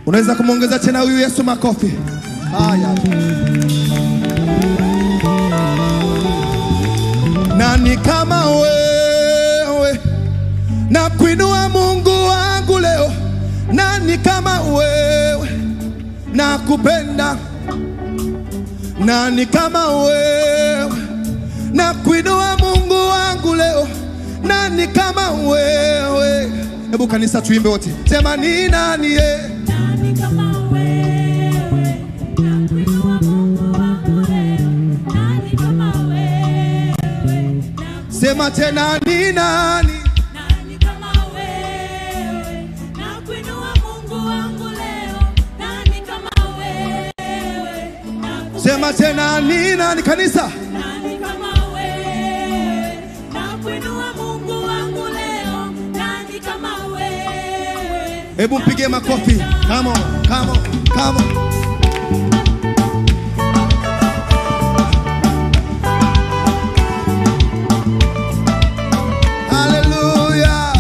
Unaweza kumwongeza tena huyu Yesu makofi. Haya. Nani kama wewe? Na kuinua Mungu wangu leo. Nani kama wewe? Na kupenda. Nani kama wewe? Na kuinua Mungu wangu leo. Nani kama wewe? Hebu kanisa tuimbe wote. Sema ni nani ye? Nani kama wewe? Nakuinua Mungu wangu leo. Nani kama wewe? Sema tena ni nani? Nani kama wewe? Nakuinua Mungu wangu leo. Nani kama wewe? Sema tena ni nani kanisa? Nani kama wewe? Nakuinua Mungu wangu leo. Nani kama wewe? Hebu mpige makofi. Come on, come on, come on. Hallelujah.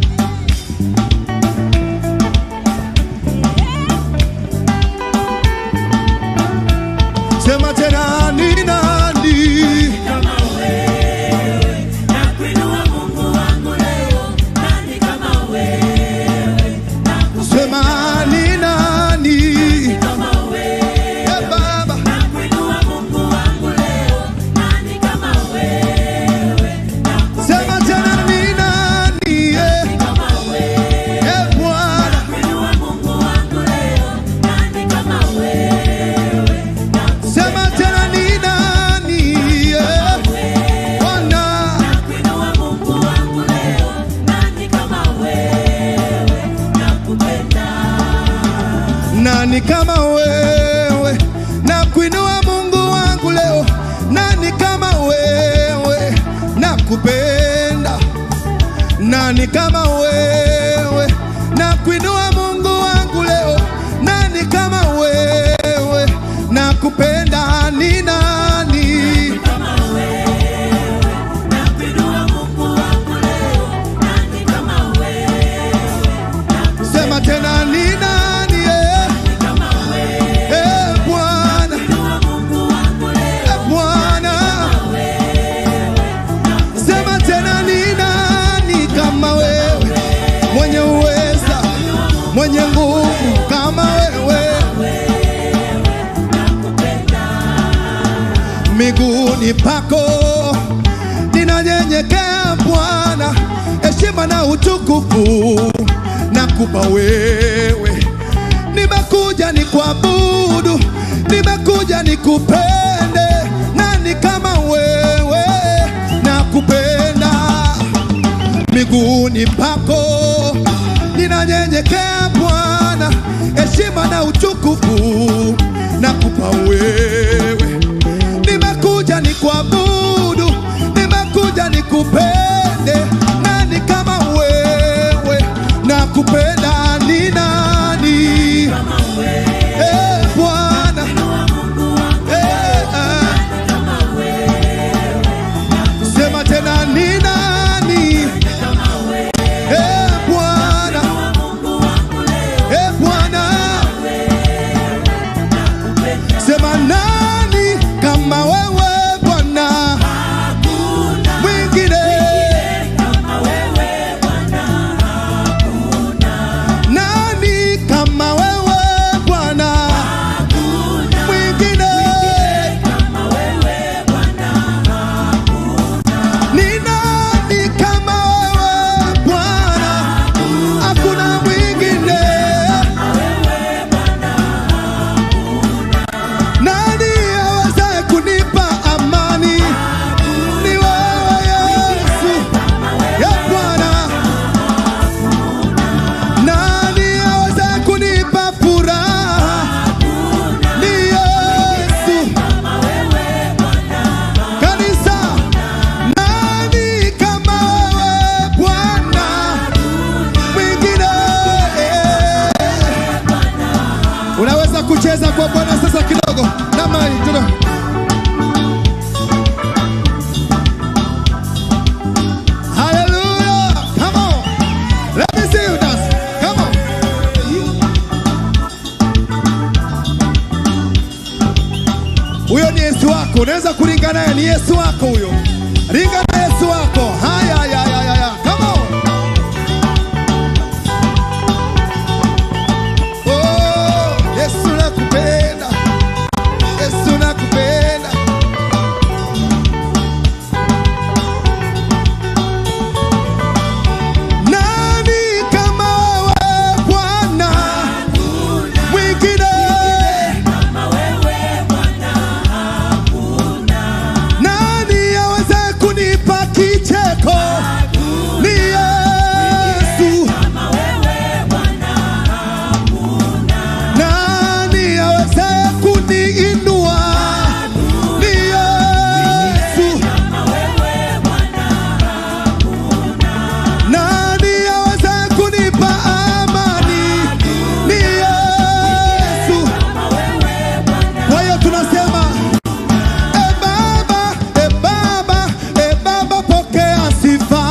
Sema tena ni nani? Kama wewe, nakuinua Mungu wangu leo. Nani kama wewe? Sema ni nani? Kama wewe, Eh, Baba. nakuinua Mungu wangu leo. Nani kama wewe? Sema tena ni nani? Eh, Kama wewe, eh, Bwana. nakuinua Mungu wangu leo. Nani kama wewe? Sema tena ni nani? Eh, Bwana. Nakuinua Mungu wangu leo. Nani kama wewe? Nakupenda. Nani kama wewe na kuinua Mungu wangu leo? Nani kama wewe na kupenda? Nani kama wewe na kuinua Mungu wangu leo? Nani kama wewe na kupenda? Ni nani? Kama wewe, nakuinua Mungu wangu leo. Nani kama wewe? Sema tena ni nani? Eh, Kama wewe, eh, Bwana, nakuinua Mungu wangu leo. eh, Bwana. Sema tena ni nani kama wewe, mwenye uweza, mwenye nguvu kama wewe, miguuni pako ninanyenyekea Bwana, heshima na utukufu nakupa wewe. Nimekuja nikuabudu, nimekuja nikupende, nani kama wewe nakupenda miguuni pako ninanyenyekea Bwana, heshima na utukufu nakupa wewe. Nimekuja nikuabudu, nimekuja nikupende, nani kama wewe nakupenda? Ni nani? Eh, Bwana Eh, ah. Sema tena ni nani? Eh, Bwana Eh, Bwana Sema nani kama wewe Bwana wako, unaweza kuringa naye, ni Yesu wako huyo. Ringa na Yesu wako. Haya, haya, haya, haya. Come on. Oh, Yesu nakupenda. Yesu nakupenda. Nani kama wewe Bwana? Mwingine Kama wewe Bwana hakuna, nani aweze kunipa kicheko? Ni Yesu. kama wewe Bwana Nani aweze kuniinua? Ni Yesu. kama wewe Bwana Nani aweze kunipa amani? Ni Yesu. kama wewe Bwana Kwa hiyo tunasema e Baba, e Baba, e Baba, pokea sifa.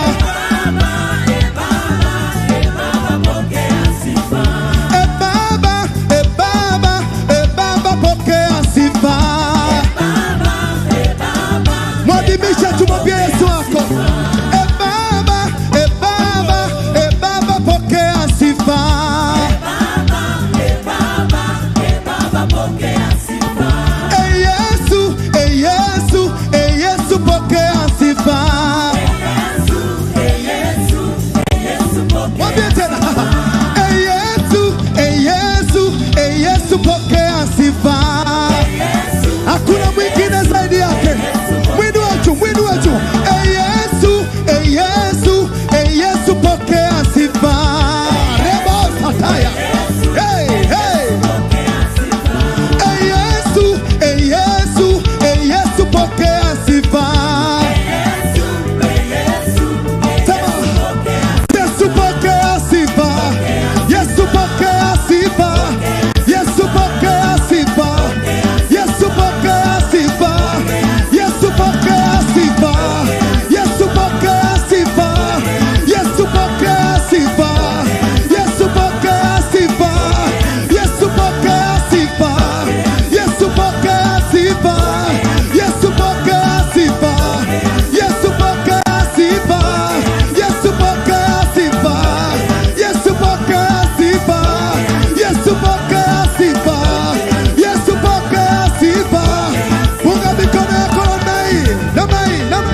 Baba, e Baba, e Baba pokea sifa. E Baba, e Baba, e Baba, pokea sifa. Baba, e Baba, Mwadhimisha, tumwambie Yesu wako. E Baba, e Baba, e Baba, pokea sifa. Baba, e Baba, e Baba pokea sifa. E Yesu, e Yesu, e Yesu, pokea sifa. Yesu, e Yesu, e Yesu pokea Mwambie tena. E Yesu, e Yesu, e Yesu, pokea sifa. Yesu, Hakuna mwingine zaidi yake. Mwini wetu, mwini wetu. E Yesu, e Yesu, e Yesu, pokea sifa. Rebo sataya. Hey, hey. pokea sifa. E Yesu, e Yesu, e Yesu, pokea sifa. Yesu, e Yesu, e Sema. pokea Yesu pokea sifa. Yesu pokea sifa. Yesu pokea sifa. Yesu pokea sifa. Yesu pokea sifa. Yesu pokea sifa. Yesu pokea sifa. Yesu pokea sifa. Yesu pokea sifa. Yesu pokea sifa. Yesu pokea sifa. Yesu pokea sifa. Yesu pokea sifa. Yesu pokea sifa. Yesu pokea sifa. Yesu pokea sifa. Punga mikono yako namna hii, namna hii, namna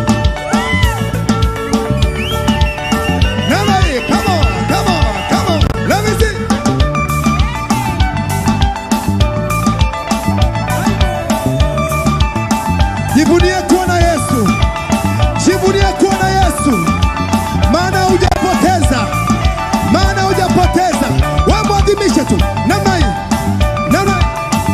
namna hii. Come on, come on, come on. Let me see. Jivunie kuwa na Yesu, jivunie kuwa na Yesu, maana hujapoteza, maana hujapoteza. Wewe mwadhimishe tu namna hii, namna hii.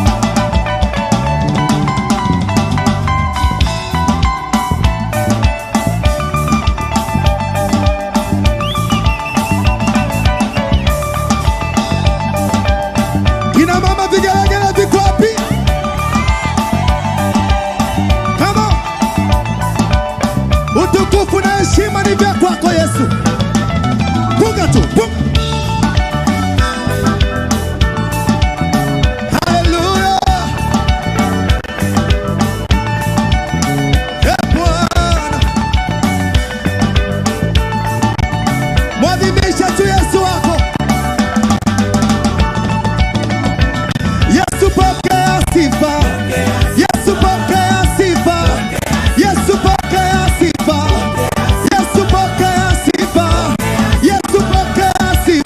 Kina mama vigelegele viko wapi? Come on. Utukufu na heshima ni vya kwako Yesu. Punga tu, punga. Haleluya. Eh, Bwana. Mwadhimisha tu Yesu wako. Yesu pokea sifa. Yesu pokea sifa. Yesu pokea sifa. Yesu pokea sifa. Yesu pokea sifa.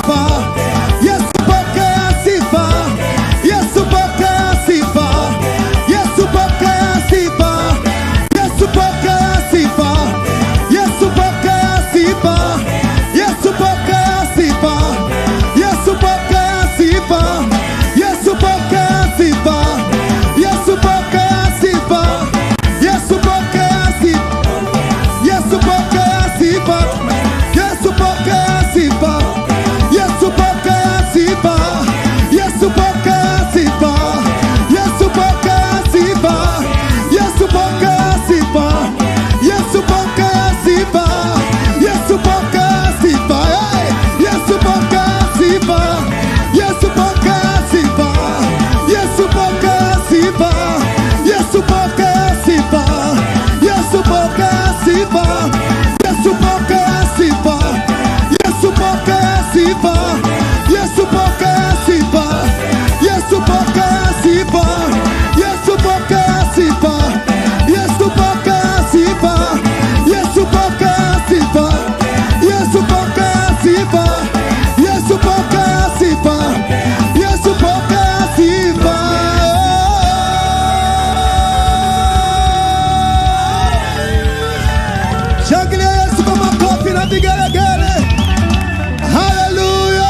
vigelegele. Haleluya!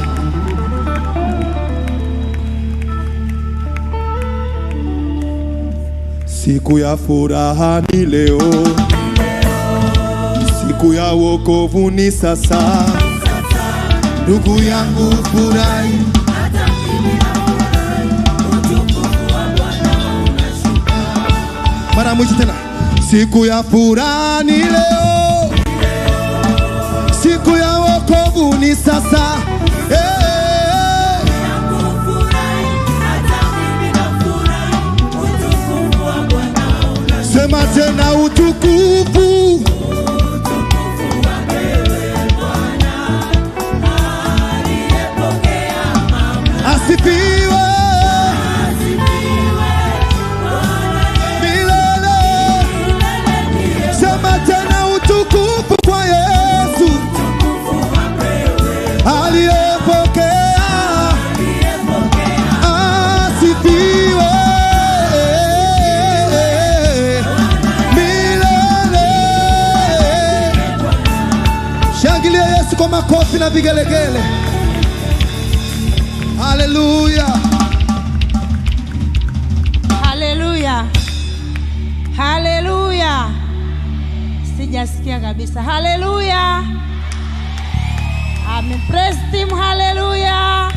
Siku ya furaha ni leo, siku ya wokovu ni sasa. Ndugu yangu furahi, mara mwisho tena, siku ya furaha ni leo, siku ya wokovu ni sasa. Eh, sema tena utukufu asifiwe milele. Sema tena utukufu kwa Yesu aliyepokea, asifiwe milele. Shangilia Yesu kwa makofi na vigelegele. Haleluya. Haleluya, haleluya! Sijasikia kabisa. Haleluya, amen. Praise team, haleluya,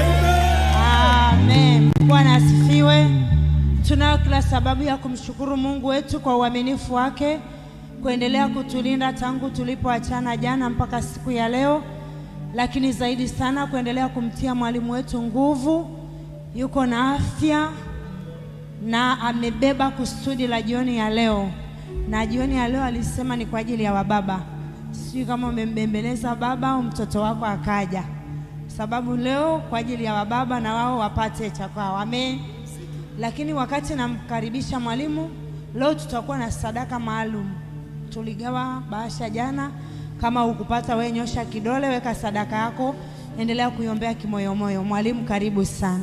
amen. Bwana asifiwe. Tunayo kila sababu ya kumshukuru Mungu wetu kwa uaminifu wake kuendelea kutulinda tangu tulipoachana jana mpaka siku ya leo, lakini zaidi sana kuendelea kumtia mwalimu wetu nguvu, yuko na afya na amebeba kusudi la jioni ya leo, na jioni ya leo alisema ni kwa ajili ya wababa. Sijui kama umembembeleza baba au mtoto wako akaja, sababu leo kwa ajili ya wababa na wao wapate cha kwao. Amen. Lakini wakati namkaribisha mwalimu, leo tutakuwa na sadaka maalum. Tuligawa bahasha jana, kama ukupata wewe, nyosha kidole, weka sadaka yako, endelea kuiombea kimoyomoyo. Mwalimu, karibu sana.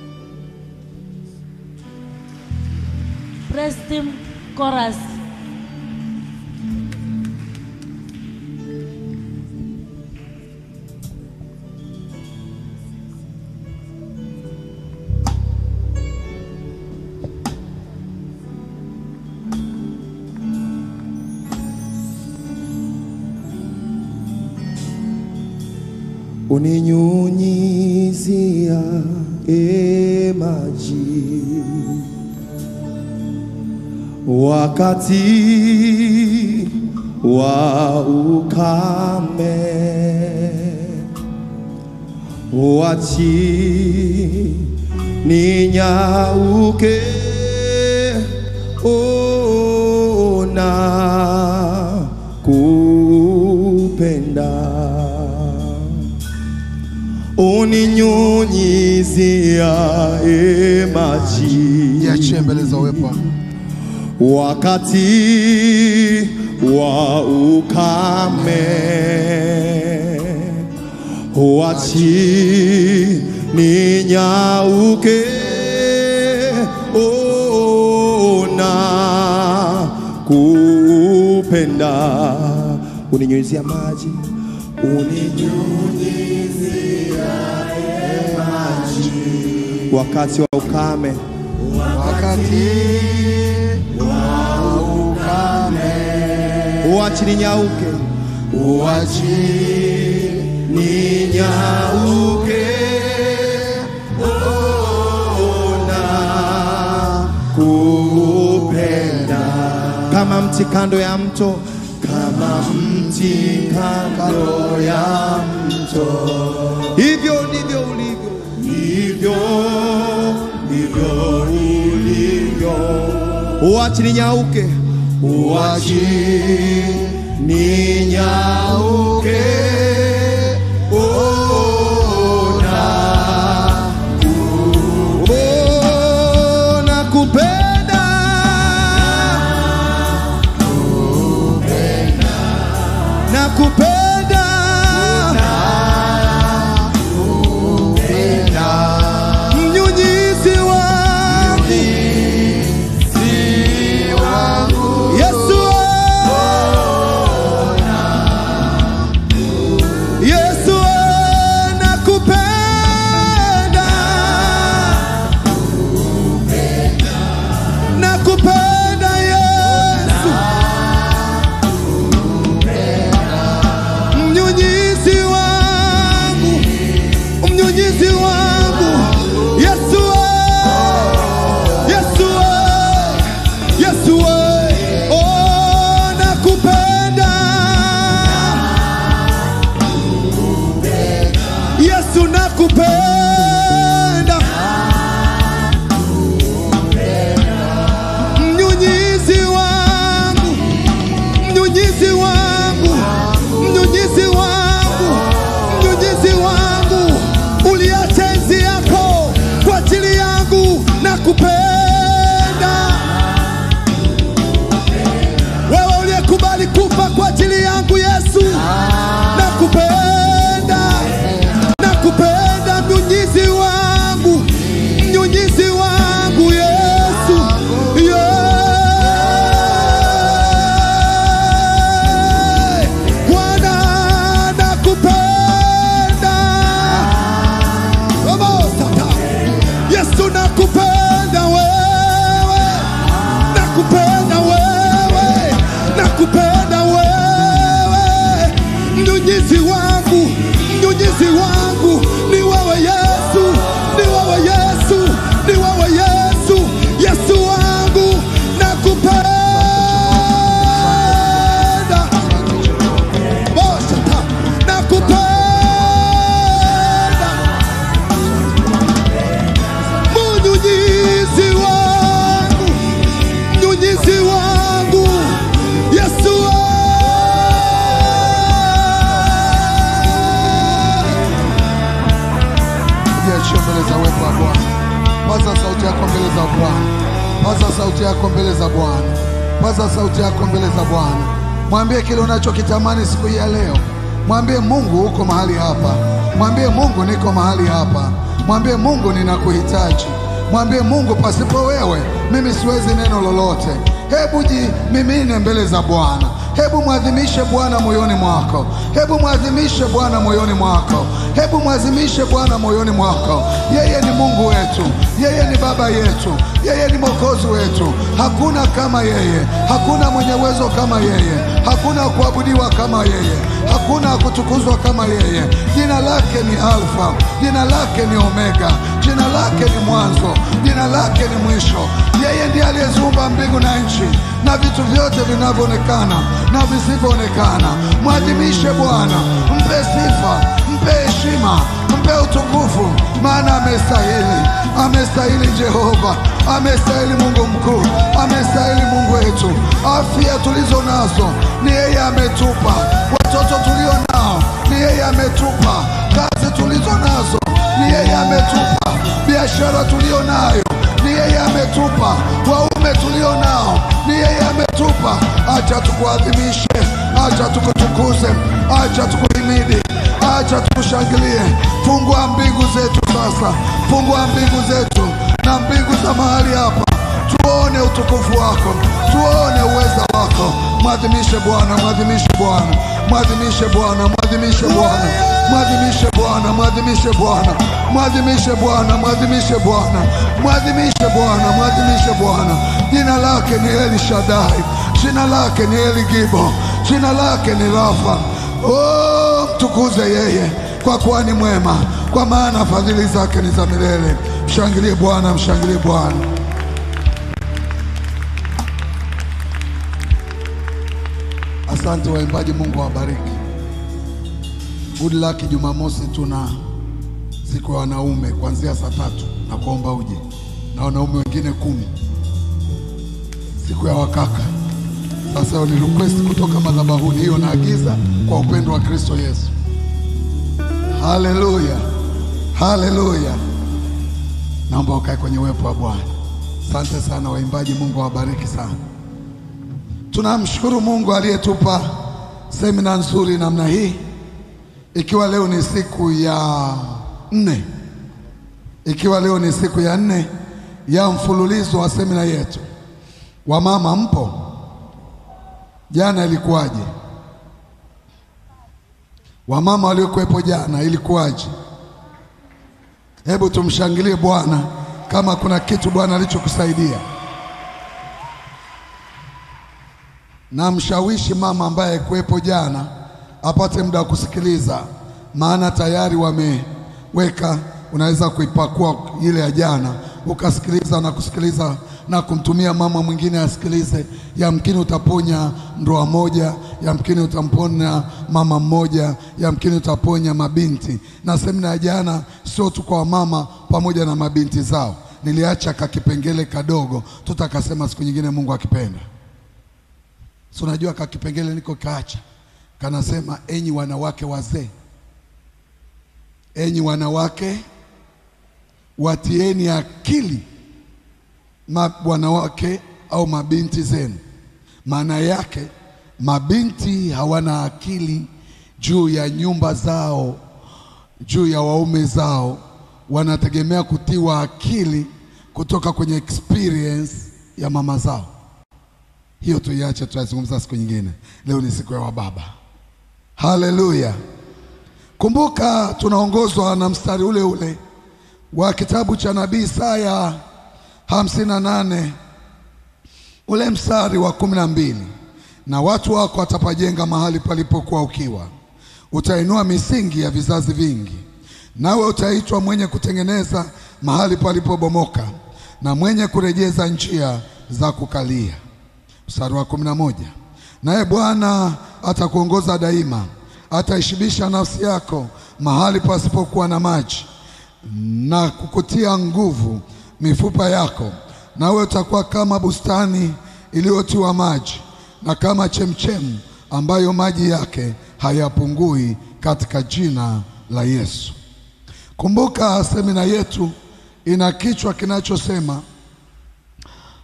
Praise team chorus. uninyunyizia e maji wakati wa ukame, wachi ninyauke ona kupenda uninyunyizia e maji Jiachie mbele za uwepo wako. wakati wa ukame, wachi ninyauke ona kupenda, uninyunyizia maji, uninyunyizia maji wakati wa ukame Wakati wa ukame, uachi ninyauke, uachi ninyauke, ona kupenda kama mti kando ya mto, kama mti kando ya mto, hivyo ndivyo ulivyo, hivyo ndivyo ulivyo, uachi ninyauke, uachi ninyauke, ona ona kupenda na kupenda mnyunyizi wangu Yesu za Bwana. Paza sauti yako mbele za Bwana. Paza sauti yako mbele za Bwana. Mwambie kile unachokitamani siku hii ya leo. Mwambie Mungu uko mahali hapa. Mwambie Mungu niko mahali hapa. Mwambie Mungu ninakuhitaji. Mwambie Mungu, pasipo wewe mimi siwezi neno lolote. Hebu jimimine mbele za Bwana. Hebu mwadhimishe Bwana moyoni mwako. Hebu mwadhimishe Bwana moyoni mwako. Hebu mwadhimishe Bwana moyoni mwako. Yeye ni Mungu wetu, yeye ni Baba yetu, yeye ni Mwokozi wetu. Hakuna kama yeye, hakuna mwenye uwezo kama yeye, hakuna kuabudiwa kama yeye, hakuna kutukuzwa kama yeye. Jina lake ni Alfa, jina lake ni Omega, jina lake ni mwanzo, jina lake ni mwisho. Yeye ndiye aliyeziumba mbingu na nchi na vitu vyote vinavyoonekana na visivyoonekana. Mwadhimishe Bwana, mpe sifa, mpe heshima, mpe utukufu, maana amestahili, amestahili Jehova, amestahili Mungu mkuu, amestahili Mungu wetu. Afya tulizo nazo ni yeye ametupa, watoto tulio nao ni yeye ametupa, kazi tulizo nazo ni yeye ametupa, biashara tulio nayo ni yeye ametupa, waume tulio nao ni yeye ametupa. Acha tukuadhimishe, acha tukutukuze, acha tukuhimidi, acha tukushangilie. Fungua mbingu zetu sasa, fungua mbingu zetu na mbingu za mahali hapa, tuone utukufu wako, tuone uweza wako. Mwadhimishe Bwana, mwadhimishe Bwana, mwadhimishe Bwana, mwadhimishe Bwana, mwadhimishe Bwana, mwadhimishe Bwana, mwadhimishe Bwana, mwadhimishe Bwana, mwadhimishe Bwana, mwadhimishe Bwana. Jina lake ni Eli Shaddai, jina lake ni Eli Gibo, jina lake ni Rafa. Oh, mtukuze yeye kwa kuwa ni mwema, kwa maana fadhili zake ni za milele. Mshangilie Bwana, mshangilie Bwana. Asante waimbaji, Mungu awabariki. Good luck. Jumamosi tuna siku ya wanaume kuanzia saa tatu na kuomba uje na wanaume wengine kumi, siku ya wakaka. Sasa hiyo ni request kutoka madhabahuni, hiyo naagiza kwa upendo wa Kristo Yesu. Haleluya, haleluya. Naomba ukae kwenye uwepo wa Bwana. Asante sana waimbaji, Mungu awabariki sana. Tunamshukuru Mungu aliyetupa semina nzuri namna hii, ikiwa leo ni siku ya nne, ikiwa leo ni siku ya nne ya mfululizo wa semina yetu. Wamama mpo? Jana ilikuwaje? Wamama waliokuwepo jana ilikuwaje? Hebu tumshangilie Bwana kama kuna kitu Bwana alichokusaidia. na mshawishi mama ambaye kuwepo jana apate muda wa kusikiliza, maana tayari wameweka. Unaweza kuipakua ile ya jana ukasikiliza na kusikiliza na kumtumia mama mwingine asikilize. Yamkini utaponya ndoa moja, yamkini utamponya mama mmoja, yamkini utaponya mabinti. Na semina ya jana sio tu kwa mama pamoja na mabinti zao, niliacha kakipengele kadogo, tutakasema siku nyingine, Mungu akipenda. Si unajua kakipengele niko kaacha, kanasema enyi wanawake wazee, enyi wanawake watieni akili ma wanawake au mabinti zenu. Maana yake mabinti hawana akili juu ya nyumba zao, juu ya waume zao, wanategemea kutiwa akili kutoka kwenye experience ya mama zao. Hiyo tuiache, tutazungumza siku nyingine. Leo ni siku ya wababa. Haleluya! Kumbuka tunaongozwa na mstari ule ule wa kitabu cha nabii Isaya hamsini na nane ule mstari wa kumi na mbili na watu wako watapajenga mahali palipokuwa ukiwa, utainua misingi ya vizazi vingi, nawe utaitwa mwenye kutengeneza mahali palipobomoka na mwenye kurejeza njia za kukalia. Mstari wa kumi na moja naye Bwana atakuongoza daima, ataishibisha nafsi yako mahali pasipokuwa na maji, na kukutia nguvu mifupa yako, nawe utakuwa kama bustani iliyotiwa maji, na kama chemchemu ambayo maji yake hayapungui, katika jina la Yesu. Kumbuka semina yetu ina kichwa kinachosema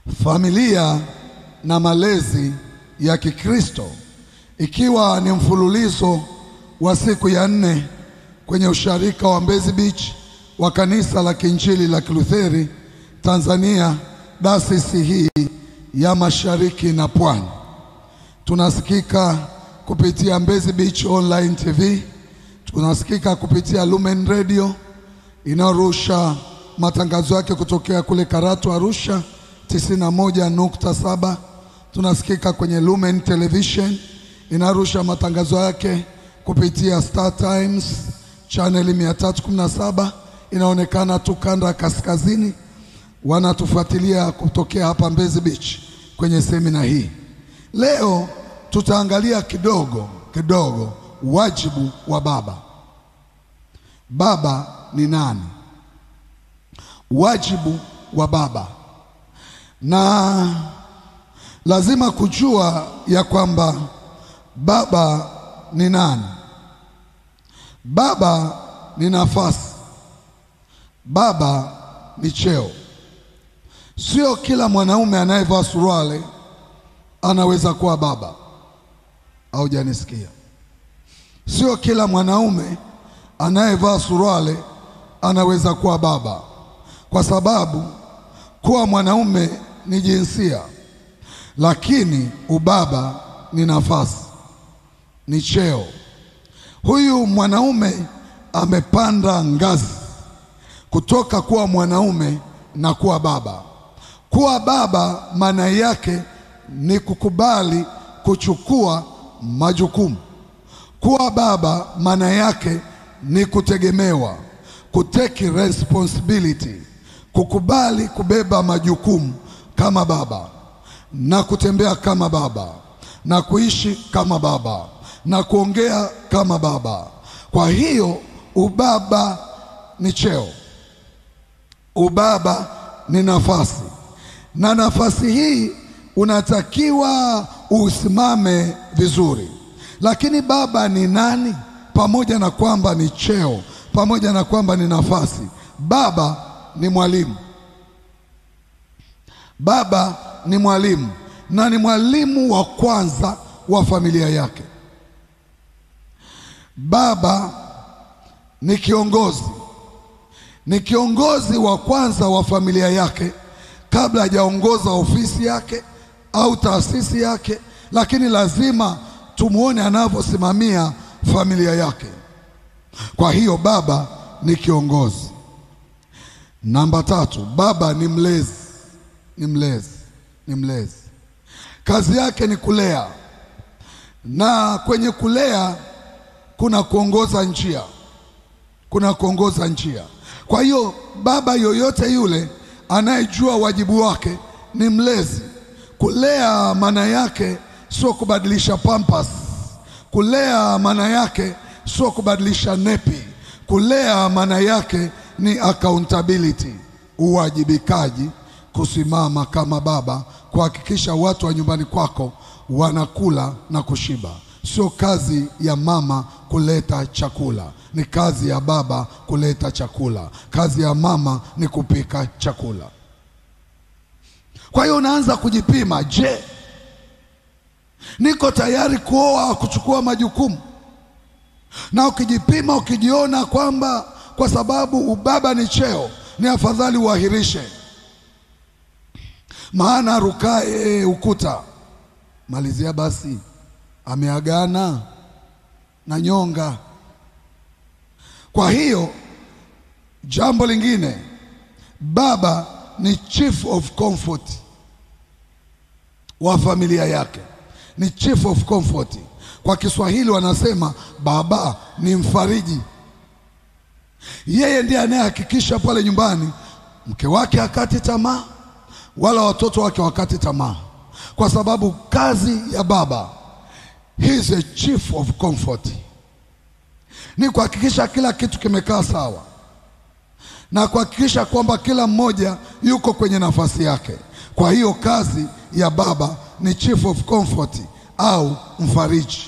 familia na malezi ya Kikristo, ikiwa ni mfululizo wa siku ya nne kwenye usharika wa Mbezi Beach wa kanisa la Kiinjili la Kilutheri Tanzania, dayosisi hii ya Mashariki na Pwani. Tunasikika kupitia Mbezi Beach Online TV, tunasikika kupitia Lumen Radio inayorusha matangazo yake kutokea kule Karatu Arusha 91.7. Tunasikika kwenye Lumen Television inarusha matangazo yake kupitia Star Times channel 317 inaonekana tu kanda ya kaskazini. Wanatufuatilia kutokea hapa Mbezi Beach kwenye semina hii. Leo tutaangalia kidogo kidogo wajibu wa baba. Baba ni nani? Wajibu wa baba, na lazima kujua ya kwamba baba ni nani. Baba ni nafasi, baba ni cheo. Sio kila mwanaume anayevaa suruali anaweza kuwa baba. Haujanisikia? Sio kila mwanaume anayevaa suruali anaweza kuwa baba, kwa sababu kuwa mwanaume ni jinsia, lakini ubaba ni nafasi, ni cheo. Huyu mwanaume amepanda ngazi kutoka kuwa mwanaume na kuwa baba. Kuwa baba maana yake ni kukubali kuchukua majukumu. Kuwa baba maana yake ni kutegemewa, kuteki responsibility, kukubali kubeba majukumu kama baba na kutembea kama baba na kuishi kama baba na kuongea kama baba. Kwa hiyo ubaba ni cheo, ubaba ni nafasi, na nafasi hii unatakiwa usimame vizuri. Lakini baba ni nani? Pamoja na kwamba ni cheo, pamoja na kwamba ni nafasi, baba ni mwalimu. Baba ni mwalimu na ni mwalimu wa kwanza wa familia yake. Baba ni kiongozi, ni kiongozi wa kwanza wa familia yake kabla hajaongoza ofisi yake au taasisi yake, lakini lazima tumwone anavyosimamia familia yake. Kwa hiyo baba ni kiongozi. Namba tatu, baba ni mlezi, ni mlezi, ni mlezi. Kazi yake ni kulea, na kwenye kulea kuna kuongoza njia, kuna kuongoza njia. Kwa hiyo baba yoyote yule anayejua wajibu wake ni mlezi. Kulea maana yake sio kubadilisha pampas. Kulea maana yake sio kubadilisha nepi. Kulea maana yake ni accountability, uwajibikaji, kusimama kama baba, kuhakikisha watu wa nyumbani kwako wanakula na kushiba. Sio kazi ya mama kuleta chakula, ni kazi ya baba kuleta chakula. Kazi ya mama ni kupika chakula. Kwa hiyo unaanza kujipima, je, niko tayari kuoa, kuchukua majukumu? Na ukijipima, ukijiona kwamba kwa sababu ubaba ni cheo, ni afadhali uahirishe, maana arukaye ukuta malizia basi ameagana na nyonga. Kwa hiyo jambo lingine, baba ni chief of comfort wa familia yake, ni chief of comfort. Kwa Kiswahili wanasema baba ni mfariji. Yeye ndiye anayehakikisha pale nyumbani mke wake hakati tamaa wala watoto wake wakati tamaa, kwa sababu kazi ya baba he is a chief of comfort, ni kuhakikisha kila kitu kimekaa sawa na kuhakikisha kwamba kila mmoja yuko kwenye nafasi yake. Kwa hiyo kazi ya baba ni chief of comfort au mfariji.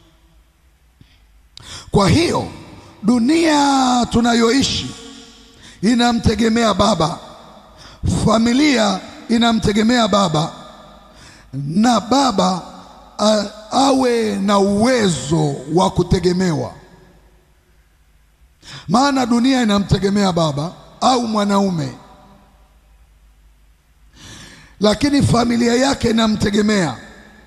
Kwa hiyo dunia tunayoishi inamtegemea baba, familia inamtegemea baba na baba a, awe na uwezo wa kutegemewa. Maana dunia inamtegemea baba au mwanaume, lakini familia yake inamtegemea.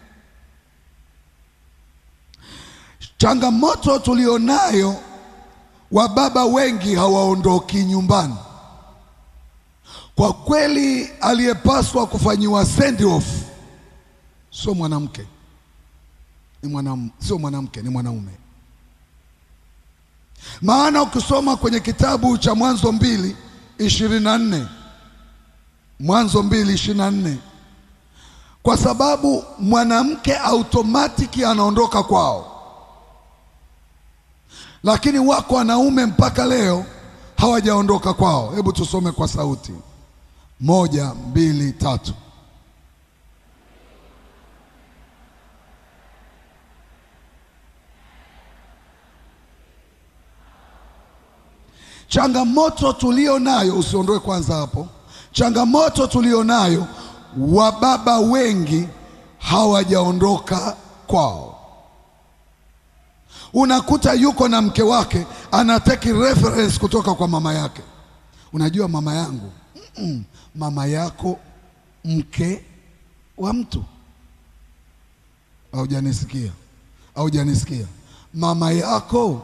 Changamoto tulionayo, wababa wengi hawaondoki nyumbani. Kwa kweli, aliyepaswa kufanyiwa send off sio mwanamke, ni mwanam, sio mwanamke, ni mwanaume. Maana ukisoma kwenye kitabu cha Mwanzo mbili ishirini na nne Mwanzo mbili ishirini na nne kwa sababu mwanamke automatiki anaondoka kwao, lakini wako wanaume mpaka leo hawajaondoka kwao. Hebu tusome kwa sauti moja, mbili, tatu. Changamoto tulio nayo, usiondoe kwanza hapo. Changamoto tulio nayo, wababa wengi hawajaondoka kwao. Unakuta yuko na mke wake anateki reference kutoka kwa mama yake. Unajua mama yangu, Mm-mm. mama yako mke wa mtu. Haujanisikia? Haujanisikia? mama yako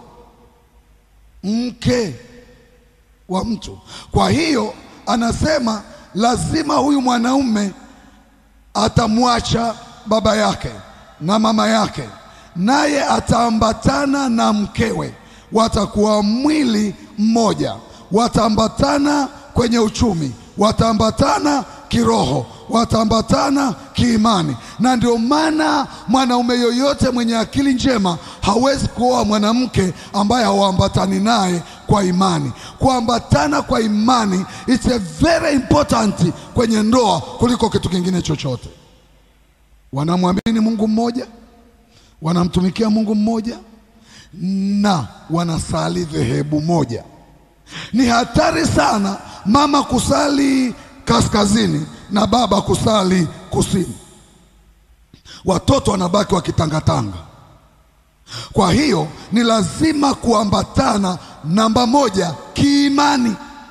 mke wa mtu. Kwa hiyo anasema lazima huyu mwanaume atamwacha baba yake na mama yake, naye ataambatana na mkewe, watakuwa mwili mmoja, wataambatana kwenye uchumi, wataambatana kiroho, wataambatana kiimani. Na ndio maana mwanaume yoyote mwenye akili njema hawezi kuoa mwanamke ambaye hawaambatani naye kwa imani. Kuambatana kwa imani it's a very important kwenye ndoa kuliko kitu kingine chochote. Wanamwamini Mungu mmoja, wanamtumikia Mungu mmoja na wanasali dhehebu moja. Ni hatari sana mama kusali kaskazini na baba kusali kusini, watoto wanabaki wakitangatanga. Kwa hiyo ni lazima kuambatana, namba moja, kiimani;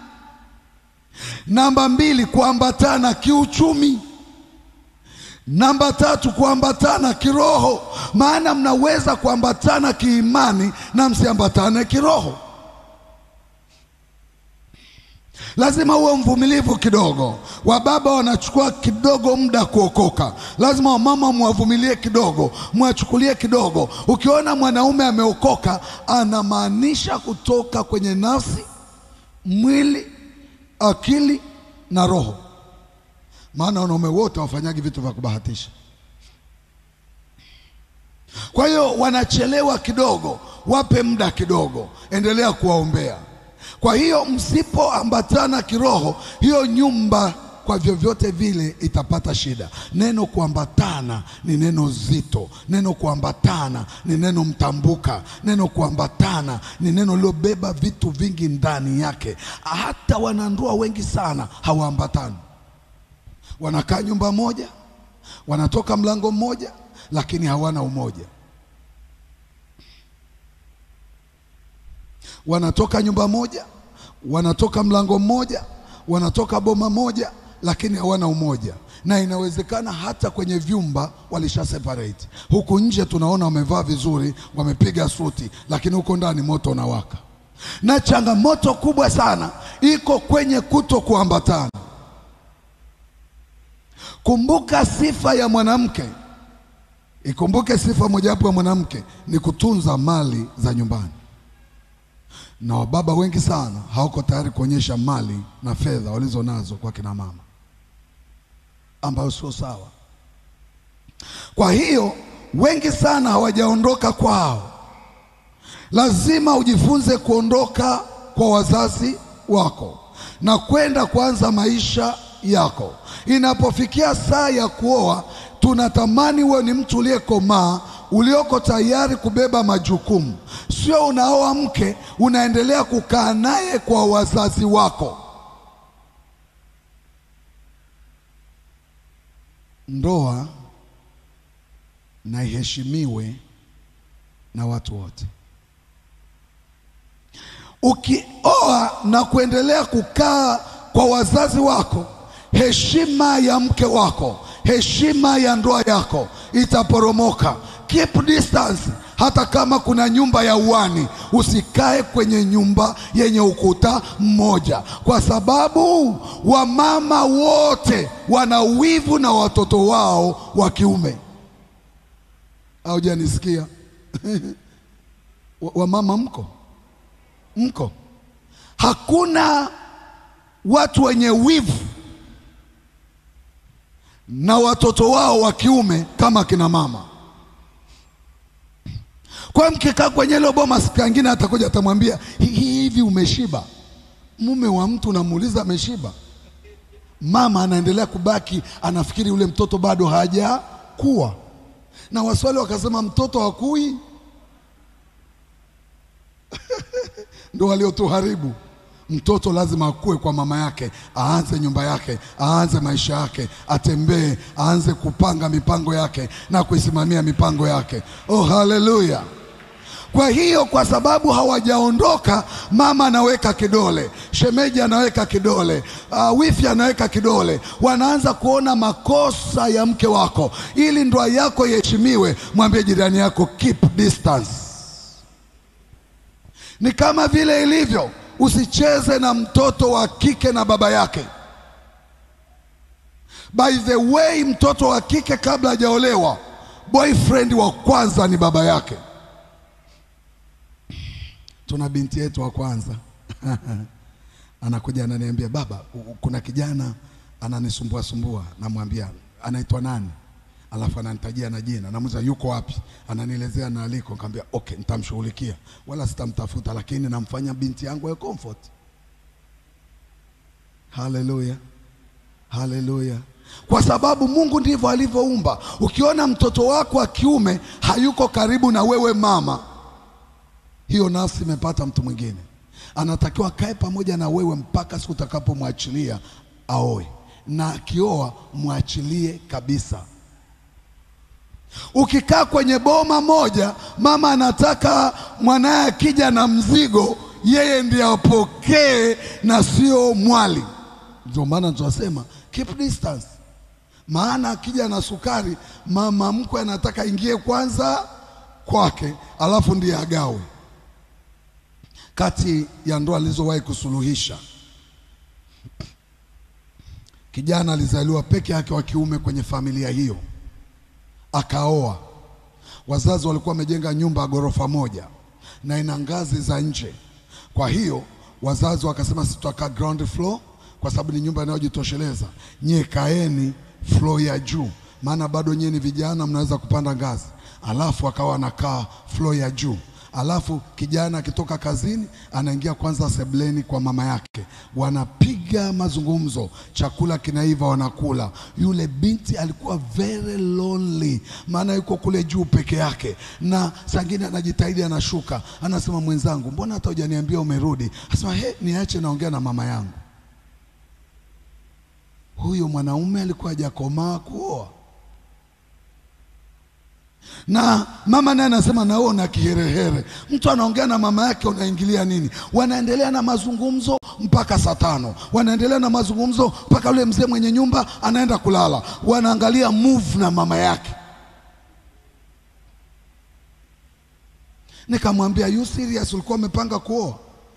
namba mbili, kuambatana kiuchumi; namba tatu, kuambatana kiroho. Maana mnaweza kuambatana kiimani na msiambatane kiroho. Lazima uwe mvumilivu kidogo. Wababa wanachukua kidogo muda kuokoka, lazima wamama mwavumilie kidogo, mwachukulie kidogo. Ukiona mwanaume ameokoka, anamaanisha kutoka kwenye nafsi, mwili, akili na roho, maana wanaume wote hawafanyagi vitu vya kubahatisha. Kwa hiyo wanachelewa kidogo, wape muda kidogo, endelea kuwaombea. Kwa hiyo msipoambatana kiroho, hiyo nyumba kwa vyovyote vile itapata shida. Neno kuambatana ni neno zito, neno kuambatana ni neno mtambuka, neno kuambatana ni neno lilobeba vitu vingi ndani yake. Hata wanandoa wengi sana hawaambatani, wanakaa nyumba moja, wanatoka mlango mmoja, lakini hawana umoja. wanatoka nyumba moja, wanatoka mlango mmoja, wanatoka boma moja, lakini hawana umoja. Na inawezekana hata kwenye vyumba walisha separate. Huku nje tunaona wamevaa vizuri, wamepiga suti, lakini huko ndani moto unawaka. Na changamoto kubwa sana iko kwenye kuto kuambatana. Kumbuka sifa ya mwanamke, ikumbuke sifa mojawapo ya mwanamke ni kutunza mali za nyumbani na wababa wengi sana hawako tayari kuonyesha mali na fedha walizo nazo kwa kina mama, ambayo sio sawa. Kwa hiyo wengi sana hawajaondoka kwao. Lazima ujifunze kuondoka kwa wazazi wako na kwenda kuanza maisha yako. Inapofikia saa ya kuoa, tunatamani uwe ni mtu uliyekomaa ulioko tayari kubeba majukumu, sio unaoa mke unaendelea kukaa naye kwa wazazi wako. ndoa na iheshimiwe na watu wote. Ukioa na kuendelea kukaa kwa wazazi wako, heshima ya mke wako, heshima ya ndoa yako itaporomoka. Keep distance. Hata kama kuna nyumba ya uani, usikae kwenye nyumba yenye ukuta mmoja, kwa sababu wamama wote wana wivu na watoto wao wa kiume. Haujanisikia? Wa- Wamama mko mko, hakuna watu wenye wivu na watoto wao wa kiume kama kina mama. Kwa hiyo mkikaa kwenye hilo boma, siku nyingine atakuja atamwambia, "Hi- hivi umeshiba? Mume wa mtu unamuuliza ameshiba? Mama anaendelea kubaki anafikiri yule mtoto bado hajakuwa, na Waswahili wakasema mtoto hakui ndo waliotuharibu. Mtoto lazima akue kwa mama yake, aanze nyumba yake, aanze maisha yake, atembee, aanze kupanga mipango yake na kuisimamia mipango yake. Oh, haleluya! Kwa hiyo kwa sababu hawajaondoka, mama anaweka kidole, shemeji anaweka kidole, uh, wifi anaweka kidole, wanaanza kuona makosa ya mke wako. Ili ndoa yako iheshimiwe, mwambie jirani yako keep distance. Ni kama vile ilivyo, usicheze na mtoto wa kike na baba yake. By the way, mtoto wa kike kabla hajaolewa, boyfriend wa kwanza ni baba yake. Tuna binti yetu wa kwanza anakuja ananiambia, baba, u- u- kuna kijana ananisumbua sumbua. Namwambia anaitwa nani? Alafu ananitajia na jina, namuuliza yuko wapi, ananielezea na aliko. Nikamwambia okay, nitamshughulikia, wala sitamtafuta, lakini namfanya binti yangu ya comfort. Haleluya, haleluya. Kwa sababu Mungu ndivyo alivyoumba. Ukiona mtoto wako wa kiume hayuko karibu na wewe mama, hiyo nafsi imepata mtu mwingine. Anatakiwa kae pamoja na wewe mpaka siku utakapomwachilia aoe, na akioa mwachilie kabisa. Ukikaa kwenye boma moja, mama anataka mwanaye akija na mzigo, yeye ndiye apokee na sio mwali. Ndio maana tunasema keep distance, maana akija na sukari, mama mkwe anataka ingie kwanza kwake, alafu ndiye agawe. Kati ya ndoa alizowahi kusuluhisha, kijana alizaliwa peke yake wa kiume kwenye familia hiyo akaoa. Wazazi walikuwa wamejenga nyumba ya ghorofa moja na ina ngazi za nje. Kwa hiyo wazazi wakasema, sisi tutakaa ground floor kwa sababu ni nyumba inayojitosheleza, nyie kaeni floor ya juu, maana bado nyie ni vijana, mnaweza kupanda ngazi. Alafu akawa anakaa floor ya juu alafu kijana akitoka kazini anaingia kwanza sebleni kwa mama yake, wanapiga mazungumzo, chakula kinaiva, wanakula. Yule binti alikuwa very lonely, maana yuko kule juu peke yake, na sangine anajitahidi, anashuka, anasema mwenzangu, mbona hata hujaniambia umerudi? Anasema he, niache naongea na mama yangu. Huyo mwanaume alikuwa hajakomaa kuoa na mama naye anasema na wewe una kiherehere. Mtu anaongea na mama yake, unaingilia nini? Wanaendelea na mazungumzo mpaka saa tano, wanaendelea na mazungumzo mpaka yule mzee mwenye nyumba anaenda kulala, wanaangalia move na mama yake. Nikamwambia, you serious? Ulikuwa umepanga kuoa?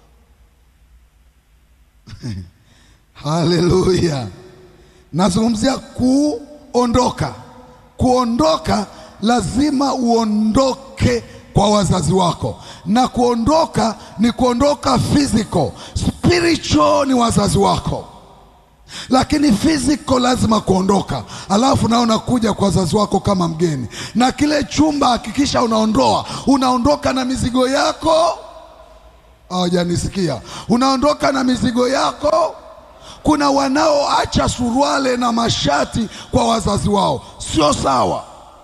Haleluya! Nazungumzia kuondoka. Kuondoka lazima uondoke kwa wazazi wako, na kuondoka ni kuondoka physical. Spiritual ni wazazi wako, lakini physical lazima kuondoka, alafu nao unakuja kwa wazazi wako kama mgeni. Na kile chumba hakikisha unaondoa, unaondoka na mizigo yako. Hawajanisikia? Unaondoka na mizigo yako. Kuna wanaoacha suruale na mashati kwa wazazi wao, sio sawa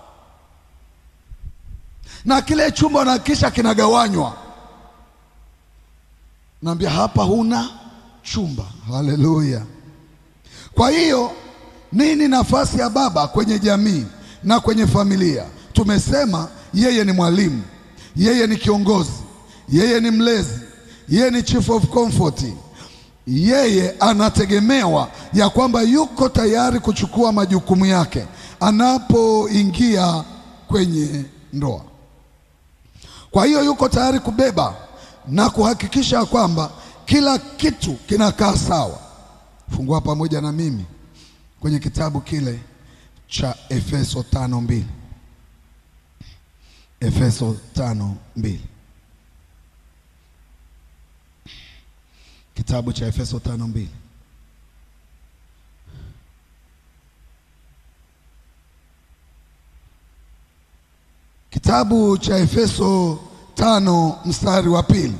na kile chumba unahakikisha kinagawanywa. Naambia hapa huna chumba. Haleluya! Kwa hiyo Nini nafasi ya baba kwenye jamii na kwenye familia? Tumesema yeye ni mwalimu, yeye ni kiongozi, yeye ni mlezi, yeye ni chief of comfort. Yeye anategemewa ya kwamba yuko tayari kuchukua majukumu yake anapoingia kwenye ndoa. Kwa hiyo yuko tayari kubeba na kuhakikisha kwamba kila kitu kinakaa sawa. Fungua pamoja na mimi kwenye kitabu kile cha Efeso tano mbili. Efeso tano mbili. Kitabu cha Efeso tano mbili. Kitabu cha Efeso tano mstari wa pili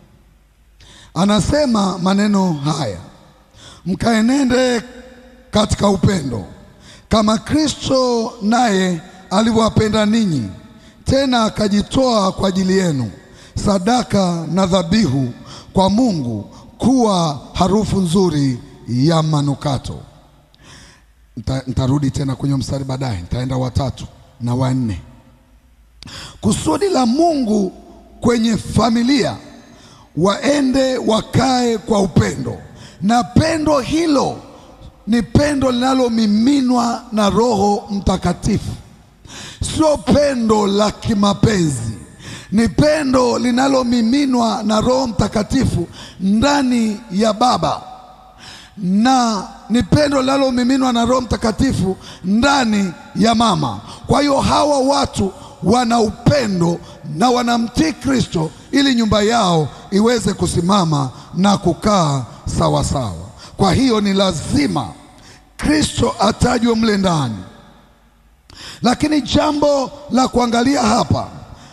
anasema maneno haya, mkaenende katika upendo kama Kristo naye alivyowapenda ninyi, tena akajitoa kwa ajili yenu sadaka na dhabihu kwa Mungu kuwa harufu nzuri ya manukato. Nita- Nitarudi tena kwenye mstari baadaye, nitaenda watatu na wanne. Kusudi la Mungu kwenye familia waende wakae kwa upendo, na pendo hilo ni pendo linalomiminwa na Roho Mtakatifu, sio pendo la kimapenzi, ni pendo linalomiminwa na Roho Mtakatifu ndani ya baba na ni pendo linalomiminwa na Roho Mtakatifu ndani ya mama. Kwa hiyo hawa watu wana upendo na wanamtii Kristo ili nyumba yao iweze kusimama na kukaa sawa sawa. Kwa hiyo ni lazima Kristo atajwe mle ndani, lakini jambo la kuangalia hapa,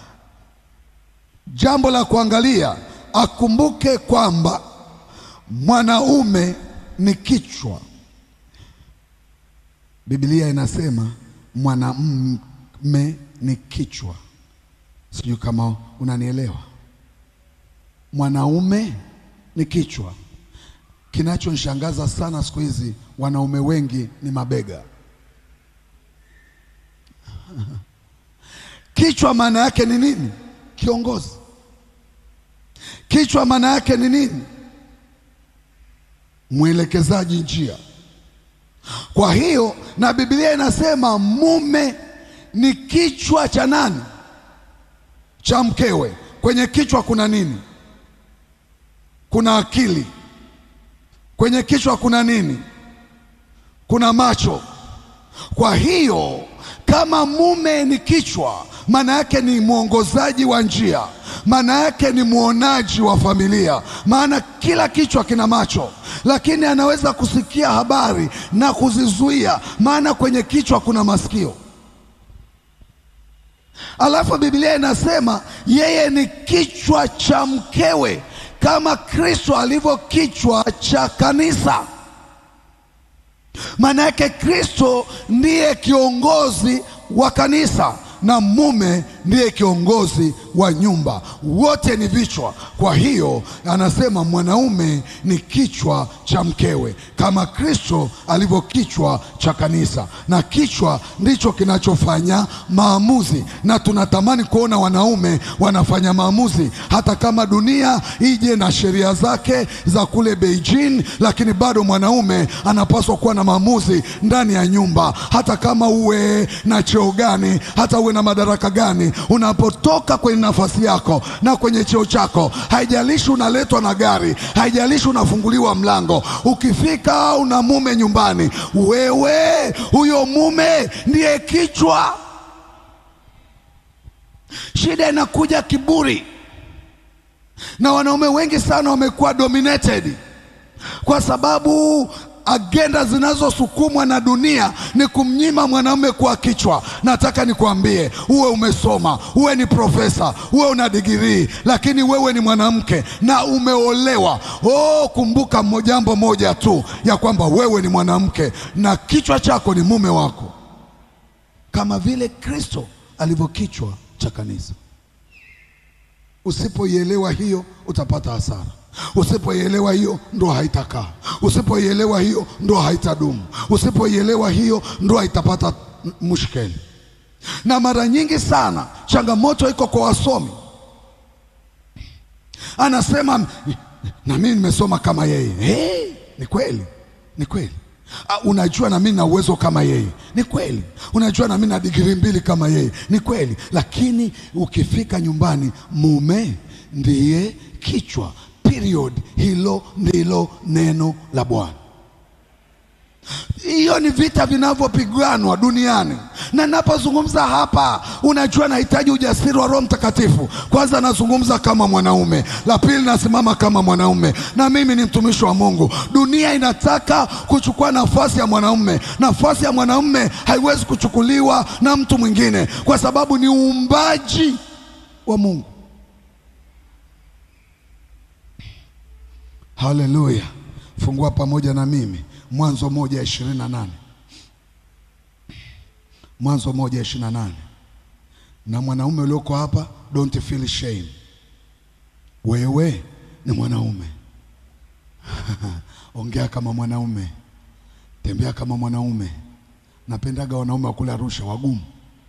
jambo la kuangalia, akumbuke kwamba mwanaume ni kichwa. Biblia inasema mwanamume ni kichwa. Sijui kama unanielewa. Mwanaume ni kichwa. Kinachonishangaza sana siku hizi, wanaume wengi ni mabega. Kichwa maana yake ni nini? Kiongozi. Kichwa maana yake ni nini? Mwelekezaji njia. Kwa hiyo na Biblia inasema mume ni kichwa cha nani? Cha mkewe. Kwenye kichwa kuna nini? Kuna akili. Kwenye kichwa kuna nini? Kuna macho. Kwa hiyo kama mume ni kichwa, maana yake ni mwongozaji wa njia, maana yake ni mwonaji wa familia, maana kila kichwa kina macho, lakini anaweza kusikia habari na kuzizuia, maana kwenye kichwa kuna masikio. Alafu Biblia inasema yeye ni kichwa cha mkewe kama Kristo alivyo kichwa cha kanisa. Maana yake Kristo ndiye kiongozi wa kanisa na mume ndiye kiongozi wa nyumba, wote ni vichwa. Kwa hiyo anasema mwanaume ni kichwa cha mkewe kama Kristo alivyo kichwa cha kanisa, na kichwa ndicho kinachofanya maamuzi, na tunatamani kuona wanaume wanafanya maamuzi, hata kama dunia ije na sheria zake za kule Beijing, lakini bado mwanaume anapaswa kuwa na maamuzi ndani ya nyumba, hata kama uwe na cheo gani, hata uwe na madaraka gani, unapotoka kwenye nafasi yako na kwenye cheo chako, haijalishi unaletwa na gari, haijalishi unafunguliwa mlango, ukifika una mume nyumbani, wewe huyo mume ndiye kichwa. Shida inakuja kiburi, na wanaume wengi sana wamekuwa dominated kwa sababu agenda zinazosukumwa na dunia ni kumnyima mwanaume kuwa kichwa. Nataka nikwambie, uwe umesoma, uwe ni profesa, uwe una digirii, lakini wewe ni mwanamke na umeolewa. Oh, kumbuka mo- jambo moja tu, ya kwamba wewe ni mwanamke na kichwa chako ni mume wako, kama vile Kristo alivyo kichwa cha kanisa. Usipoielewa hiyo utapata hasara. Usipoielewa hiyo ndoa haitakaa. Usipoielewa hiyo ndoa haitadumu. Usipoielewa hiyo ndoa itapata m- mushkeli. Na mara nyingi sana changamoto iko kwa wasomi. Anasema na mimi nimesoma kama yeye. Hey, ni kweli, ni kweli. Ah, unajua na mimi na uwezo kama yeye, ni kweli. Unajua na mimi na digrii mbili kama yeye, ni kweli. Lakini ukifika nyumbani, mume ndiye kichwa. Period. Hilo ndilo neno la Bwana. Hiyo ni vita vinavyopiganwa duniani, na ninapozungumza hapa, unajua nahitaji ujasiri wa Roho Mtakatifu. Kwanza nazungumza kama mwanaume, la pili nasimama kama mwanaume, na mimi ni mtumishi wa Mungu. Dunia inataka kuchukua nafasi ya mwanaume. Nafasi ya mwanaume haiwezi kuchukuliwa na mtu mwingine, kwa sababu ni uumbaji wa Mungu. Haleluya! Fungua pamoja na mimi Mwanzo moja ishirini na nane Mwanzo moja ishirini na nane Na mwanaume ulioko hapa, don't feel shame. Wewe ni mwanaume ongea kama mwanaume, tembea kama mwanaume. Napendaga wanaume wa kule Arusha wagumu.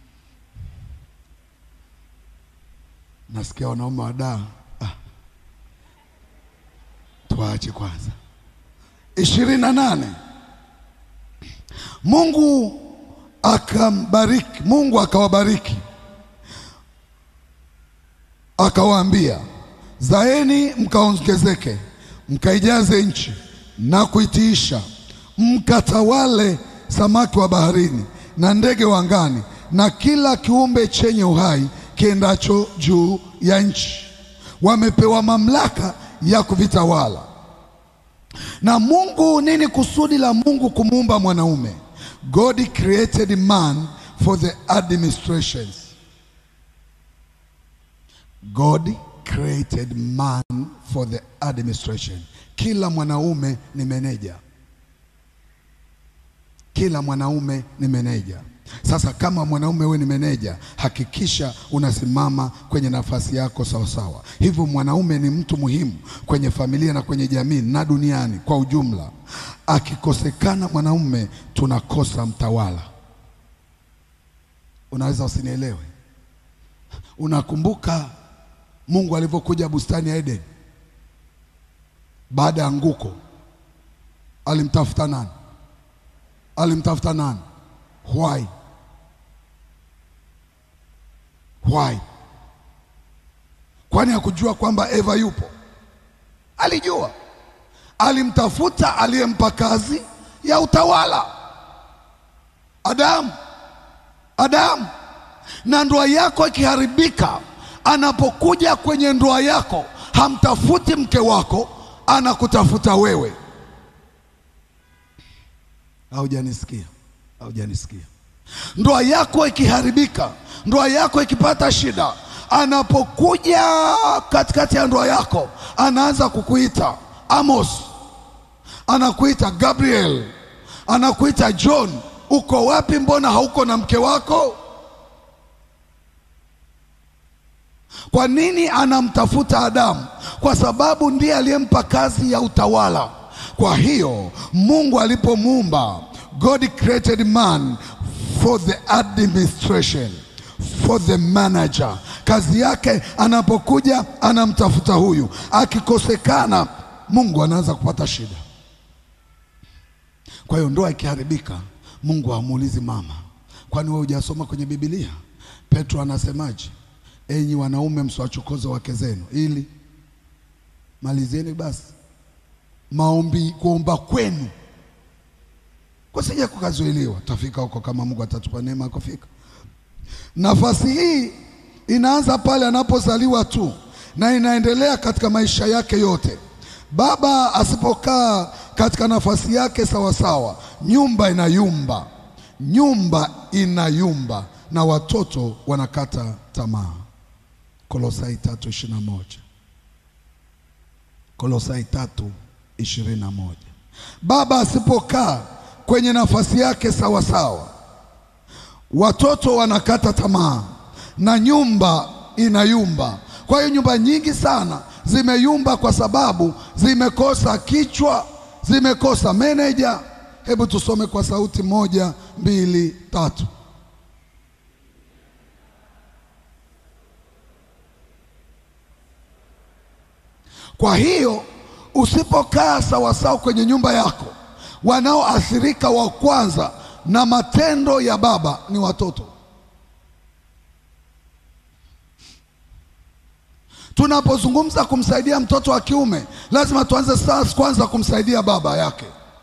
Nasikia wanaume wa Dar ah. Tuache kwanza ishirini na nane Mungu akambariki, Mungu akawabariki akawaambia, zaeni mkaongezeke, mkaijaze nchi na kuitiisha, mkatawale samaki wa baharini na ndege wa angani na kila kiumbe chenye uhai kiendacho juu ya nchi. Wamepewa mamlaka ya kuvitawala. Na Mungu, nini kusudi la Mungu kumuumba mwanaume? God created man for the administrations. God created man for the administration. Kila mwanaume ni meneja. Kila mwanaume ni meneja. Sasa kama mwanaume wewe ni meneja, hakikisha unasimama kwenye nafasi yako sawasawa. Hivyo mwanaume ni mtu muhimu kwenye familia na kwenye jamii na duniani kwa ujumla. Akikosekana mwanaume, tunakosa mtawala. Unaweza usinielewe. Unakumbuka Mungu alivyokuja bustani ya Eden baada ya anguko, alimtafuta nani? Alimtafuta nani? Why? Why? Kwani hakujua kwamba Eva yupo? Alijua. Alimtafuta aliyempa kazi ya utawala, Adamu. Adamu. Na ndoa yako ikiharibika, anapokuja kwenye ndoa yako, hamtafuti mke wako, anakutafuta wewe. Haujanisikia? Haujanisikia? Ndoa yako ikiharibika, ndoa yako ikipata shida, anapokuja katikati ya ndoa yako, anaanza kukuita Amos, anakuita Gabriel, anakuita John. Uko wapi? Mbona hauko na mke wako? Kwa nini anamtafuta Adamu? Kwa sababu ndiye aliyempa kazi ya utawala. Kwa hiyo Mungu alipomuumba, God created man for the administration, for the manager. Kazi yake anapokuja, anamtafuta huyu. Akikosekana, Mungu anaanza kupata shida. Kwa hiyo ndoa ikiharibika, Mungu hamuulizi mama, kwani wewe hujasoma kwenye Biblia? Petro anasemaje? Enyi wanaume msiwachokoze wake zenu, ili malizeni basi maombi, kuomba kwenu kusije kukazuiliwa. Tafika huko kama Mungu atatupa neema ya kufika. Nafasi hii inaanza pale anapozaliwa tu na inaendelea katika maisha yake yote. Baba asipokaa katika nafasi yake sawasawa, nyumba inayumba, nyumba inayumba na watoto wanakata tamaa. Kolosai tatu ishirini na moja. Kolosai tatu ishirini na moja. Baba asipokaa kwenye nafasi yake sawa sawa, watoto wanakata tamaa na nyumba inayumba, Kwa hiyo nyumba nyingi sana zimeyumba kwa sababu zimekosa kichwa, zimekosa meneja. Hebu tusome kwa sauti moja, mbili, tatu. Kwa hiyo usipokaa sawasawa kwenye nyumba yako, wanaoathirika wa kwanza na matendo ya baba ni watoto. Tunapozungumza kumsaidia mtoto wa kiume, lazima tuanze sasa kwanza kumsaidia baba yake.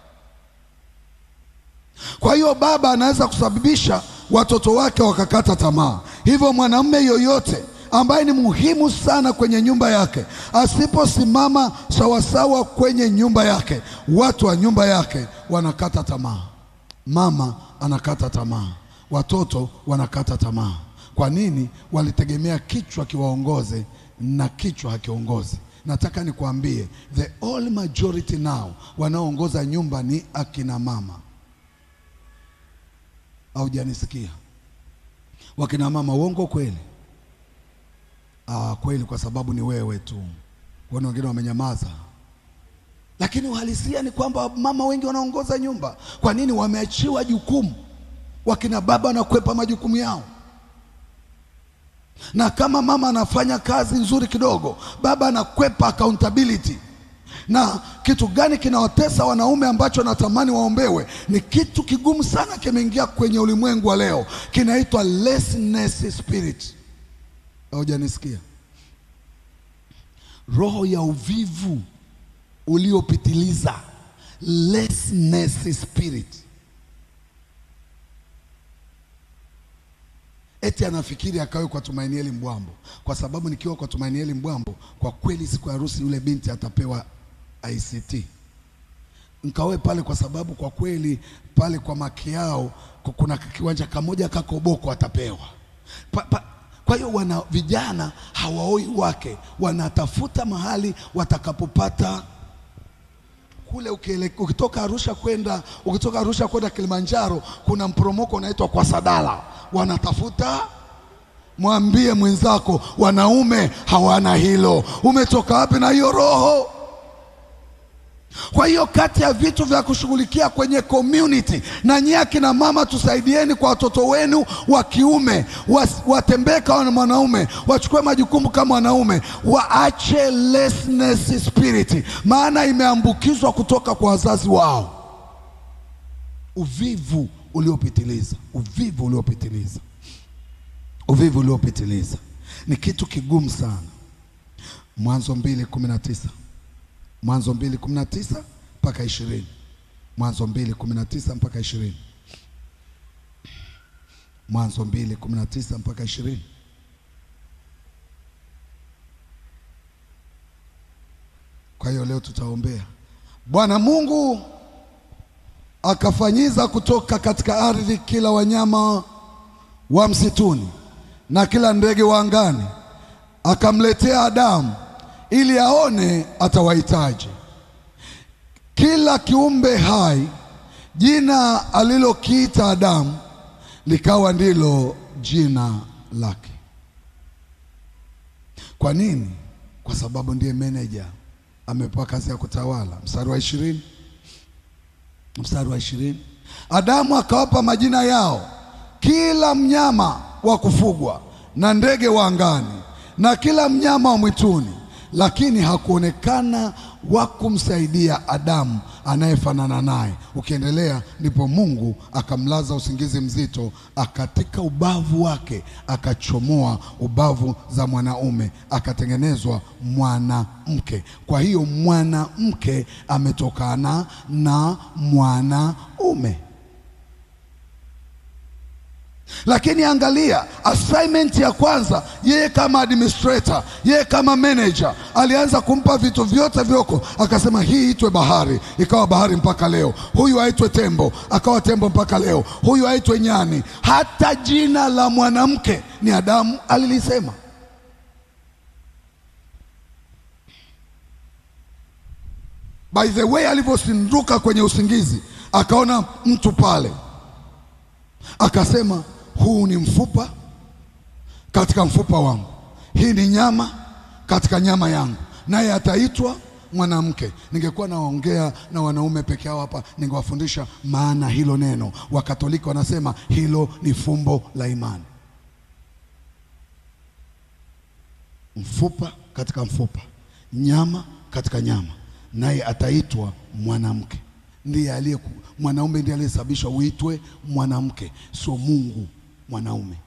Kwa hiyo baba anaweza kusababisha watoto wake wakakata tamaa. Hivyo mwanamume yoyote ambaye ni muhimu sana kwenye nyumba yake asiposimama sawasawa kwenye nyumba yake, watu wa nyumba yake wanakata tamaa. Mama anakata tamaa, watoto wanakata tamaa. Kwa nini? Walitegemea kichwa kiwaongoze na kichwa hakiongozi. Nataka nikwambie, the all majority now wanaoongoza nyumba ni akina mama. Haujanisikia? Wakina mama, uongo kweli? Ah, kweli, kwa sababu ni wewe tu. Wana wengine wamenyamaza, lakini uhalisia ni kwamba mama wengi wanaongoza nyumba. Kwa nini? Wameachiwa jukumu. Wakina baba wanakwepa majukumu yao, na kama mama anafanya kazi nzuri kidogo, baba anakwepa accountability. Na kitu gani kinawatesa wanaume ambacho natamani waombewe? Ni kitu kigumu sana, kimeingia kwenye ulimwengu wa leo, kinaitwa laziness spirit. Haujanisikia? Roho ya uvivu uliopitiliza, laziness spirit. Eti anafikiri akawe kwa Tumainieli Mbwambo, kwa sababu nikiwa kwa Tumainieli Mbwambo, kwa kweli siku ya harusi yule binti atapewa ICT nkawe pale, kwa sababu kwa kweli pale kwa Makiao kuna kiwanja kamoja kakoboko atapewa pa, pa, kwa hiyo wana vijana hawaoi wake, wanatafuta mahali watakapopata kule. Ukile, ukitoka Arusha kwenda ukitoka Arusha kwenda Kilimanjaro kuna mporomoko unaitwa kwa Sadala, wanatafuta mwambie mwenzako, wanaume hawana hilo. Umetoka wapi na hiyo roho? Kwa hiyo kati ya vitu vya kushughulikia kwenye community, na nyie akina mama, tusaidieni kwa watoto wenu wa kiume, watembee kama mwanaume, wachukue majukumu kama wanaume, waache laziness spirit, maana imeambukizwa kutoka kwa wazazi wao. Uvivu uliopitiliza, uvivu uliopitiliza, uvivu uliopitiliza ni kitu kigumu sana. Mwanzo mbili kumi na tisa Mwanzo mbili kumi na tisa mpaka ishirini Mwanzo mbili kumi na tisa mpaka ishirini Mwanzo mbili kumi na tisa mpaka ishirini Kwa hiyo leo tutaombea. Bwana Mungu akafanyiza kutoka katika ardhi kila wanyama wa msituni na kila ndege wa angani, akamletea Adamu ili aone atawahitaji. Kila kiumbe hai jina alilokiita Adamu likawa ndilo jina lake. Kwa nini? Kwa sababu ndiye meneja, amepewa kazi ya kutawala. Mstari wa ishirini, mstari wa ishirini, Adamu akawapa majina yao kila mnyama wa kufugwa na ndege wa angani na kila mnyama wa mwituni lakini hakuonekana wa kumsaidia Adamu anayefanana naye. Ukiendelea, ndipo Mungu akamlaza usingizi mzito, akatika ubavu wake akachomoa ubavu za mwanaume, akatengenezwa mwanamke. Kwa hiyo mwanamke ametokana na mwanaume. Lakini angalia assignment ya kwanza, yeye kama administrator, yeye kama manager alianza kumpa vitu vyote vyoko, akasema hii itwe bahari, ikawa bahari mpaka leo. Huyu aitwe tembo, akawa tembo mpaka leo. Huyu aitwe nyani. Hata jina la mwanamke ni Adamu alilisema. By the way, alivyosinduka kwenye usingizi, akaona mtu pale, akasema huu ni mfupa katika mfupa wangu, hii ni nyama katika nyama yangu, naye ataitwa mwanamke. Ningekuwa naongea na wanaume peke yao hapa, ningewafundisha maana hilo neno. Wakatoliki wanasema hilo ni fumbo la imani. Mfupa katika mfupa, nyama katika nyama, naye ataitwa mwanamke. Ndiye aliye mwanaume, ndiye aliyesababishwa uitwe mwanamke, sio Mungu mwanaume.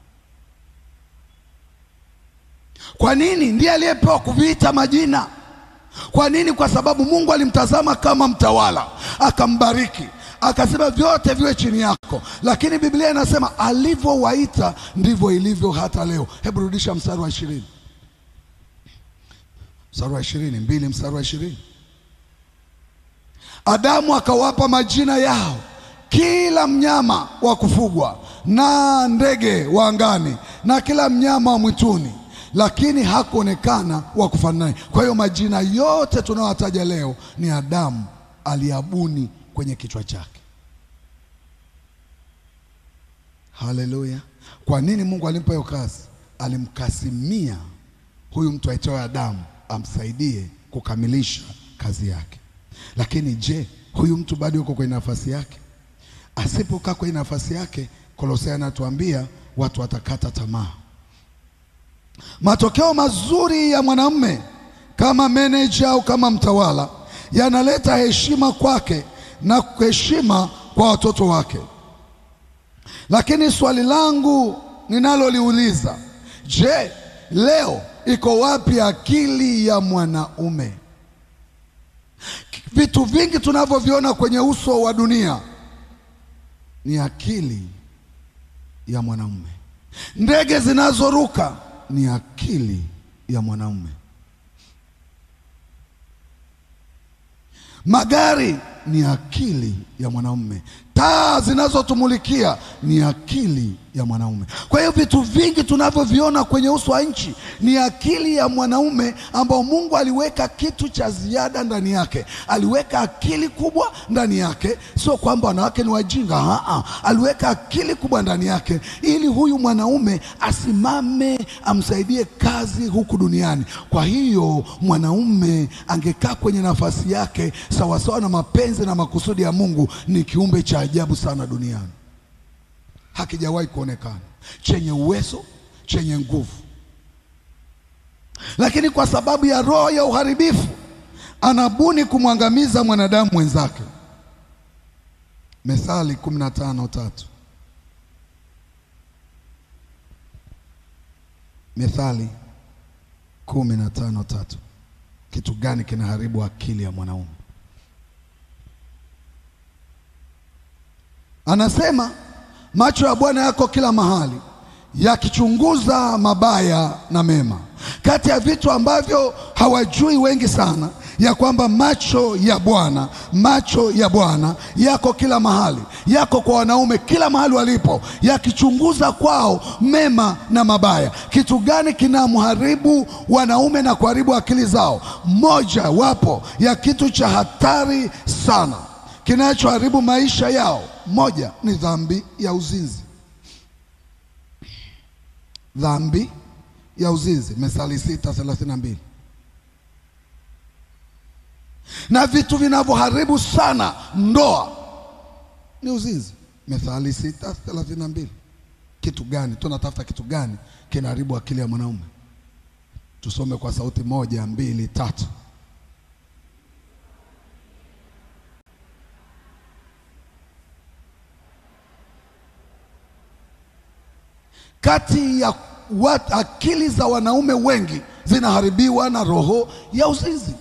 Kwa nini? Ndiye aliyepewa kuviita majina. Kwa nini? Kwa sababu Mungu alimtazama kama mtawala, akambariki, akasema vyote viwe chini yako. Lakini Biblia inasema alivyowaita ndivyo ilivyo hata leo. Hebu rudisha mstari wa ishirini, mstari wa ishirini mbili, mstari wa ishirini. Adamu akawapa majina yao kila mnyama wa kufugwa na ndege wa angani na kila mnyama wa mwituni lakini hakuonekana wa kufanana naye. Kwa hiyo majina yote tunayotaja leo ni Adamu aliabuni kwenye kichwa chake. Haleluya! Kwa nini Mungu alimpa hiyo kazi? Alimkasimia huyu mtu aitwaye Adamu amsaidie kukamilisha kazi yake. Lakini je, huyu mtu bado yuko kwenye nafasi yake? Asipokaa kwenye nafasi yake, Kolosai anatuambia watu watakata tamaa. Matokeo mazuri ya mwanamume kama meneja au kama mtawala yanaleta heshima kwake na heshima kwa watoto wake. Lakini swali langu ninaloliuliza, je, leo iko wapi akili ya mwanaume? Vitu vingi tunavyoviona kwenye uso wa dunia ni akili ya mwanaume. Ndege zinazoruka ni akili ya mwanaume. Magari ni akili ya mwanaume. Taa zinazotumulikia ni akili ya mwanaume. Kwa hiyo vitu vingi tunavyoviona kwenye uso wa nchi ni akili ya mwanaume, ambao Mungu aliweka kitu cha ziada ndani yake. Aliweka akili kubwa ndani yake, sio kwamba wanawake ni wajinga. Aa, aliweka akili kubwa ndani yake ili huyu mwanaume asimame, amsaidie kazi huku duniani. Kwa hiyo mwanaume angekaa kwenye nafasi yake sawasawa na mapenzi na makusudi ya Mungu, ni kiumbe cha ajabu sana duniani hakijawahi kuonekana, chenye uwezo, chenye nguvu, lakini kwa sababu ya roho ya uharibifu anabuni kumwangamiza mwanadamu mwenzake. Methali kumi na tano tatu. Methali kumi na tano tatu. Kitu gani kinaharibu akili ya mwanaume? Anasema macho ya Bwana yako kila mahali, yakichunguza mabaya na mema. Kati ya vitu ambavyo hawajui wengi sana, ya kwamba macho ya Bwana, macho ya Bwana yako kila mahali, yako kwa wanaume kila mahali walipo, yakichunguza kwao mema na mabaya. Kitu gani kinamharibu wanaume na kuharibu akili zao? Moja wapo ya kitu cha hatari sana kinachoharibu maisha yao moja ni dhambi ya uzinzi. Dhambi ya uzinzi, Methali sita thelathini na mbili. Na vitu vinavyoharibu sana ndoa ni uzinzi, Methali sita thelathini na mbili. Kitu gani? Tunatafuta kitu gani kinaharibu akili ya mwanaume? Tusome kwa sauti moja, mbili, tatu. Kati ya wat, akili za wanaume wengi zinaharibiwa na roho ya uzinzi,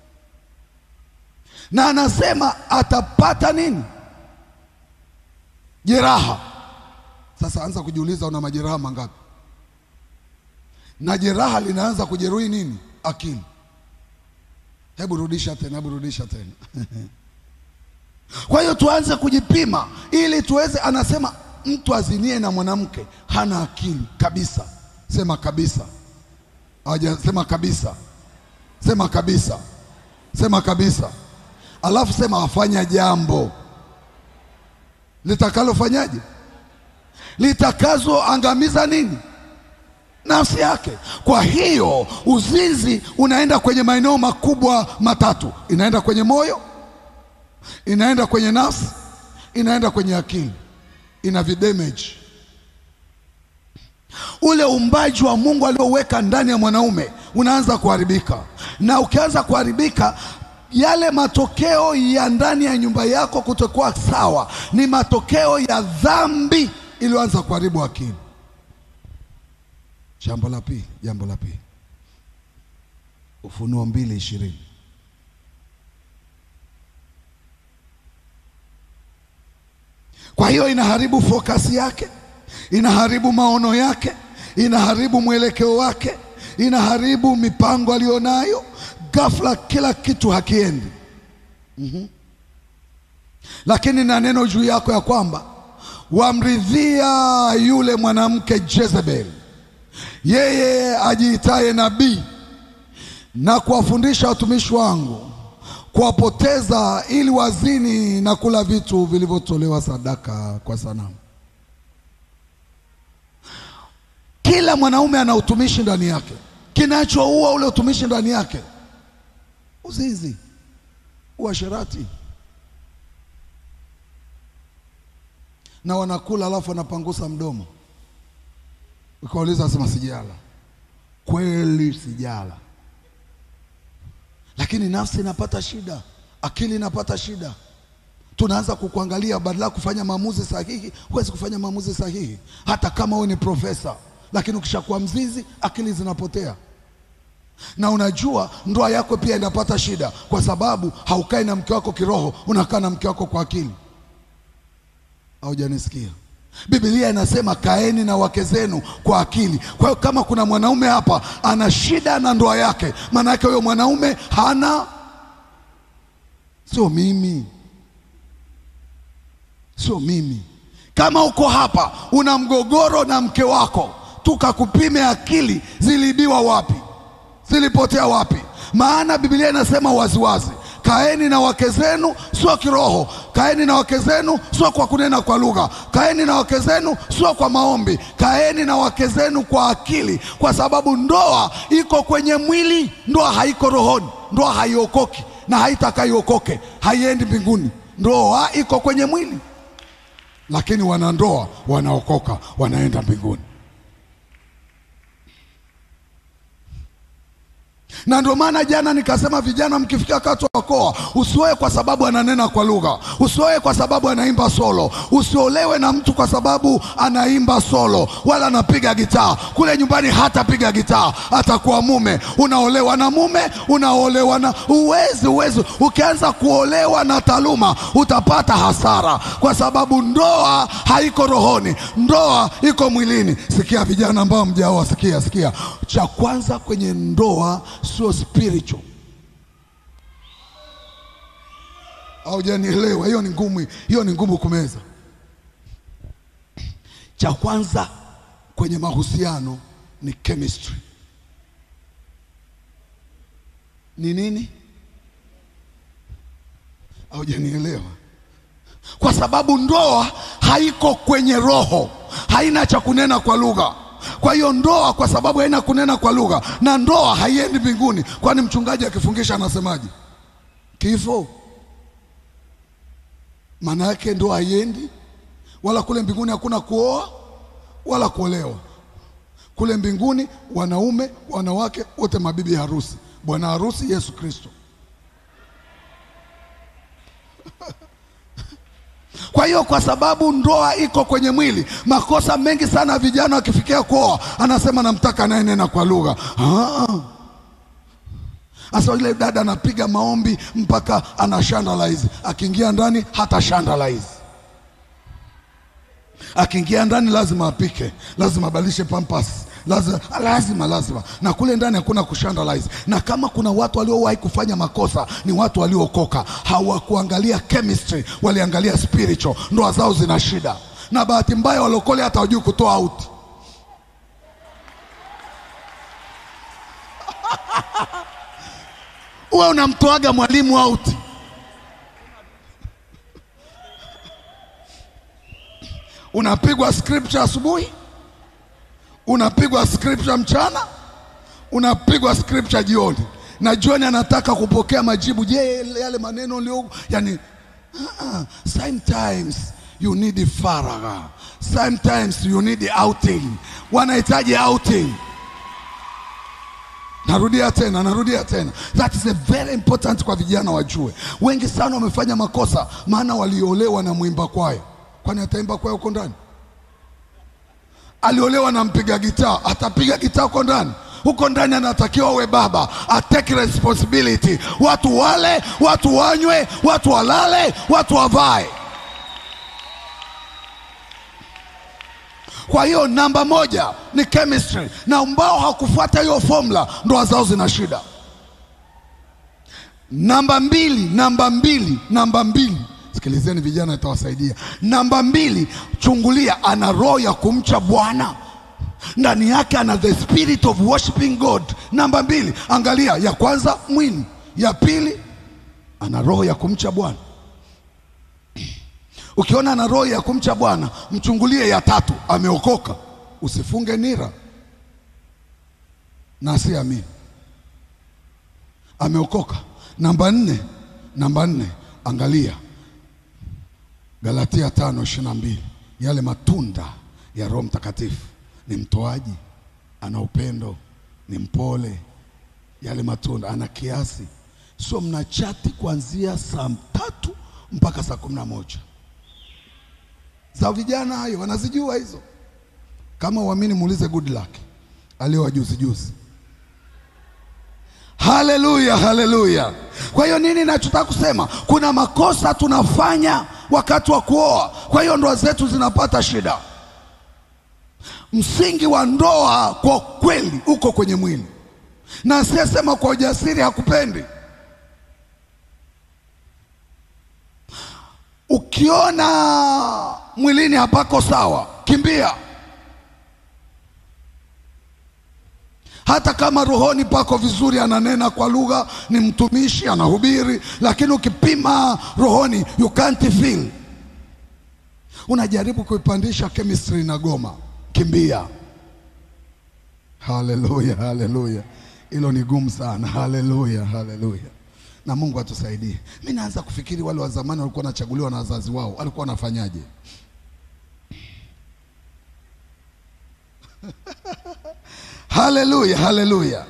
na anasema atapata nini? Jeraha. Sasa anza kujiuliza, una majeraha mangapi? Na jeraha linaanza kujeruhi nini? Akili. Hebu rudisha tena, hebu rudisha tena. Kwa hiyo tuanze kujipima ili tuweze, anasema mtu azinie na mwanamke hana akili kabisa. Sema kabisa. Hawajasema kabisa. Sema kabisa. Sema kabisa. Alafu sema afanya jambo litakalofanyaje? Litakazoangamiza nini? nafsi yake. Kwa hiyo uzinzi unaenda kwenye maeneo makubwa matatu, inaenda kwenye moyo, inaenda kwenye nafsi, inaenda kwenye akili, ina vidamage ule uumbaji wa Mungu alioweka ndani ya mwanaume unaanza kuharibika, na ukianza kuharibika, yale matokeo ya ndani ya nyumba yako kutokuwa sawa ni matokeo ya dhambi iliyoanza kuharibu akili. Jambo la pili, jambo la pili, Ufunuo mbili ishirini Kwa hiyo inaharibu fokasi yake, inaharibu maono yake, inaharibu mwelekeo wake, inaharibu mipango aliyonayo. Ghafla kila kitu hakiendi. Mhm. Lakini na neno juu yako ya kwamba wamridhia yule mwanamke Jezebel, yeye ajiitaye nabii na kuwafundisha watumishi wangu kuwapoteza ili wazini na kula vitu vilivyotolewa sadaka kwa sanamu. Kila mwanaume ana utumishi ndani yake. Kinachoua ule utumishi ndani yake, uzinzi, uasherati, na wanakula alafu wanapangusa mdomo. Ukauliza asema sijala, kweli sijala lakini nafsi inapata shida, akili inapata shida. Tunaanza kukuangalia, badala ya kufanya maamuzi sahihi, huwezi kufanya maamuzi sahihi hata kama wewe ni profesa, lakini ukishakuwa mzizi, akili zinapotea. Na unajua ndoa yako pia inapata shida, kwa sababu haukai na mke wako kiroho, unakaa na mke wako kwa akili. Haujanisikia? Biblia inasema kaeni na wake zenu kwa akili. Kwa hiyo kama kuna mwanaume hapa ana shida na ndoa yake, maana yake huyo mwanaume hana, sio mimi, sio mimi. Kama uko hapa una mgogoro na mke wako, tukakupime akili, ziliibiwa wapi? Zilipotea wapi? Maana Biblia inasema waziwazi Kaeni na wake zenu sio kiroho, kaeni na wake zenu sio kwa kunena kwa lugha, kaeni na wake zenu sio kwa maombi, kaeni na wake zenu kwa akili, kwa sababu ndoa iko kwenye mwili, ndoa haiko rohoni, ndoa haiokoki na haitakaiokoke, haiendi mbinguni. Ndoa iko kwenye mwili, lakini wanandoa wanaokoka, wanaenda mbinguni. na ndio maana jana nikasema, vijana, mkifikia wakati wa koa, usioe kwa sababu ananena kwa lugha, usioe kwa sababu anaimba solo, usiolewe na mtu kwa sababu anaimba solo wala anapiga gitaa. Kule nyumbani hatapiga gitaa, atakuwa mume. Unaolewa na mume, unaolewa na uwezi, uwezi. Ukianza kuolewa na taaluma utapata hasara, kwa sababu ndoa haiko rohoni, ndoa iko mwilini. Sikia vijana ambao mjaoa, sikia, sikia, cha kwanza kwenye ndoa sio spiritual. Haujanielewa? Hiyo ni ngumu, hiyo ni ngumu kumeza. Cha kwanza kwenye mahusiano ni chemistry. Ni nini? Haujanielewa? Kwa sababu ndoa haiko kwenye roho, haina cha kunena kwa lugha. Kwa hiyo ndoa, kwa sababu haina kunena kwa lugha na ndoa haiendi mbinguni. Kwani mchungaji akifungisha anasemaje? Kifo. Maana yake ndoa haiendi, wala kule mbinguni hakuna kuoa wala kuolewa. Kule mbinguni wanaume, wanawake wote mabibi harusi, bwana harusi Yesu Kristo. Kwa hiyo kwa sababu ndoa iko kwenye mwili, makosa mengi sana vijana wakifikia kuoa, anasema namtaka anayenena kwa lugha. Sasa ile dada anapiga maombi mpaka ana shandalize, akiingia ndani hata shandalize. Akiingia ndani lazima apike, lazima abadilishe pampas, lazima lazima lazima, na kule ndani hakuna kushandalize. Na kama kuna watu waliowahi kufanya makosa ni watu waliookoka, hawakuangalia chemistry, waliangalia spiritual. Ndoa zao zina shida, na bahati mbaya walokole hata wajui kutoa out. Uwe unamtoaga mwalimu out unapigwa scripture asubuhi, unapigwa scripture mchana, unapigwa scripture jioni, na jioni anataka kupokea majibu. Je, yale maneno ulio yani, uh, sometimes you need faragha, sometimes you need outing. Wanahitaji outing. Narudia tena, narudia tena. That is a very important kwa vijana wajue. Wengi sana wamefanya makosa, maana waliolewa na mwimba kwayo. Kwani ataimba kwayo huko ndani? Aliolewa na mpiga gitaa, atapiga gitaa huko ndani? Huko ndani anatakiwa awe baba, atake responsibility. Watu wale, watu wanywe, watu walale, watu wavae. Kwa hiyo namba moja ni chemistry, na ambao hakufuata hiyo formula ndoa zao zina shida. Namba mbili, namba mbili, namba mbili, sikilizeni vijana, itawasaidia. Namba mbili, chungulia, ana roho ya kumcha Bwana ndani yake, ana the spirit of worshiping God. Namba mbili, angalia, ya kwanza mwili, ya pili ana roho ya kumcha Bwana. Ukiona ana roho ya kumcha Bwana, mchungulie ya tatu, ameokoka. Usifunge nira na asiamini, ameokoka. Namba nne, namba nne, angalia Galatia tano ishirini na mbili, yale matunda ya Roho Mtakatifu ni mtoaji, ana upendo, ni mpole, yale matunda, ana kiasi. Sio mnachati kuanzia saa tatu mpaka saa kumi na moja za vijana hayo wanazijua hizo. Kama uamini, muulize good luck aliowa juzi juzi. Haleluya, haleluya. Kwa hiyo nini nachotaka kusema, kuna makosa tunafanya wakati wa kuoa, kwa hiyo ndoa zetu zinapata shida. Msingi wa ndoa kwa kweli uko kwenye mwili, na asiyesema kwa ujasiri hakupendi. Ukiona mwilini hapako sawa, kimbia. Hata kama rohoni pako vizuri, ananena kwa lugha, ni mtumishi, anahubiri, lakini ukipima rohoni, you can't feel. Unajaribu kuipandisha chemistry na goma, kimbia. Haleluya, haleluya, hilo ni gumu sana. Haleluya, haleluya na Mungu atusaidie. Mimi naanza kufikiri wale wa zamani walikuwa wanachaguliwa na wazazi wao, walikuwa wanafanyaje? Haleluya, haleluya.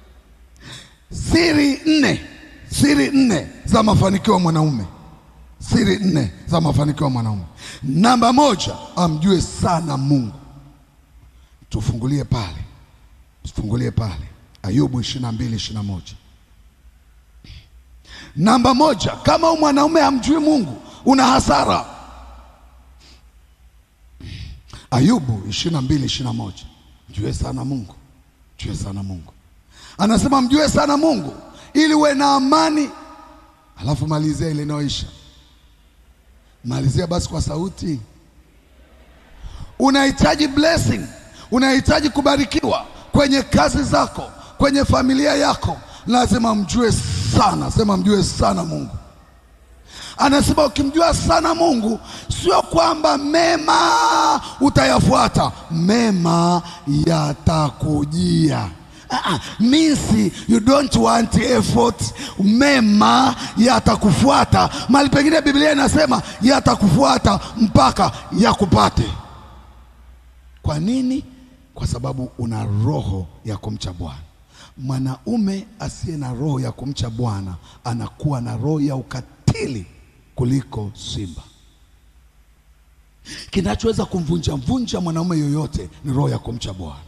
Siri nne, siri nne za mafanikio ya mwanaume, siri nne za mafanikio ya mwanaume. Namba moja, amjue sana Mungu. Tufungulie pale, tufungulie pale Ayubu ishirini na mbili ishirini na moja. Namba moja, kama mwanaume hamjui Mungu una hasara. Ayubu ishirini na mbili ishirini na moja. Mjue sana Mungu, mjue sana Mungu. Anasema mjue sana Mungu ili uwe na amani. Alafu malizia ile inayoisha, malizia basi kwa sauti. Unahitaji blessing, unahitaji kubarikiwa kwenye kazi zako, kwenye familia yako, lazima mjue sana. Sema mjue sana Mungu. Anasema ukimjua sana Mungu, sio kwamba mema utayafuata, mema yatakujia. Uh-uh. Means you don't want effort, mema yatakufuata. Mahali pengine Biblia inasema yatakufuata mpaka yakupate. Kwa nini? Kwa sababu una roho ya kumcha Bwana. Mwanaume asiye na roho ya kumcha Bwana anakuwa na roho ya ukatili kuliko simba. Kinachoweza kumvunja mvunja mwanaume yoyote ni roho ya kumcha Bwana.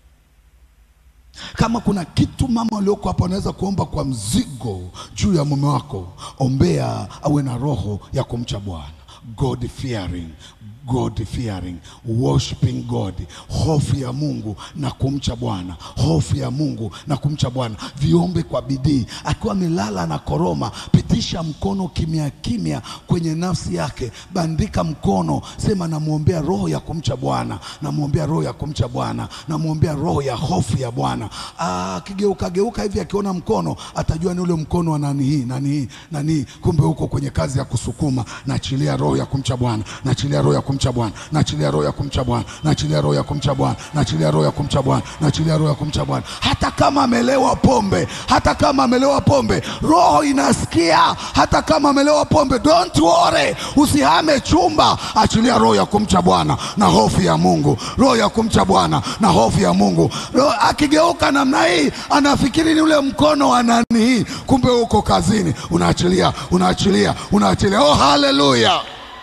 Kama kuna kitu mama walioko hapa wanaweza kuomba kwa mzigo juu ya mume wako, ombea awe na roho ya kumcha Bwana, God fearing God fearing, worshiping God, hofu ya Mungu na kumcha Bwana, hofu ya Mungu na kumcha Bwana. Viombe kwa bidii, akiwa amelala na koroma, pitisha mkono kimya kimya kwenye nafsi yake, bandika mkono, sema namwombea roho ya kumcha Bwana, namwombea roho ya kumcha Bwana, namwombea roho ya hofu ya Bwana. Akigeuka geuka hivi, akiona mkono atajua ni ule mkono wa nani hii nani hii nani hii, kumbe huko kwenye kazi ya kusukuma. Naachilia roho ya kumcha Bwana, naachilia roho ya kumcha kumcha Bwana, naachilia roho ya kumcha Bwana, naachilia roho ya kumcha Bwana, naachilia roho ya kumcha Bwana, naachilia roho ya kumcha Bwana. Hata kama amelewa pombe, hata kama amelewa pombe, roho inasikia. Hata kama amelewa pombe, don't worry, usihame chumba, achilia roho ya kumcha Bwana na hofu ya Mungu, roho ya kumcha Bwana na hofu ya Mungu. Roho akigeuka namna hii, anafikiri ni ule mkono wa nani hii, kumbe uko kazini. Unaachilia, unaachilia, unaachilia. Oh, haleluya!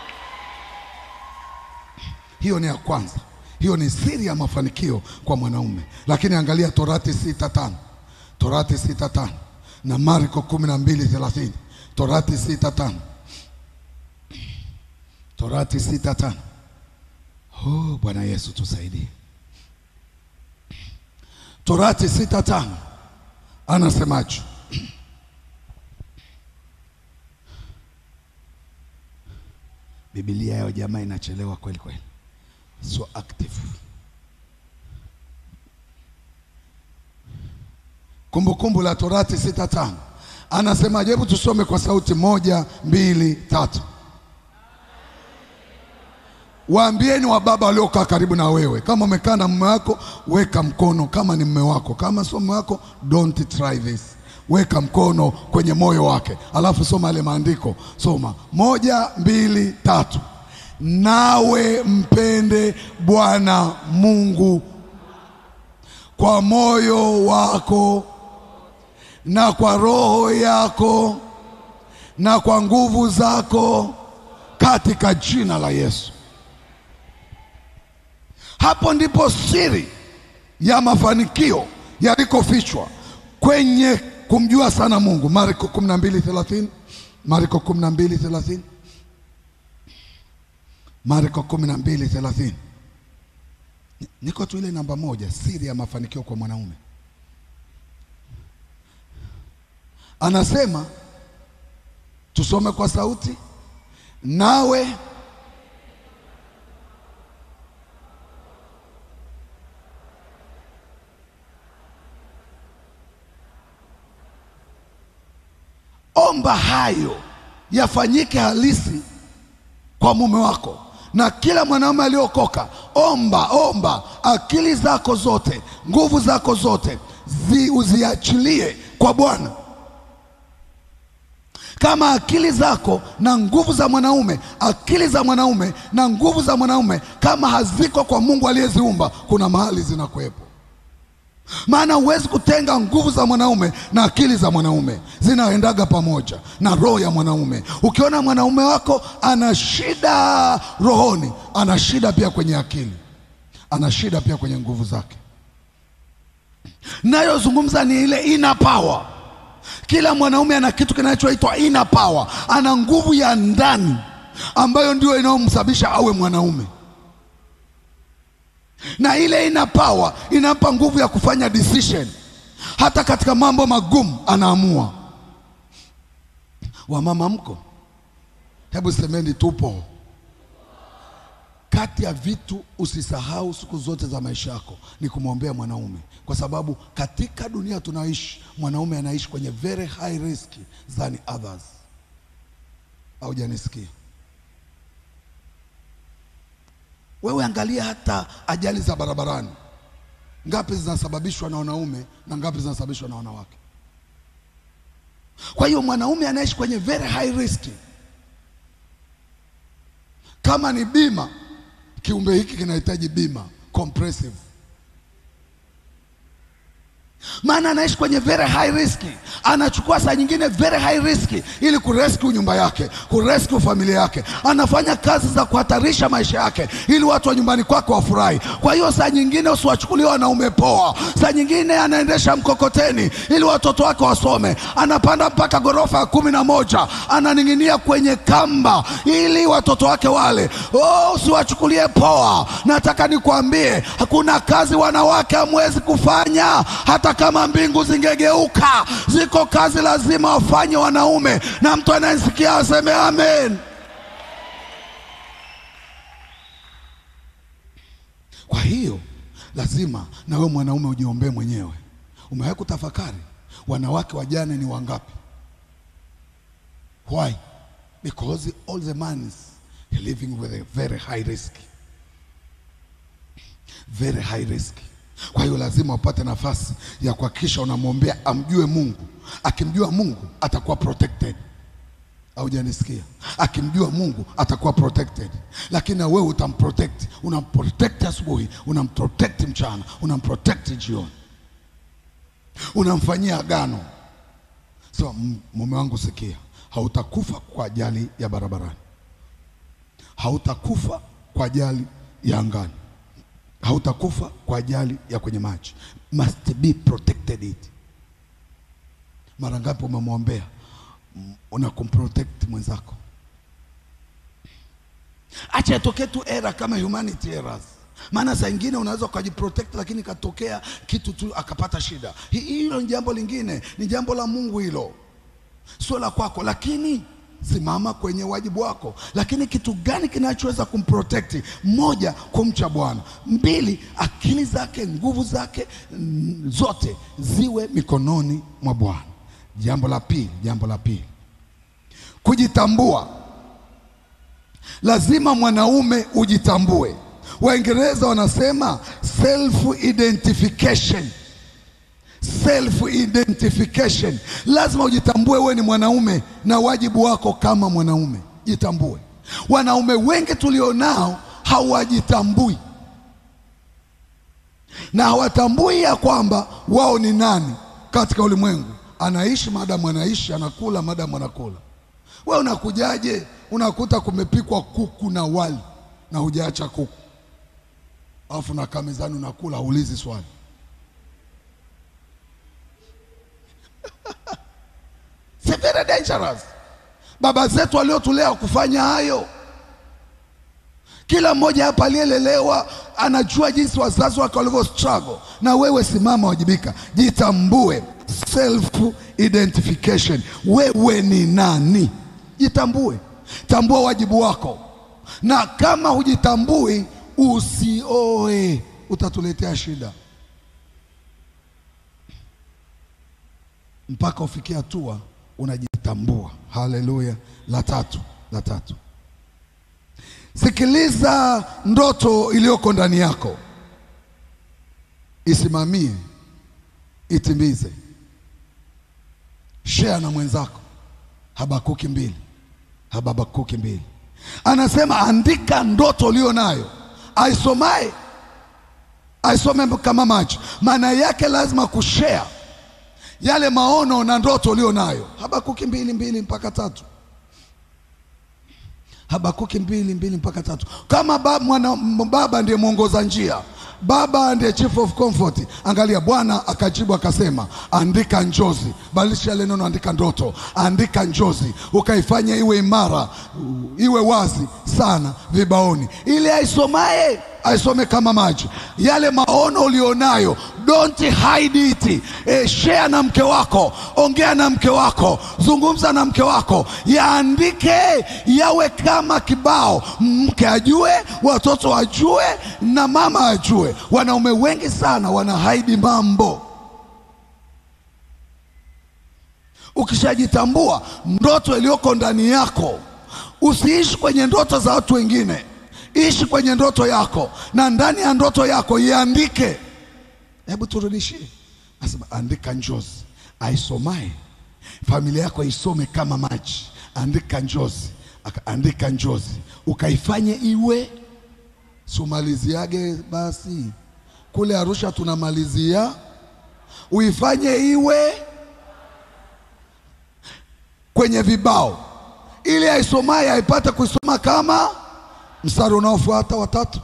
Hiyo ni ya kwanza. Hiyo ni siri ya mafanikio kwa mwanaume. Lakini angalia Torati sita tano Torati sita tano na Marko kumi na mbili thelathini Torati sita tano Torati sita tano Oh, Bwana Yesu tusaidie. Torati sita tano anasemaje? Biblia yao jamaa inachelewa kweli kweli, so active. Kumbukumbu la Torati sita tano anasemaje? Hebu tusome kwa sauti moja, mbili, tatu. Waambieni wa baba waliokaa karibu na wewe, kama umekaa na mume wako, weka mkono kama ni mume wako. Kama sio mume wako, don't try this. Weka mkono kwenye moyo wake, alafu soma yale maandiko. Soma moja, mbili, tatu. Nawe mpende Bwana Mungu kwa moyo wako na kwa roho yako na kwa nguvu zako, katika jina la Yesu. Hapo ndipo siri ya mafanikio yalikofichwa kwenye kumjua sana Mungu. Marko 12:30, Marko 12:30, Marko 12:30. Niko tu ile namba moja, siri ya mafanikio kwa mwanaume. Anasema tusome kwa sauti, nawe omba hayo yafanyike halisi kwa mume wako na kila mwanaume aliyokoka. Omba, omba, akili zako zote, nguvu zako zote zi, uziachilie kwa Bwana. Kama akili zako na nguvu za mwanaume, akili za mwanaume na nguvu za mwanaume kama haziko kwa Mungu aliyeziumba, kuna mahali zinakuwepo maana huwezi kutenga nguvu za mwanaume na akili za mwanaume, zinaendaga pamoja na roho ya mwanaume. Ukiona mwanaume wako ana shida rohoni, ana shida pia kwenye akili, ana shida pia kwenye nguvu zake. Nayozungumza ni ile inner power. Kila mwanaume ana kitu kinachoitwa inner power, ana nguvu ya ndani ambayo ndio inayomsababisha awe mwanaume na ile ina power inampa nguvu ya kufanya decision. Hata katika mambo magumu anaamua. Wamama mko, hebu semeni tupo. Kati ya vitu usisahau siku zote za maisha yako ni kumwombea mwanaume, kwa sababu katika dunia tunaoishi mwanaume anaishi kwenye very high risk than others. Haujanisikia? Wewe angalia hata ajali za barabarani, ngapi zinasababishwa na wanaume na ngapi zinasababishwa na wanawake? Kwa hiyo mwanaume anaishi kwenye very high risk. Kama ni bima, kiumbe hiki kinahitaji bima comprehensive, maana anaishi kwenye very high risk. Anachukua saa nyingine very high risk ili kurescue nyumba yake, kurescue familia yake. Anafanya kazi za kuhatarisha maisha yake ili watu wa nyumbani kwake wafurahi. Kwa hiyo saa nyingine usiwachukulie wanaume poa. Saa nyingine anaendesha mkokoteni ili watoto wake wasome, anapanda mpaka ghorofa ya kumi na moja, ananing'inia kwenye kamba ili watoto wake wale. Oh, usiwachukulie poa. Nataka nikwambie hakuna kazi wanawake hamwezi kufanya, hata kama mbingu zingegeuka. Ziko kazi lazima wafanye wanaume, na mtu anayesikia aseme amen. Kwa hiyo lazima na wewe mwanaume ujiombee mwenyewe. Umewahi kutafakari wanawake wajane ni wangapi? Why? Because all the mans You're living with a very high risk. Very high risk. Kwa hiyo lazima upate nafasi ya kuhakikisha unamwombea amjue Mungu. Akimjua Mungu atakuwa protected. Haujanisikia? Akimjua Mungu atakuwa protected, lakini na wewe utamprotect. Unamprotect asubuhi, unamprotect mchana, unamprotect jioni, unamfanyia agano. So m- mume wangu, sikia, hautakufa kwa ajali ya barabarani, hautakufa kwa ajali ya angani, hautakufa kwa ajali ya kwenye maji. Must be protected it. Mara ngapi umemwombea una kumprotect mwenzako. Acha itokee tu era kama humanity errors, maana saa ingine unaweza ukajiprotect, lakini katokea kitu tu akapata shida. Hi- Hilo ni jambo lingine, ni jambo la Mungu hilo, sio la kwako, lakini simama kwenye wajibu wako. Lakini kitu gani kinachoweza kumprotect? Moja, kumcha Bwana. Mbili, akili zake, nguvu zake mm, zote ziwe mikononi mwa Bwana. Jambo la pili, jambo la pili, kujitambua. Lazima mwanaume ujitambue. Waingereza wanasema self identification. Self identification, lazima ujitambue wewe ni mwanaume na wajibu wako kama mwanaume, jitambue. Wanaume wengi tulionao hawajitambui na hawatambui ya kwamba wao ni nani katika ulimwengu. Anaishi madamu anaishi, anakula madamu anakula. Wewe unakujaje? Unakuta kumepikwa kuku na wali na hujaacha kuku, alafu nakaa mezani unakula, haulizi swali. It's very dangerous. Baba zetu waliotulea kufanya hayo. Kila mmoja hapa aliyelelewa anajua jinsi wazazi wake walivyo struggle, na wewe simama, wajibika, jitambue, self identification. Wewe ni nani? Jitambue, tambua wajibu wako, na kama hujitambui usioe, utatuletea shida mpaka ufikie hatua unajitambua. Haleluya! La tatu, la tatu Sikiliza ndoto iliyoko ndani yako, isimamie, itimize. Share na mwenzako. Habakuki mbili, Habakuki mbili anasema andika ndoto ulio nayo, aisomaye aisome kama macho. Maana yake lazima kushare yale maono na ndoto ulio nayo. Habakuki mbili mbili mpaka tatu. Habakuki mbili mbili mpaka tatu. Kama baba, mwana, baba ndiye mwongoza njia, baba ndiye chief of comfort. Angalia, Bwana akajibu akasema, andika njozi, badilisha ile neno, andika ndoto, andika njozi, ukaifanya iwe imara, iwe wazi sana vibaoni, ili aisomaye aisome kama maji. Yale maono ulionayo, don't hide it. E, share na mke wako, ongea na mke wako, zungumza na mke wako, yaandike yawe kama kibao, mke ajue, watoto wajue, na mama ajue. Wanaume wengi sana wana haidi mambo. Ukishajitambua ndoto iliyoko ndani yako, usiishi kwenye ndoto za watu wengine ishi kwenye ndoto yako, na ndani ya ndoto yako iandike. Hebu turudishie, nasema andika njozi, aisomaye familia yako isome kama maji. Andika njozi, andika njozi, ukaifanye iwe sumaliziage. Basi kule Arusha tunamalizia, uifanye iwe kwenye vibao, ili aisomaye aipate kuisoma kama Mstari unaofuata watatu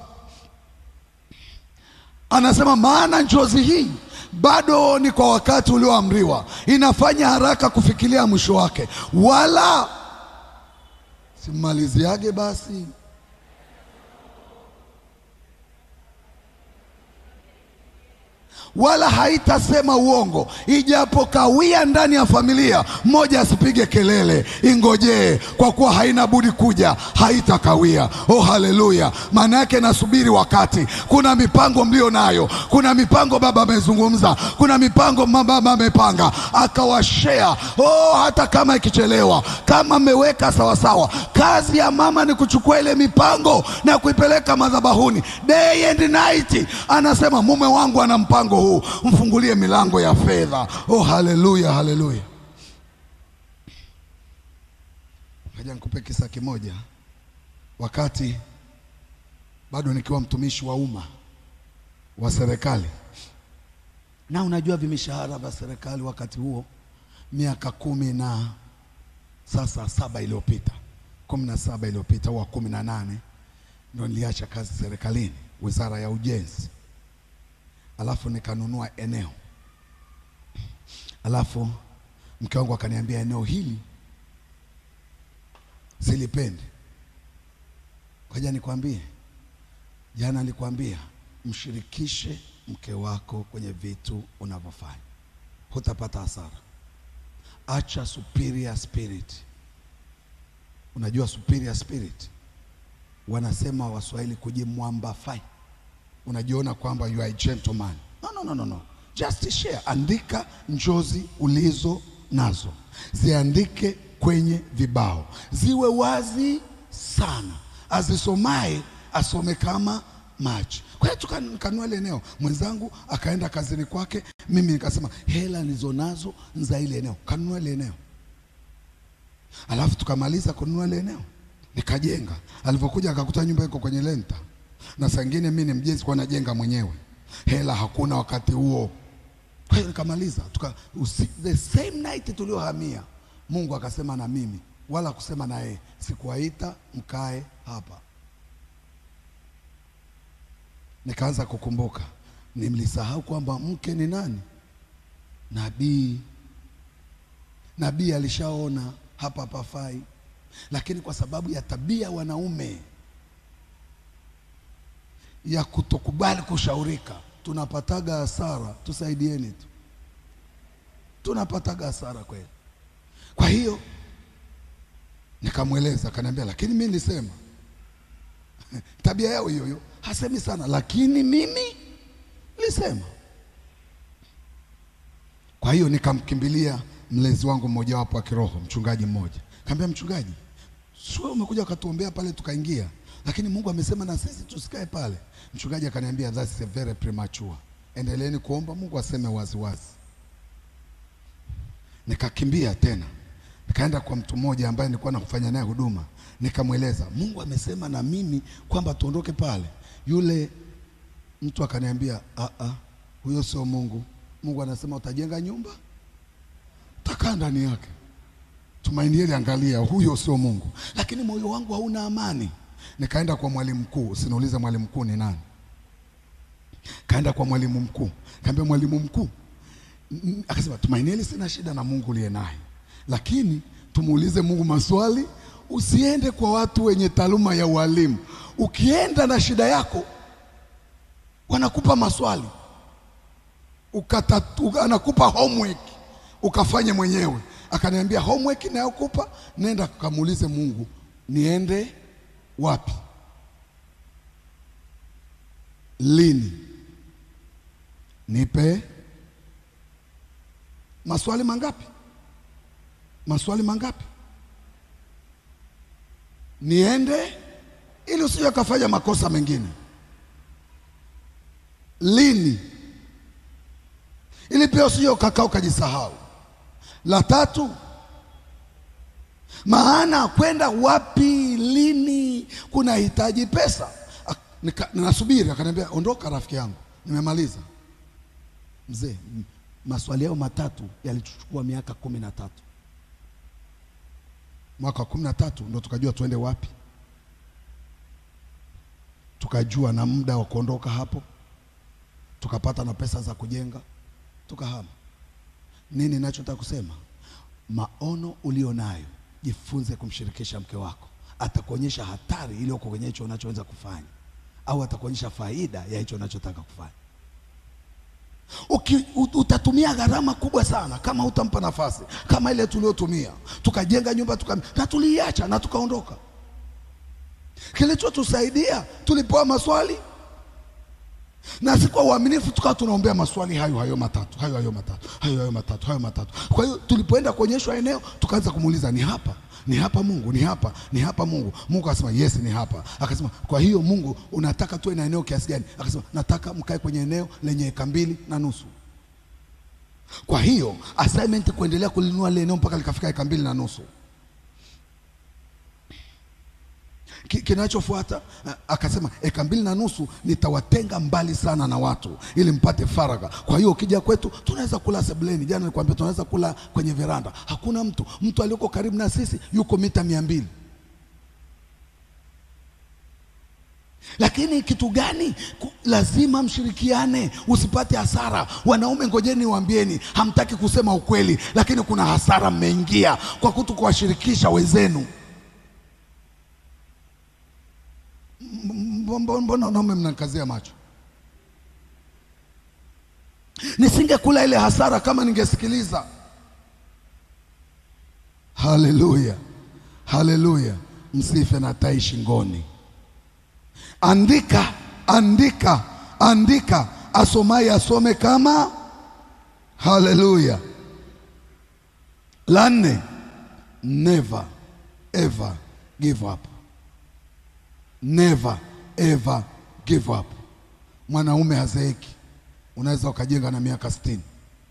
anasema, maana njozi hii bado ni kwa wakati ulioamriwa, inafanya haraka kufikiria mwisho wake, wala simmaliziage. Basi wala haitasema uongo, ijapokawia ndani ya familia, mmoja asipige kelele, ingojee, kwa kuwa haina budi kuja, haitakawia. Oh, haleluya! Maana yake nasubiri wakati. Kuna mipango mlio nayo, kuna mipango Baba amezungumza, kuna mipango Baba amepanga akawashea. Oh, hata kama ikichelewa, kama mmeweka sawasawa, kazi ya mama ni kuchukua ile mipango na kuipeleka madhabahuni day and night. Anasema mume wangu ana mpango huu, mfungulie milango ya fedha. Oh, haleluya, haleluya. Ngoja nikupe kisa kimoja. Wakati bado nikiwa mtumishi wa umma wa serikali, na unajua vimishahara vya serikali wakati huo, miaka kumi na sasa saba iliyopita, kumi na saba iliyopita au kumi na nane ndo niliacha kazi serikalini, wizara ya ujenzi, alafu nikanunua eneo, alafu mke wangu akaniambia eneo hili silipendi. Ngoja nikwambie, jana nilikwambia mshirikishe mke wako kwenye vitu unavyofanya, hutapata hasara. Acha superior spirit. Unajua superior spirit, wanasema Waswahili kujimwambafai. Unajiona kwamba you are a gentleman. No, no, no, no, no. Just share. Andika njozi ulizo nazo, ziandike kwenye vibao, ziwe wazi sana, azisomaye asome kama maji. Kwa hiyo tukanunua ile eneo, mwenzangu akaenda kazini kwake, mimi nikasema hela nilizonazo za ile eneo, kanunua ile eneo, alafu tukamaliza kununua ile eneo, nikajenga. Alivyokuja akakuta nyumba iko kwenye lenta, na saa ingine mimi ni mjenzi, kwa najenga mwenyewe, hela hakuna wakati huo. Kwa hiyo nikamaliza, tuka usi, the same night tuliohamia, Mungu akasema na mimi, wala kusema na yeye, sikuwaita mkae hapa nikaanza kukumbuka, nimlisahau kwamba mke ni nani? Nabii. Nabii alishaona hapa pafai, lakini kwa sababu ya tabia wanaume ya kutokubali kushaurika, tunapataga hasara. Tusaidieni tu, tunapataga hasara kweli. Kwa hiyo nikamweleza, akaniambia, lakini mimi nilisema tabia yao hiyo hiyo hasemi sana lakini mimi nilisema. Kwa hiyo nikamkimbilia mlezi wangu mmojawapo wa kiroho, mchungaji mmoja. Kaambia, mchungaji, sio umekuja ukatuombea pale tukaingia, lakini Mungu amesema na sisi tusikae pale. Mchungaji akaniambia, that's a very premature, endeleeni kuomba Mungu aseme wazi wazi. Nikakimbia tena nikaenda kwa mtu mmoja ambaye nilikuwa nakufanya naye huduma, nikamweleza Mungu amesema na mimi kwamba tuondoke pale. Yule mtu akaniambia, a a, huyo sio Mungu. Mungu anasema utajenga nyumba, utakaa ndani yake. Tumaini hili, angalia, huyo sio Mungu. Lakini moyo wangu hauna amani. Nikaenda kwa mwalimu mkuu, usiniulize mwalimu mkuu ni nani. Kaenda kwa mwalimu mkuu, kaambia mwalimu mkuu, akasema Tumaini hili, sina shida na Mungu uliye naye, lakini tumuulize Mungu maswali Usiende kwa watu wenye taaluma ya ualimu. Ukienda na shida yako, wanakupa maswali ukatatu, anakupa homework ukafanye mwenyewe. Akaniambia homework nayokupa, nenda kamuulize Mungu, niende wapi, lini, nipe maswali mangapi, maswali mangapi niende ili usije ukafanya makosa mengine. Lini? Ili pia usije ukakaa ukajisahau. La tatu, maana kwenda wapi, lini, kuna hitaji pesa. Ninasubiri, akaniambia ondoka, rafiki yangu, nimemaliza. Mzee, maswali yao matatu yalichukua miaka kumi na tatu mwaka wa kumi na tatu ndo tukajua tuende wapi, tukajua na muda wa kuondoka hapo, tukapata na pesa za kujenga, tukahama. Nini nachotaka kusema, maono ulio nayo jifunze kumshirikisha mke wako. Atakuonyesha hatari iliyoko kwenye hicho unachoweza kufanya, au atakuonyesha faida ya hicho unachotaka kufanya. Uki, ut- utatumia gharama kubwa sana kama utampa nafasi kama ile tuliotumia tukajenga nyumba tuka, na tuliiacha na tukaondoka. Kilichotusaidia tulipewa maswali na si kwa uaminifu, tukawa tunaombea maswali hayo hayo matatu hayo hayo matatu hayo hayo matatu hayo matatu. Kwa hiyo tulipoenda kuonyeshwa eneo, tukaanza kumuuliza ni hapa ni hapa Mungu, ni hapa ni hapa Mungu. Mungu akasema yes, ni hapa. Akasema kwa hiyo Mungu, unataka tuwe na eneo kiasi gani? Akasema nataka mkae kwenye eneo lenye eka mbili na nusu. Kwa hiyo assignment kuendelea kulinunua lile eneo mpaka likafika eka mbili na nusu. Ki- kinachofuata a- akasema eka mbili na nusu nitawatenga mbali sana na watu ili mpate faragha. Kwa hiyo ukija kwetu tunaweza kula sebuleni. Jana nilikwambia tunaweza kula kwenye veranda, hakuna mtu. Mtu aliyoko karibu na sisi yuko mita mia mbili. Lakini kitu gani? Ku- Lazima mshirikiane, usipate hasara. Wanaume, ngojeni niwaambieni, hamtaki kusema ukweli, lakini kuna hasara mmeingia kwa kuto kuwashirikisha wenzenu. Mbona mbona wanaume mnanikazia macho? Nisingekula ile hasara kama ningesikiliza. Haleluya, haleluya! Msife na tai shingoni. Andika, andika, andika, asomaye asome kama. Haleluya. La nne, never ever give up. Never ever give up. Mwanaume hazeeki. Unaweza ukajenga na miaka sitini.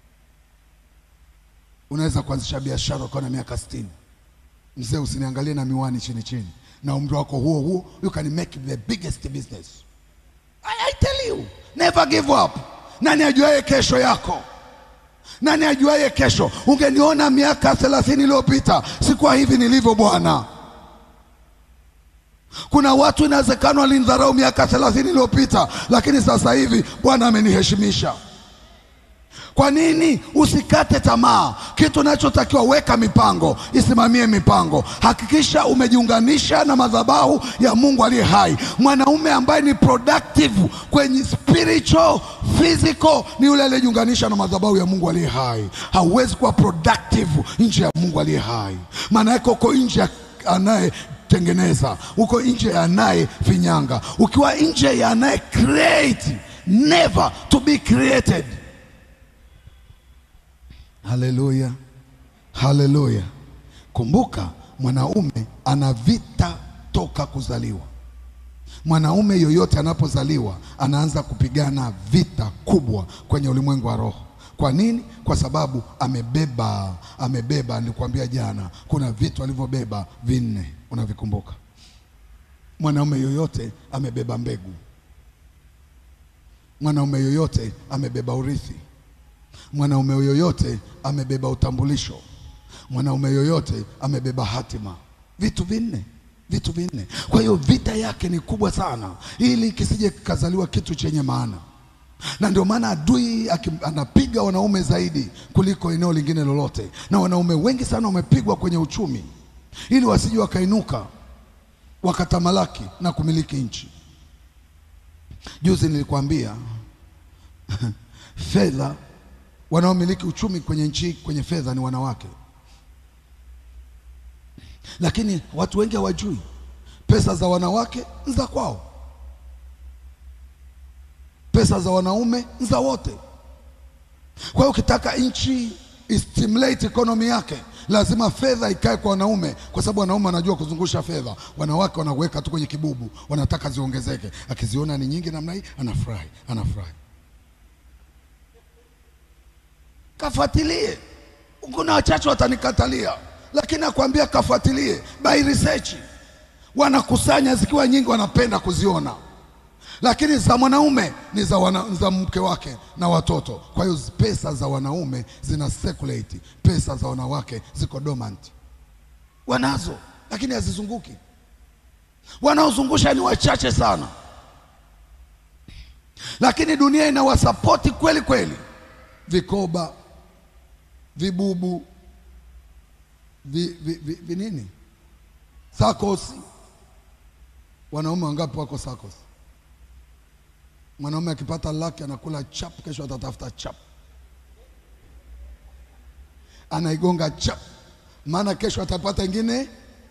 Unaweza kuanzisha biashara ukawa na miaka sitini. Mzee, usiniangalie na miwani chini chini, na umri wako huo huo, you can make the biggest business. I, I tell you, never give up. Nani ajuaye kesho yako? Nani ajuaye kesho? Ungeniona miaka thelathini iliyopita sikuwa hivi nilivyo bwana. Kuna watu inawezekana walinidharau miaka thelathini iliyopita, lakini sasa hivi Bwana ameniheshimisha. Kwa nini usikate tamaa? Kitu unachotakiwa weka mipango, isimamie mipango, hakikisha umejiunganisha na madhabahu ya Mungu aliye hai. Mwanaume ambaye ni productive kwenye spiritual, physical ni yule aliyejiunganisha na madhabahu ya Mungu aliye hai. Hauwezi kuwa productive nje ya Mungu aliye hai, maana yake uko nje ya anayetengeneza, uko nje ya anayefinyanga. Ukiwa nje ya anaye create, never to be created. Haleluya, haleluya! Kumbuka, mwanaume ana vita toka kuzaliwa. Mwanaume yoyote anapozaliwa anaanza kupigana vita kubwa kwenye ulimwengu wa roho. Kwa nini? Kwa sababu amebeba, amebeba. Nilikwambia jana, kuna vitu alivyobeba vinne, unavikumbuka? Mwanaume yoyote amebeba mbegu. Mwanaume yoyote amebeba urithi. Mwanaume yoyote amebeba utambulisho. Mwanaume yoyote amebeba hatima. Vitu vinne, vitu vinne. Kwa hiyo vita yake ni kubwa sana, ili kisije kikazaliwa kitu chenye maana, na ndio maana adui aki- anapiga wanaume zaidi kuliko eneo lingine lolote, na wanaume wengi sana wamepigwa kwenye uchumi, ili wasije wakainuka wakatamalaki na kumiliki nchi. Juzi nilikwambia fedha wanaomiliki uchumi kwenye nchi kwenye fedha ni wanawake, lakini watu wengi hawajui pesa za wanawake ni za kwao, pesa za wanaume ni za wote. Kwa hiyo ukitaka nchi istimulate economy yake lazima fedha ikae kwa wanaume, kwa sababu wanaume wanajua kuzungusha fedha. Wanawake wanaweka tu kwenye kibubu, wanataka ziongezeke. Akiziona ni nyingi namna hii, anafurahi, anafurahi. Kafuatilie. Kuna wachache watanikatalia, lakini nakwambia kafuatilie, by research. Wanakusanya zikiwa nyingi, wanapenda kuziona, lakini za mwanaume ni za, wana, ni za mke wake na watoto. Kwa hiyo pesa za wanaume zina circulate, pesa za wanawake ziko dormant. Wanazo lakini hazizunguki. Wanaozungusha ni wachache sana, lakini dunia inawasapoti kweli kweli. Vikoba, vibubu, vi, vi, vi, vi nini, sakosi. Wanaume wangapi wako sakosi? Mwanaume akipata laki anakula chap, kesho atatafuta chap, anaigonga chap, maana kesho atapata ingine.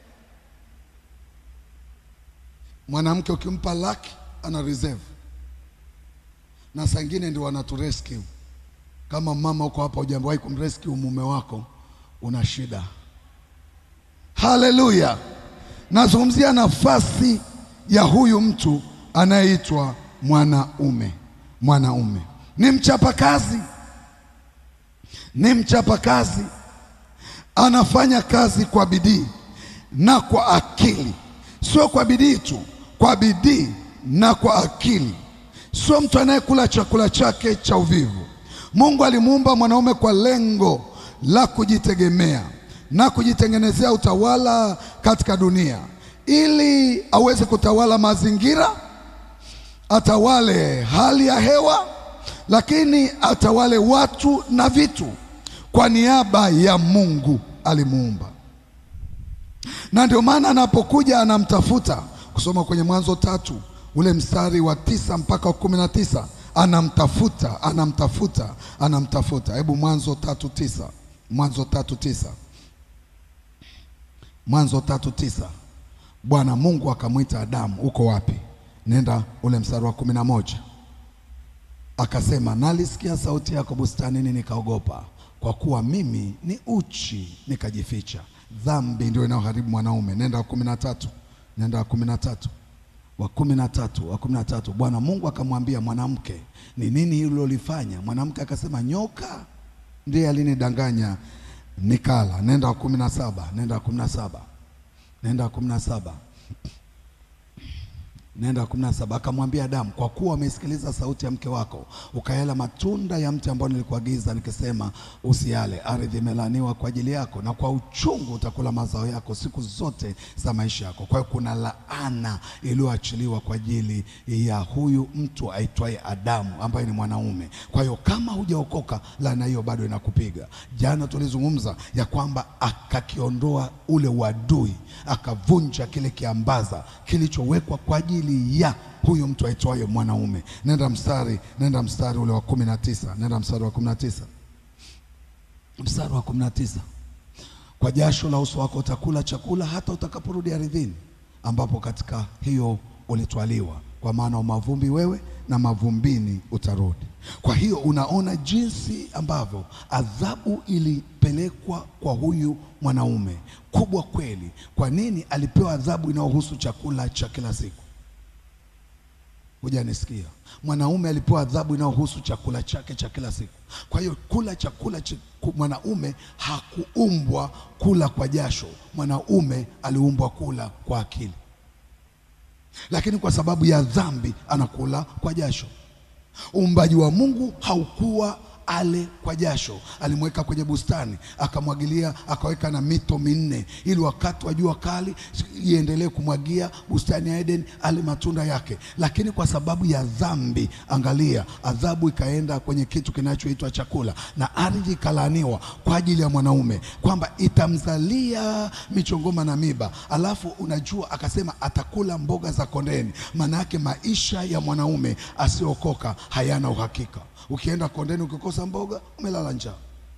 Mwanamke ukimpa laki ana reserve, na saa ingine ndio wanaturescue. Kama mama uko hapa hujawahi kumrescue mume wako, una shida. Haleluya! Nazungumzia nafasi ya huyu mtu anayeitwa mwanaume. Mwanaume ni mchapakazi, ni mchapakazi, anafanya kazi kwa bidii na kwa akili, sio kwa bidii tu, kwa bidii na kwa akili, sio mtu anayekula chakula chake cha uvivu. Mungu alimuumba mwanaume kwa lengo la kujitegemea na kujitengenezea utawala katika dunia ili aweze kutawala mazingira, atawale hali ya hewa, lakini atawale watu na vitu. Kwa niaba ya Mungu alimuumba, na ndio maana anapokuja anamtafuta, kusoma kwenye Mwanzo tatu ule mstari wa tisa mpaka wa kumi na tisa anamtafuta, anamtafuta, anamtafuta. Hebu Mwanzo tatu tisa Mwanzo tatu tisa Mwanzo tatu tisa Bwana Mungu akamwita Adamu, uko wapi? Nenda ule mstari wa kumi na moja akasema, nalisikia sauti yako bustanini, nikaogopa, kwa kuwa mimi ni uchi, nikajificha. Dhambi ndio inayoharibu mwanaume. Nenda wa kumi na tatu nenda wa kumi na tatu wa kumi na tatu wa kumi na tatu Bwana Mungu akamwambia mwanamke, ni nini hilo ulifanya? Mwanamke akasema, nyoka ndiye alinidanganya nikala. Nenda wa kumi na saba nenda wa kumi na saba nenda wa kumi na saba nenda wa kumi na saba akamwambia Adamu, kwa kuwa umesikiliza sauti ya mke wako ukayala matunda ya mti ambao nilikuagiza nikisema usiale, ardhi imelaaniwa kwa ajili yako, na kwa uchungu utakula mazao yako siku zote za maisha yako. Kwa hiyo kuna laana iliyoachiliwa kwa ajili ya huyu mtu aitwaye Adamu ambaye ni mwanaume. Kwa hiyo kama hujaokoka, laana hiyo bado inakupiga. Jana tulizungumza ya kwamba akakiondoa ule uadui, akavunja kile kiambaza kilichowekwa kwa ajili ya huyu mtu aitwaye mwanaume. Nenda mstari, nenda mstari ule wa kumi na tisa nenda mstari wa kumi na tisa mstari wa kumi na tisa kwa jasho la uso wako utakula chakula hata utakaporudi ardhini, ambapo katika hiyo ulitwaliwa, kwa maana umavumbi wewe na mavumbini utarudi. Kwa hiyo unaona jinsi ambavyo adhabu ilipelekwa kwa huyu mwanaume kubwa kweli. Kwa nini alipewa adhabu inayohusu chakula cha kila siku? Hujanisikia? Mwanaume alipewa adhabu inayohusu chakula chake cha kila siku. Kwa hiyo kula chakula cha mwanaume hakuumbwa kula kwa jasho. Mwanaume aliumbwa kula kwa akili, lakini kwa sababu ya dhambi anakula kwa jasho. Uumbaji wa Mungu haukuwa ale kwa jasho. Alimweka kwenye bustani akamwagilia, akaweka na mito minne, ili wakati wa jua kali iendelee kumwagia bustani ya Eden, ale matunda yake. Lakini kwa sababu ya dhambi, angalia, adhabu ikaenda kwenye kitu kinachoitwa chakula, na ardhi ikalaaniwa kwa ajili ya mwanaume kwamba itamzalia michongoma na miba. Alafu unajua, akasema atakula mboga za kondeni. Maana yake maisha ya mwanaume asiokoka hayana uhakika. Ukienda kondeni ukikosa mboga umelala njaa.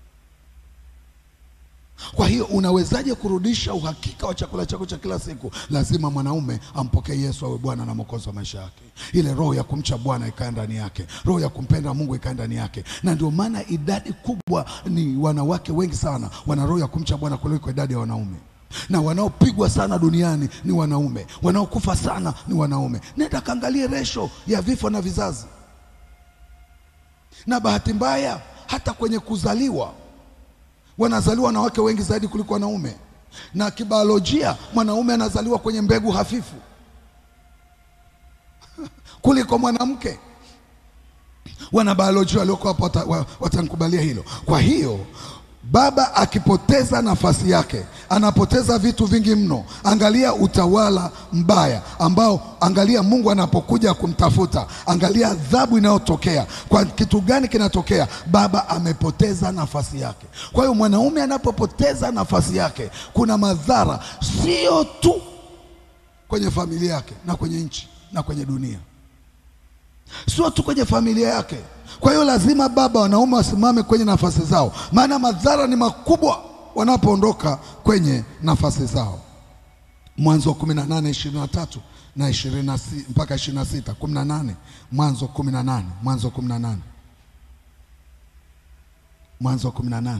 Kwa hiyo unawezaje kurudisha uhakika wa chakula chako cha kila siku? Lazima mwanaume ampokee Yesu awe Bwana na Mwokozi wa maisha yake. Ile roho ya kumcha Bwana ikae ndani yake, roho ya kumpenda Mungu ikae ndani yake. Na ndio maana idadi kubwa ni wanawake wengi sana wana roho ya kumcha Bwana kuliko idadi ya wanaume na wanaopigwa sana duniani ni wanaume, wanaokufa sana ni wanaume. Nenda kaangalie resho ya vifo na vizazi na bahati mbaya hata kwenye kuzaliwa wanazaliwa wanawake wengi zaidi kuliko wanaume, na kibiolojia mwanaume anazaliwa kwenye mbegu hafifu kuliko mwanamke. Wanabiolojia walioko hapo wata, watanikubalia hilo. Kwa hiyo baba akipoteza nafasi yake anapoteza vitu vingi mno. Angalia utawala mbaya ambao, angalia Mungu anapokuja kumtafuta, angalia adhabu inayotokea. Kwa kitu gani kinatokea? Baba amepoteza nafasi yake. Kwa hiyo mwanaume anapopoteza nafasi yake, kuna madhara sio tu kwenye familia yake na kwenye nchi na kwenye dunia. sio tu kwenye familia yake. Kwa hiyo lazima baba, wanaume wasimame kwenye nafasi zao, maana madhara ni makubwa wanapoondoka kwenye nafasi zao. Mwanzo wa 18 23 na 20 mpaka 26 18 Mwanzo 18 Mwanzo 18 Mwanzo 18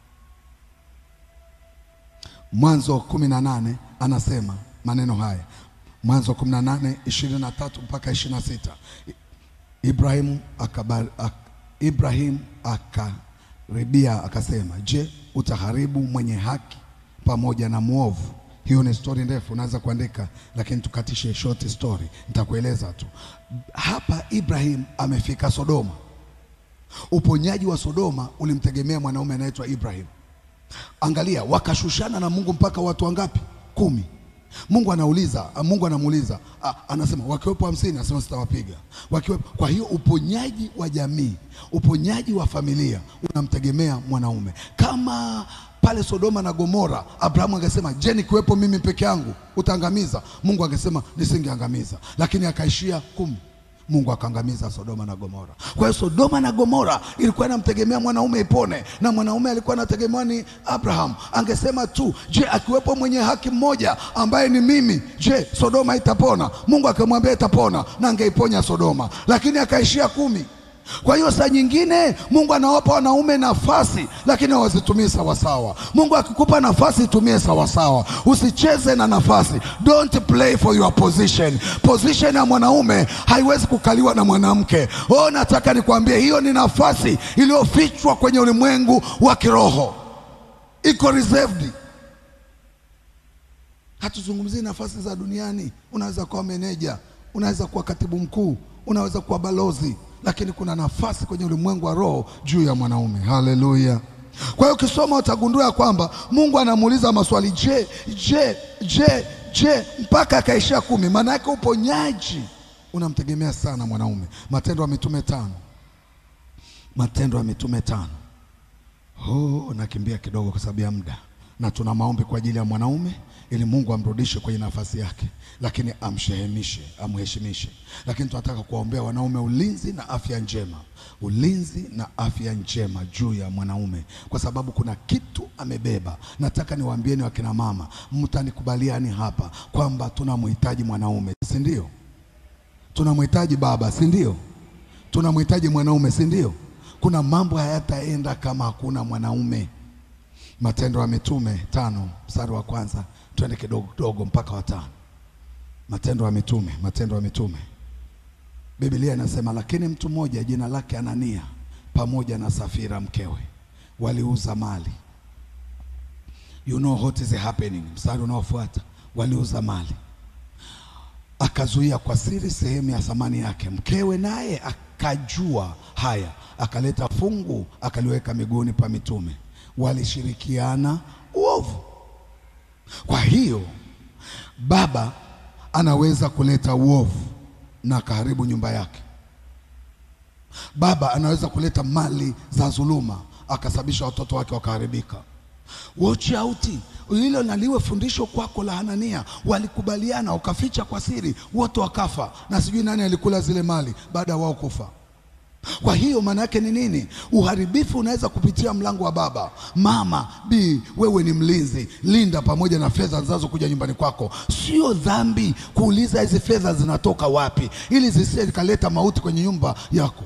Mwanzo 18 anasema maneno haya, Mwanzo 18 23 mpaka 26. Ibrahim akabar, ak, Ibrahim akaribia akasema, je, utaharibu mwenye haki pamoja na mwovu? Hiyo ni stori ndefu, unaweza kuandika, lakini tukatishe short story, nitakueleza tu. Hapa Ibrahim amefika Sodoma. Uponyaji wa Sodoma ulimtegemea mwanaume anaitwa Ibrahim. Angalia, wakashushana na Mungu mpaka watu wangapi? Kumi. Mungu anauliza, Mungu anamuuliza, a- anasema wakiwepo hamsini, anasema sitawapiga. Wakiwepo. Kwa hiyo uponyaji wa jamii, uponyaji wa familia unamtegemea mwanaume. Kama pale Sodoma na Gomora, Abrahamu angesema je, nikiwepo mimi peke yangu utaangamiza? Mungu angesema nisingeangamiza, lakini akaishia kumi. Mungu akaangamiza Sodoma na Gomora. Kwa hiyo Sodoma na Gomora ilikuwa inamtegemea mwanaume ipone, na mwanaume alikuwa anategemewa ni Abraham. Angesema tu, je, akiwepo mwenye haki mmoja ambaye ni mimi, je, Sodoma itapona? Mungu akamwambia itapona, na angeiponya Sodoma, lakini akaishia kumi. Kwa hiyo saa nyingine Mungu anawapa wanaume nafasi, lakini hawazitumii sawasawa. Mungu akikupa nafasi, itumie sawasawa, usicheze na nafasi. Don't play for your position. Position ya mwanaume haiwezi kukaliwa na mwanamke. Oh, nataka nikwambie, hiyo ni nafasi iliyofichwa kwenye ulimwengu wa kiroho, iko reserved. Hatuzungumzii nafasi za duniani. Unaweza kuwa meneja, unaweza kuwa katibu mkuu, unaweza kuwa balozi, lakini kuna nafasi kwenye ulimwengu wa roho juu ya mwanaume. Haleluya! Kwa hiyo ukisoma utagundua ya kwamba Mungu anamuuliza maswali, je, je, je, je, mpaka akaishia kumi. Maana yake uponyaji unamtegemea sana mwanaume. Matendo ya Mitume tano, Matendo ya Mitume tano. Oh, nakimbia kidogo kwa sababu ya muda, na tuna maombi kwa ajili ya mwanaume ili Mungu amrudishe kwenye nafasi yake, lakini amshehemishe, amheshimishe. Lakini tunataka kuwaombea wanaume ulinzi na afya njema, ulinzi na afya njema juu ya mwanaume, kwa sababu kuna kitu amebeba. Nataka niwaambieni wakina mama, mtanikubaliani hapa kwamba tunamhitaji mwanaume, si ndio? Tunamhitaji baba, si ndio? Tunamhitaji mwanaume, si ndio? Kuna mambo hayataenda kama hakuna mwanaume. Matendo ya Mitume tano mstari wa kwanza, twende kidogo kidogo mpaka watano. Matendo ya Mitume, Matendo ya Mitume, Biblia inasema lakini mtu mmoja jina lake Anania pamoja na Safira mkewe waliuza mali. You know what is happening. Mstari unaofuata, waliuza mali akazuia kwa siri sehemu ya thamani yake. Mkewe naye akajua haya, akaleta fungu akaliweka miguuni pa mitume, walishirikiana uovu. Kwa hiyo baba anaweza kuleta uovu na akaharibu nyumba yake. Baba anaweza kuleta mali za dhuluma akasababisha watoto wake wakaharibika. Watch out. Hilo naliwe fundisho kwako la Hanania. Walikubaliana wakaficha kwa siri, wote wakafa, na sijui nani alikula zile mali baada ya wao kufa. Kwa hiyo maana yake ni nini? Uharibifu unaweza kupitia mlango wa baba. Mama bi, wewe ni mlinzi, linda pamoja na fedha zinazokuja nyumbani kwako. Sio dhambi kuuliza hizi fedha zinatoka wapi, ili zisije zikaleta mauti kwenye nyumba yako.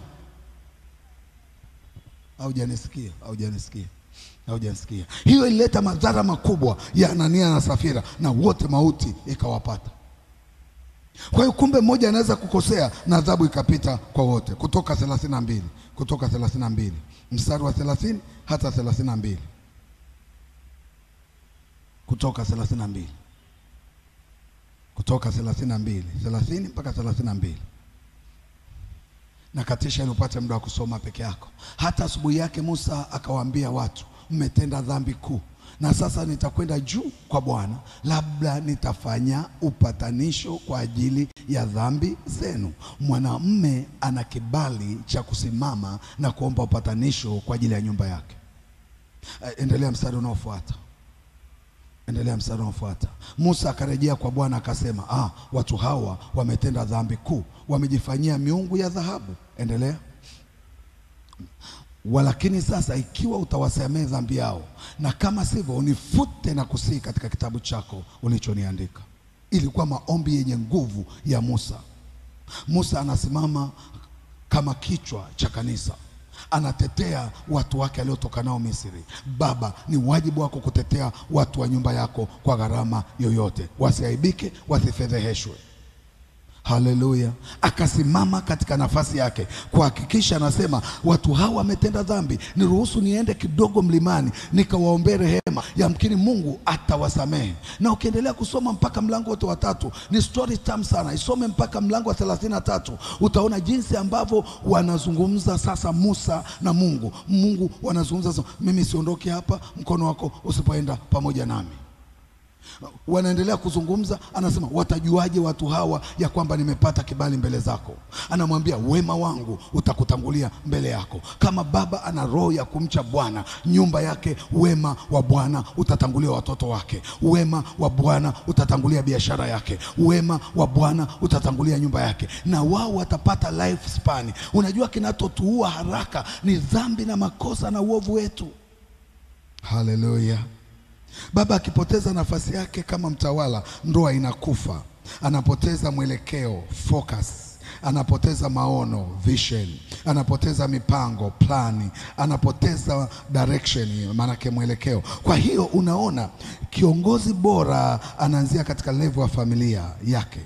Haujanisikia? Haujanisikia? Haujanisikia? Hiyo ilileta madhara makubwa ya Anania na Safira, na wote mauti ikawapata. Kwa hiyo kumbe mmoja anaweza kukosea na adhabu ikapita kwa wote. Kutoka 32 Kutoka 32 mstari wa 30 hata 32 Kutoka 32 Kutoka 32 30 mpaka 32 na katisha ili upate muda wa kusoma peke yako. Hata asubuhi yake Musa akawaambia watu, mmetenda dhambi kuu, na sasa nitakwenda juu kwa Bwana, labda nitafanya upatanisho kwa ajili ya dhambi zenu. Mwanamume ana kibali cha kusimama na kuomba upatanisho kwa ajili ya nyumba yake. Eh, Endelea mstari unaofuata, Endelea mstari unaofuata. Musa akarejea kwa Bwana akasema, ah, watu hawa wametenda dhambi kuu, wamejifanyia miungu ya dhahabu. Endelea. Walakini sasa ikiwa utawasamehe dhambi yao, na kama sivyo unifute na kusihi katika kitabu chako ulichoniandika. Ilikuwa maombi yenye nguvu ya Musa. Musa anasimama kama kichwa cha kanisa, anatetea watu wake aliotoka nao Misri. Baba, ni wajibu wako kutetea watu wa nyumba yako kwa gharama yoyote, wasiaibike, wasifedheheshwe. Haleluya! Akasimama katika nafasi yake kuhakikisha, anasema watu hawa wametenda dhambi, niruhusu niende kidogo mlimani nikawaombee rehema, yamkini Mungu atawasamehe. Na ukiendelea kusoma mpaka mlango wote wa tatu, ni story tamu sana, isome mpaka mlango wa thelathini na tatu utaona jinsi ambavyo wanazungumza sasa Musa na Mungu. Mungu wanazungumza sasa, mimi siondoke hapa mkono wako usipoenda pamoja nami wanaendelea kuzungumza, anasema watajuaje watu hawa ya kwamba nimepata kibali mbele zako? Anamwambia wema wangu utakutangulia mbele yako. Kama baba ana roho ya kumcha Bwana, nyumba yake, wema wa Bwana utatangulia watoto wake, wema wa Bwana utatangulia biashara yake, wema wa Bwana utatangulia nyumba yake, na wao watapata life span. Unajua, kinachotuua haraka ni dhambi na makosa na uovu wetu. Haleluya. Baba akipoteza nafasi yake kama mtawala, ndoa inakufa, anapoteza mwelekeo focus, anapoteza maono vision, anapoteza mipango plani, anapoteza direction, maanake mwelekeo. Kwa hiyo unaona, kiongozi bora anaanzia katika level ya familia yake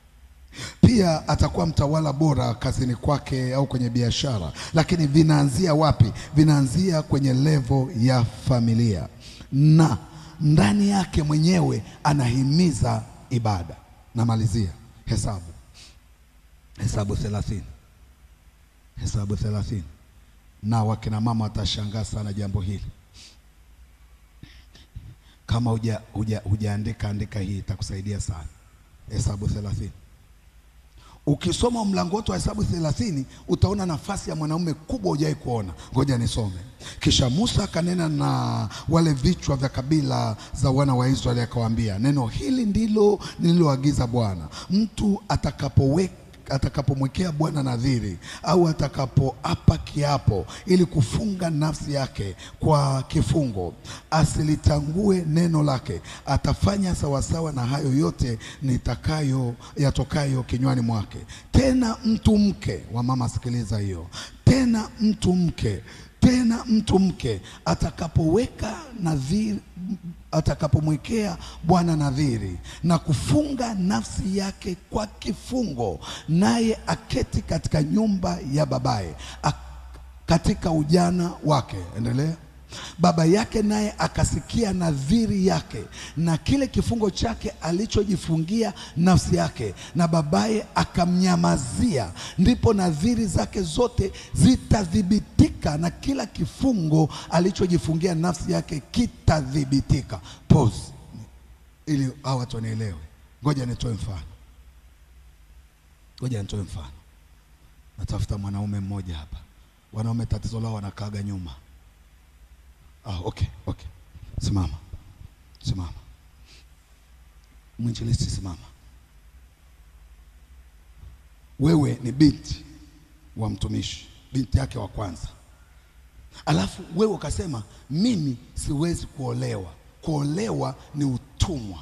pia atakuwa mtawala bora kazini kwake au kwenye biashara, lakini vinaanzia wapi? Vinaanzia kwenye levo ya familia, na ndani yake mwenyewe anahimiza ibada. Namalizia Hesabu, Hesabu thelathini, Hesabu thelathini. Na wakina mama watashangaa sana jambo hili. Kama huja huja hujaandika andika, hii itakusaidia sana. Hesabu thelathini. Ukisoma mlango wote wa Hesabu thelathini utaona nafasi ya mwanaume kubwa hujawahi kuona. Ngoja nisome. Kisha Musa akanena na wale vichwa vya kabila za wana wa Israeli akawaambia, neno hili ndilo nililoagiza Bwana, mtu atakapoweka atakapomwekea Bwana nadhiri au atakapoapa kiapo ili kufunga nafsi yake kwa kifungo, asilitangue neno lake, atafanya sawasawa na hayo yote nitakayo yatokayo kinywani mwake. Tena mtu mke wa mama, sikiliza hiyo tena, mtu mke tena mtu mke atakapoweka nadhiri atakapomwekea Bwana nadhiri na kufunga nafsi yake kwa kifungo, naye aketi katika nyumba ya babaye ak katika ujana wake. Endelea. Baba yake naye akasikia nadhiri yake na kile kifungo chake alichojifungia nafsi yake, na babaye akamnyamazia, ndipo nadhiri zake zote zitathibitika, na kila kifungo alichojifungia nafsi yake kitathibitika. Pause ili hao watu wanielewe. Ngoja nitoe mfano, ngoja nitoe mfano. Natafuta mwanaume mmoja hapa. Wanaume tatizo lao wanakaaga nyuma. Ah, okay, okay. Simama, simama. Mwinjilisti, simama. Wewe ni binti wa mtumishi, binti yake wa kwanza, alafu wewe ukasema mimi siwezi kuolewa. Kuolewa ni utumwa.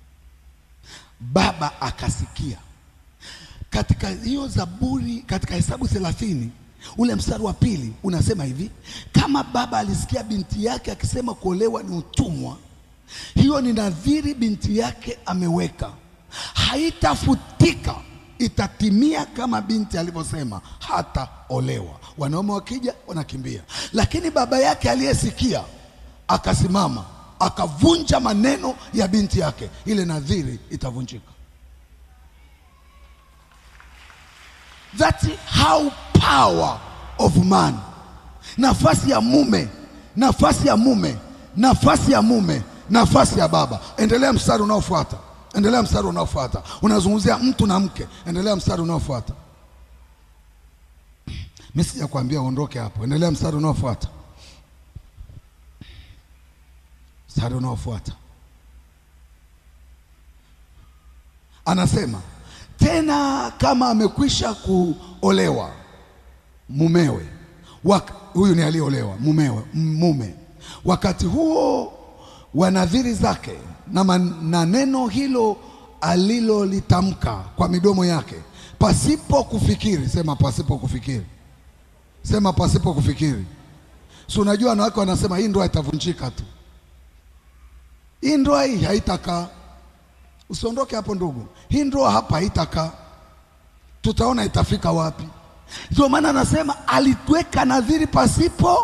Baba akasikia katika hiyo Zaburi, katika Hesabu thelathini ule mstari wa pili unasema hivi, kama baba alisikia binti yake akisema kuolewa ni utumwa, hiyo ni nadhiri binti yake ameweka, haitafutika, itatimia kama binti alivyosema, hataolewa. Wanaume wakija wanakimbia, lakini baba yake aliyesikia akasimama akavunja maneno ya binti yake, ile nadhiri itavunjika. That's how power of man. Nafasi ya mume, nafasi ya mume, nafasi ya mume, nafasi ya baba. Endelea mstari unaofuata, endelea mstari unaofuata. Unazungumzia mtu na mke, endelea mstari unaofuata. Mimi sijakwambia uondoke hapo, endelea mstari unaofuata, mstari unaofuata. anasema tena kama amekwisha kuolewa mumewe wak, huyu ni aliyeolewa mumewe mume wakati huo wa nadhiri zake na, man, na neno hilo alilolitamka kwa midomo yake pasipo kufikiri sema pasipo kufikiri sema pasipo kufikiri si unajua wanawake wanasema hii ndoa itavunjika tu hii ndoa hii haitakaa usiondoke hapo ndugu hii ndoa hapa haitakaa tutaona itafika wapi ndio maana anasema alitweka nadhiri pasipo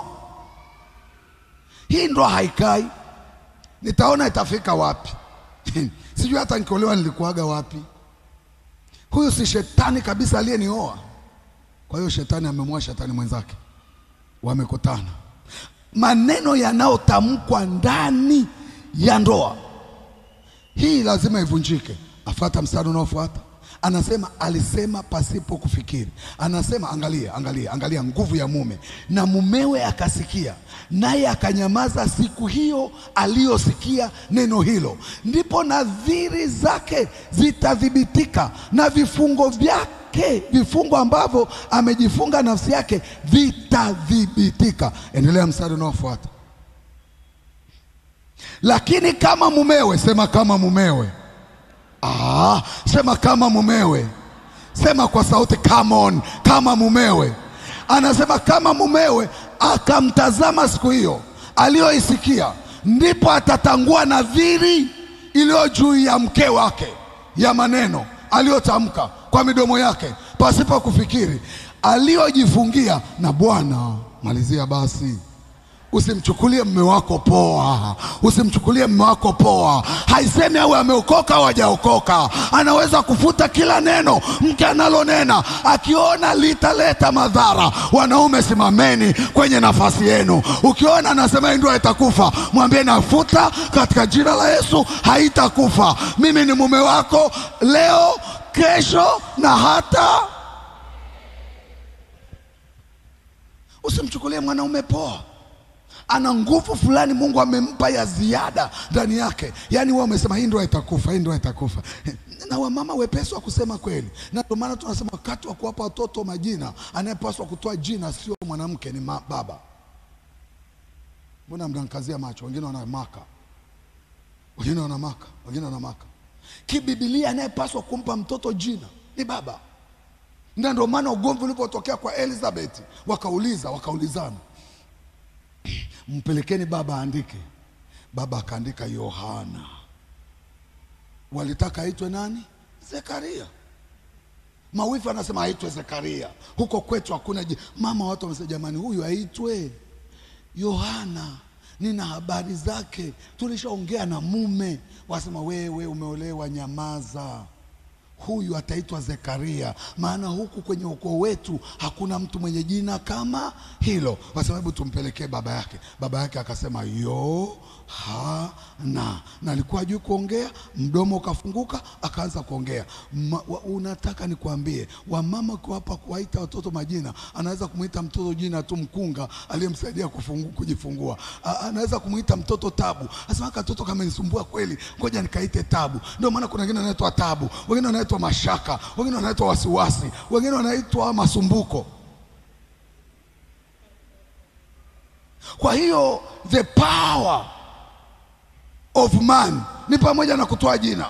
hii ndoa haikai nitaona itafika wapi sijui hata nikiolewa nilikuwaga wapi huyu si shetani kabisa aliyenioa kwa hiyo shetani amemwoa shetani mwenzake wamekutana maneno yanayotamkwa ndani ya ndoa hii lazima ivunjike afuata mstari unaofuata anasema alisema pasipo kufikiri anasema angalia angalia angalia nguvu ya mume na mumewe akasikia naye akanyamaza siku hiyo aliyosikia neno hilo ndipo nadhiri zake zitathibitika na vifungo vyake vifungo ambavyo amejifunga nafsi yake vitathibitika endelea mstari unaofuata lakini kama mumewe sema kama mumewe Ah, sema kama mumewe, sema kwa sauti come on, kama mumewe. Anasema kama mumewe akamtazama siku hiyo aliyoisikia, ndipo atatangua nadhiri iliyo juu ya mke wake, ya maneno aliyotamka kwa midomo yake pasipo kufikiri, aliyojifungia na Bwana. Malizia basi. Usimchukulie mme wako poa, usimchukulie mme wako poa. Haisemi awe ameokoka au hajaokoka, anaweza kufuta kila neno mke analonena, akiona litaleta madhara. Wanaume, simameni kwenye nafasi yenu. Ukiona anasema hii ndoa itakufa, mwambie nafuta katika jina la Yesu, haitakufa. Mimi ni mume wako leo, kesho na hata. Usimchukulie mwanaume poa ana nguvu fulani Mungu amempa ya ziada ndani yake. Yaani wewe umesema hii ndoa itakufa, hii ndoa itakufa. Na wamama wepesi wa kusema kweli, na ndio maana tunasema wakati wa kuwapa watoto majina, anayepaswa kutoa jina sio mwanamke, ni ma, baba. Mbona mnankazia macho? Wengine wanamaka, wengine wanamaka, wengine wanamaka. Kibibilia, anayepaswa kumpa mtoto jina ni baba, na ndio maana ugomvi ulipotokea kwa Elizabeth, wakauliza wakaulizana mpelekeni baba aandike. Baba akaandika Yohana. Walitaka aitwe nani? Zekaria. Mawifu anasema aitwe Zekaria. Huko kwetu hakuna ji- mama. Watu wamesema jamani, huyu aitwe Yohana, nina habari zake, tulishaongea na mume. Wasema wewe umeolewa, nyamaza huyu ataitwa Zekaria, maana huku kwenye ukoo wetu hakuna mtu mwenye jina kama hilo, kwa sababu tumpelekee baba yake. Baba yake akasema Yohana, na alikuwa juu kuongea, mdomo ukafunguka, akaanza kuongea. Ma, wa, unataka nikwambie, wamama kuwapa kuwaita watoto majina, anaweza kumwita mtoto jina tu mkunga aliyemsaidia kufungu, kujifungua. A, anaweza kumwita mtoto Tabu, asema katoto kamenisumbua kweli, ngoja nikaite Tabu. Ndio maana kuna wengine wanaitwa Tabu, wengine wanaitwa Mashaka, wengine wanaitwa wasiwasi, wengine wanaitwa masumbuko. Kwa hiyo the power of man ni pamoja na kutoa jina.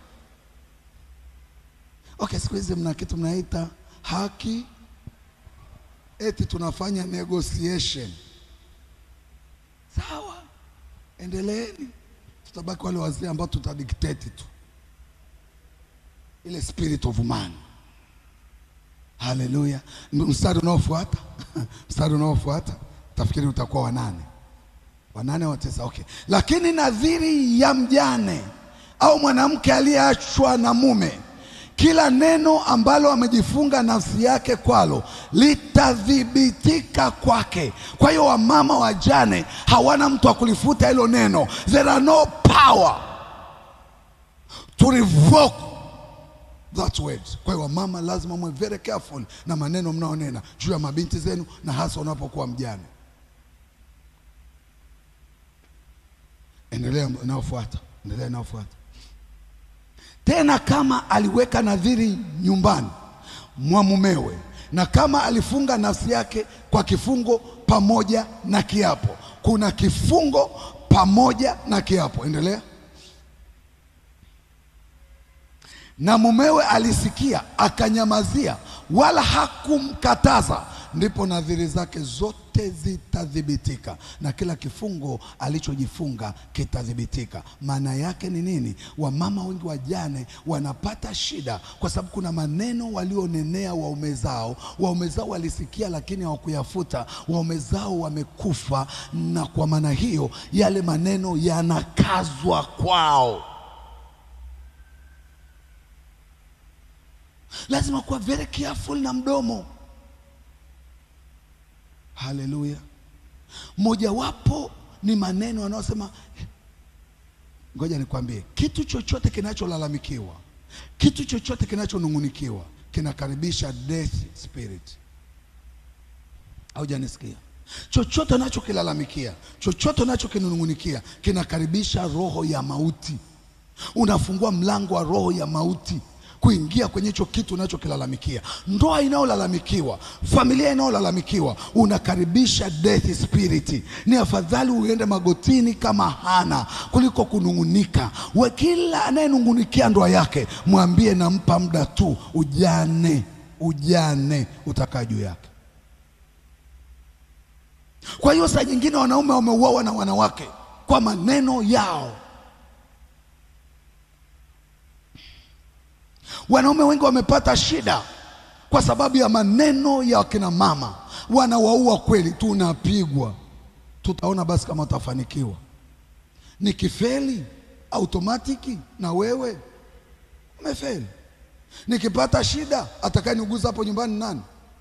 Okay, siku hizi mna kitu mnaita haki, eti tunafanya negotiation. Sawa, endeleeni, tutabaki wale wazee ambao tutadikteti tu ile spirit of man. Haleluya! Mstari unaofuata mstari unaofuata tafikiri utakuwa wanane, wanane au tisa? Okay, lakini nadhiri ya mjane au mwanamke aliyeachwa na mume, kila neno ambalo amejifunga nafsi yake kwalo litathibitika kwake. Kwa hiyo wamama wajane hawana mtu wa kulifuta hilo neno, there are no power to revoke that word. Kwa hiyo wamama lazima mwe very careful na maneno mnaonena juu ya mabinti zenu, na hasa unapokuwa mjane. Endelea inayofuata, endelea inayofuata. tena kama aliweka nadhiri nyumbani mwa mumewe, na kama alifunga nafsi yake kwa kifungo pamoja na kiapo. Kuna kifungo pamoja na kiapo. Endelea. na mumewe alisikia akanyamazia, wala hakumkataza, ndipo nadhiri zake zote zitathibitika na kila kifungo alichojifunga kitathibitika. Maana yake ni nini? Wamama wengi wajane wanapata shida kwa sababu kuna maneno walionenea waume zao. Waume zao walisikia, lakini hawakuyafuta. Waume zao wamekufa, na kwa maana hiyo yale maneno yanakazwa kwao. lazima kuwa very careful na mdomo. Haleluya! Mojawapo ni maneno yanayosema, ngoja nikwambie, kitu chochote kinacholalamikiwa, kitu chochote kinachonung'unikiwa kinakaribisha death spirit. Haujanisikia? Chochote unachokilalamikia, chochote unachokinung'unikia kinakaribisha roho ya mauti. Unafungua mlango wa roho ya mauti kuingia kwenye hicho kitu unachokilalamikia. Ndoa inayolalamikiwa, familia inayolalamikiwa, unakaribisha death spirit. Ni afadhali uende magotini kama Hana kuliko kunung'unika. We, kila anayenung'unikia ndoa yake mwambie, nampa muda tu, ujane ujane utakaa juu yake. Kwa hiyo saa nyingine wanaume wameuawa na wanawake kwa maneno yao. Wanaume wengi wamepata shida kwa sababu ya maneno ya wakina mama, wanawaua kweli. Tunapigwa, tutaona basi kama utafanikiwa. Nikifeli automatiki na wewe umefeli. Nikipata shida, atakayeniuguza hapo nyumbani nani?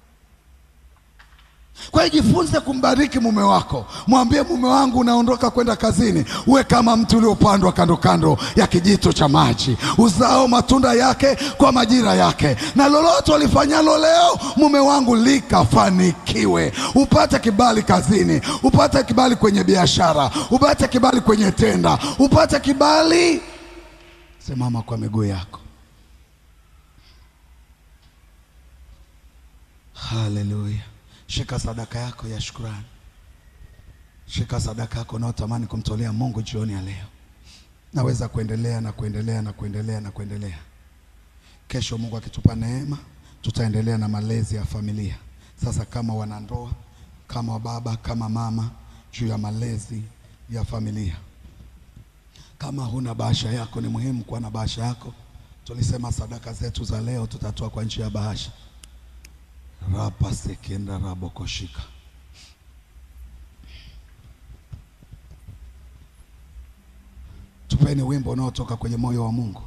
Kwa hiyo jifunze kumbariki mume wako, mwambie mume wangu, unaondoka kwenda kazini, uwe kama mti uliopandwa kando kando ya kijito cha maji, uzao matunda yake kwa majira yake, na lolote ulifanyalo leo, mume wangu, likafanikiwe. Upate kibali kazini, upate kibali kwenye biashara, upate kibali kwenye tenda, upate kibali. Simama kwa miguu yako. Haleluya. Shika sadaka yako ya shukrani, shika sadaka yako unayotamani kumtolea Mungu jioni ya leo. Naweza kuendelea na kuendelea na kuendelea na kuendelea. Kesho Mungu akitupa neema, tutaendelea na malezi ya familia. Sasa kama wanandoa, kama baba, kama mama, juu ya malezi ya familia. Kama huna bahasha yako, ni muhimu kuwa na bahasha yako. Tulisema sadaka zetu za leo tutatoa kwa njia ya bahasha rapa sekenda rabokoshika. Tupeni wimbo unaotoka kwenye moyo wa Mungu.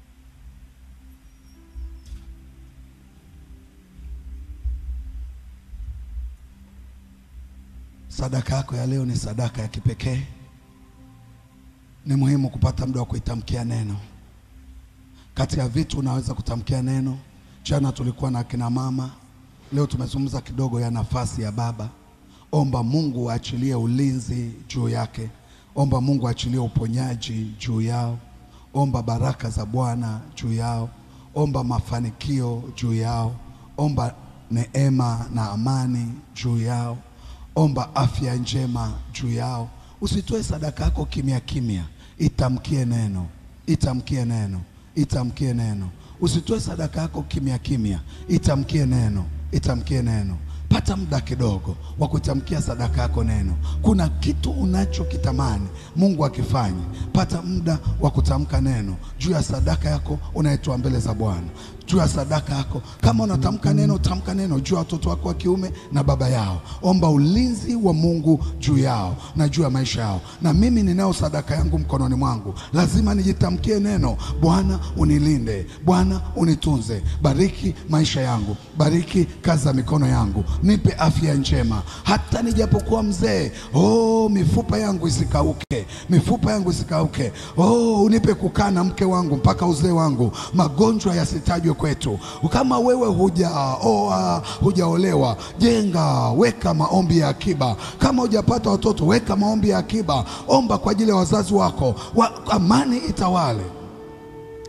Sadaka yako ya leo ni sadaka ya kipekee. Ni muhimu kupata muda wa kuitamkia neno. Kati ya vitu unaweza kutamkia neno. Jana tulikuwa na akina mama Leo tumezungumza kidogo ya nafasi ya baba. Omba Mungu aachilie ulinzi juu yake. Omba Mungu aachilie uponyaji juu yao. Omba baraka za Bwana juu yao. Omba mafanikio juu yao. Omba neema na amani juu yao. Omba afya njema juu yao. Usitoe sadaka yako kimya kimya, itamkie neno, itamkie neno, itamkie neno. Usitoe sadaka yako kimya kimya, itamkie neno itamkie neno. Pata muda kidogo wa kutamkia sadaka yako neno. Kuna kitu unachokitamani Mungu akifanye, pata muda wa kutamka neno juu ya sadaka yako unaitoa mbele za Bwana, juu ya sadaka yako. Kama unatamka neno, tamka neno juu ya watoto wako wa kiume na baba yao. Omba ulinzi wa Mungu juu yao na juu ya maisha yao. Na mimi ninao sadaka yangu mkononi mwangu, lazima nijitamkie neno. Bwana unilinde, Bwana unitunze, bariki maisha yangu, bariki kazi za mikono yangu, nipe afya njema, hata nijapokuwa mzee. Oh, mifupa yangu isikauke, mifupa yangu isikauke. Oh, unipe kukaa na mke wangu mpaka uzee wangu, magonjwa yasitajwe kwetu. Kama wewe hujaoa, hujaolewa, jenga, weka maombi ya akiba. Kama hujapata watoto, weka maombi ya akiba, omba kwa ajili ya wazazi wako wa, amani itawale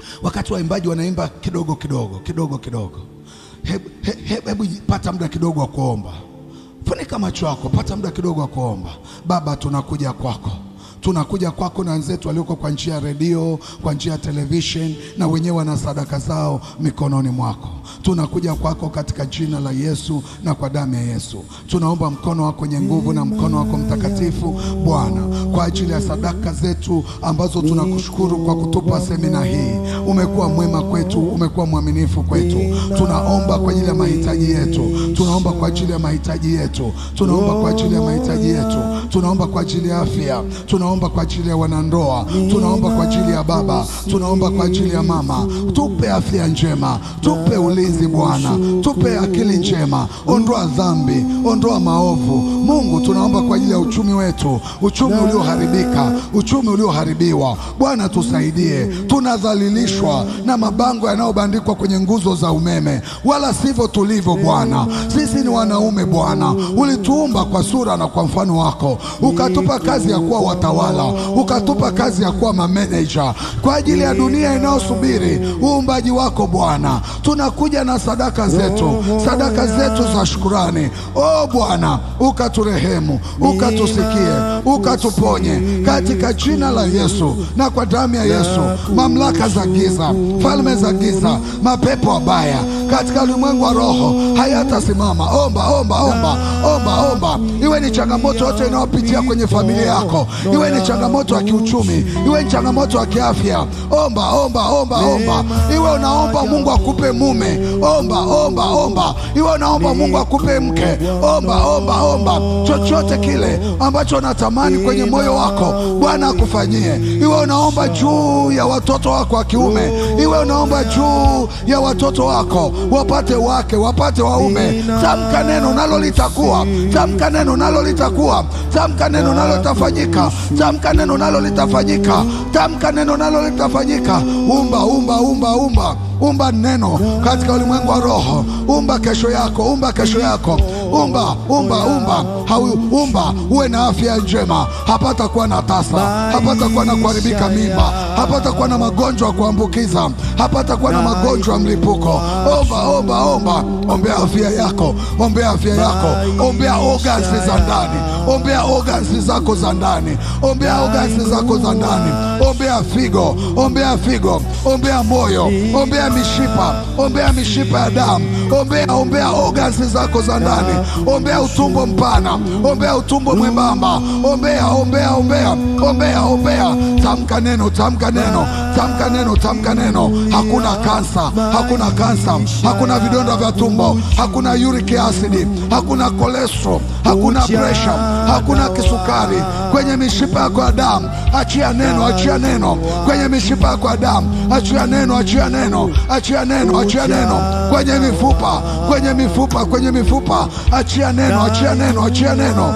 wakati waimbaji wanaimba kidogo kidogo kidogo kidogo, hebu he, he, hebu pata muda kidogo wa kuomba. Funika macho yako, pata muda kidogo wa kuomba. Baba, tunakuja kwako tunakuja kwako na wenzetu walioko kwa njia ya redio, kwa njia ya television, na wenyewe wana sadaka zao mikononi mwako. Tunakuja kwako katika jina la Yesu na kwa damu ya Yesu. Tunaomba mkono wako wenye nguvu na mkono wako mtakatifu Bwana, kwa ajili ya sadaka zetu ambazo tunakushukuru kwa kutupa semina hii. Umekuwa mwema kwetu, umekuwa mwaminifu kwetu. Tunaomba kwa ajili ya mahitaji yetu, tunaomba kwa ajili ya mahitaji yetu, tunaomba kwa ajili ya mahitaji yetu, tunaomba kwa ajili ya afya, tunaomba kwa ajili ya wanandoa, tunaomba kwa ajili ya baba, tunaomba kwa ajili ya mama. Tupe afya njema, tupe ulinzi Bwana, tupe akili njema, ondoa dhambi, ondoa maovu. Mungu, tunaomba kwa ajili ya uchumi wetu, uchumi ulioharibika, uchumi ulioharibiwa. Bwana, tusaidie. Tunadhalilishwa na mabango yanayobandikwa kwenye nguzo za umeme, wala sivyo tulivyo Bwana. Sisi ni wanaume Bwana, ulituumba kwa sura na kwa mfano wako, ukatupa kazi ya kuwa watawala, ukatupa kazi ya kuwa mameneja kwa ajili ya dunia inayosubiri uumbaji wako Bwana. Tunakuja na sadaka zetu, sadaka zetu za shukurani. O Bwana, ukaturehemu, ukatusikie, ukatuponye katika jina la Yesu na kwa damu ya Yesu. Mamlaka za giza, falme za giza, mapepo wabaya katika ulimwengu wa roho hayatasimama. Omba, omba, omba, omba, omba. Iwe ni changamoto yote inayopitia kwenye familia yako, iwe ni changamoto ya kiuchumi, iwe ni changamoto ya kiafya, omba, omba, omba, omba. Iwe unaomba Mungu akupe mume, omba, omba, omba. Iwe unaomba Mungu akupe mke, omba, omba, omba. Chochote kile ambacho unatamani kwenye moyo wako, Bwana akufanyie. Iwe unaomba juu ya watoto wako wa kiume, iwe unaomba juu ya watoto wako wapate wake, wapate waume. Tamka neno nalo litakuwa, tamka neno nalo litakuwa, tamka neno nalo litafanyika, tamka neno nalo litafanyika, tamka neno nalo litafanyika. Umba, umba, umba, umba umba neno katika ulimwengu wa roho. Umba kesho yako, umba kesho yako, umba, umba, umba, Hau, umba uwe na afya njema, hapata kuwa na tasa, hapata kuwa na kuharibika mimba, hapata kuwa na magonjwa ya kuambukiza, hapata kuwa na magonjwa ya mlipuko. Omba, omba, omba, ombea afya yako, ombea afya yako, ombea organs za ndani, ombea organs zako za ndani, ombea organs zako za ndani, ombea figo, ombea figo, ombea moyo, ombea mishipa, ombea mishipa ya damu, ombea ombea organs zako za ndani, ombea utumbo mpana, ombea utumbo mwembamba, ombea ombea ombea ombea ombea. Tamka neno, tamka neno, tamka neno, tamka neno. Hakuna kansa, hakuna kansa, hakuna vidonda vya tumbo, hakuna uric acid, hakuna cholesterol, hakuna pressure, hakuna kisukari kwenye mishipa yako ya damu. Achia neno, achia neno kwenye mishipa yako ya damu, achia neno, achia neno, achia neno, achia neno kwenye mifupa, kwenye mifupa, kwenye mifupa, achia neno, achia neno, achia neno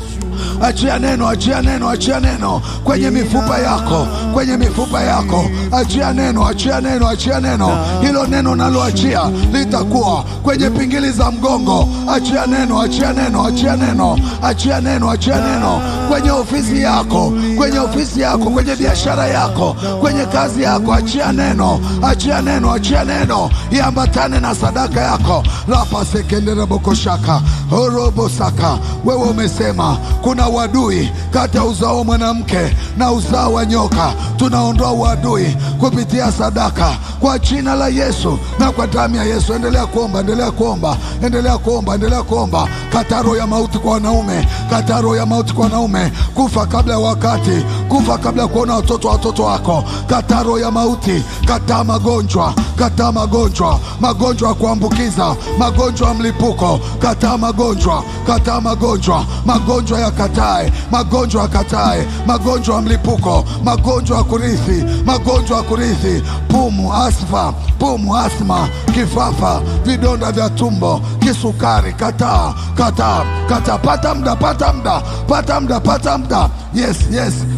achia neno, achia neno, achia neno kwenye mifupa yako, kwenye mifupa yako, achia neno, achia neno, achia neno. Hilo neno naloachia litakuwa kwenye pingili za mgongo. Achia neno, achia neno, achia neno, achia neno, achia neno kwenye ofisi yako, kwenye ofisi yako, kwenye biashara yako, kwenye kazi yako. Achia neno, achia neno, achia neno, iambatane na sadaka yako. rapa sekendera bokoshaka orobosaka. Wewe umesema kuna uadui kati ya uzao wa mwanamke na uzao wa nyoka. Tunaondoa uadui kupitia sadaka kwa jina la Yesu na kwa damu ya Yesu. Endelea kuomba, endelea kuomba, endelea kuomba, endelea kuomba. Kataro ya mauti kwa wanaume, kataro ya mauti kwa wanaume, kufa kabla ya wakati, kufa kabla ya kuona watoto watoto wako. Kataro ya mauti, kataa magonjwa, kataa magonjwa, magonjwa ya kuambukiza, magonjwa ya mlipuko, kataa magonjwa, kataa magonjwa, magonjwa ya katae, magonjwa ya katae, magonjwa ya mlipuko, magonjwa ya kurithi, magonjwa ya kurithi, pumu, asfa, pumu, asma, kifafa, vidonda vya tumbo, kisukari, kataa, kataa, kataa. Pata muda, pata muda, pata muda, pata muda. Yes, yes,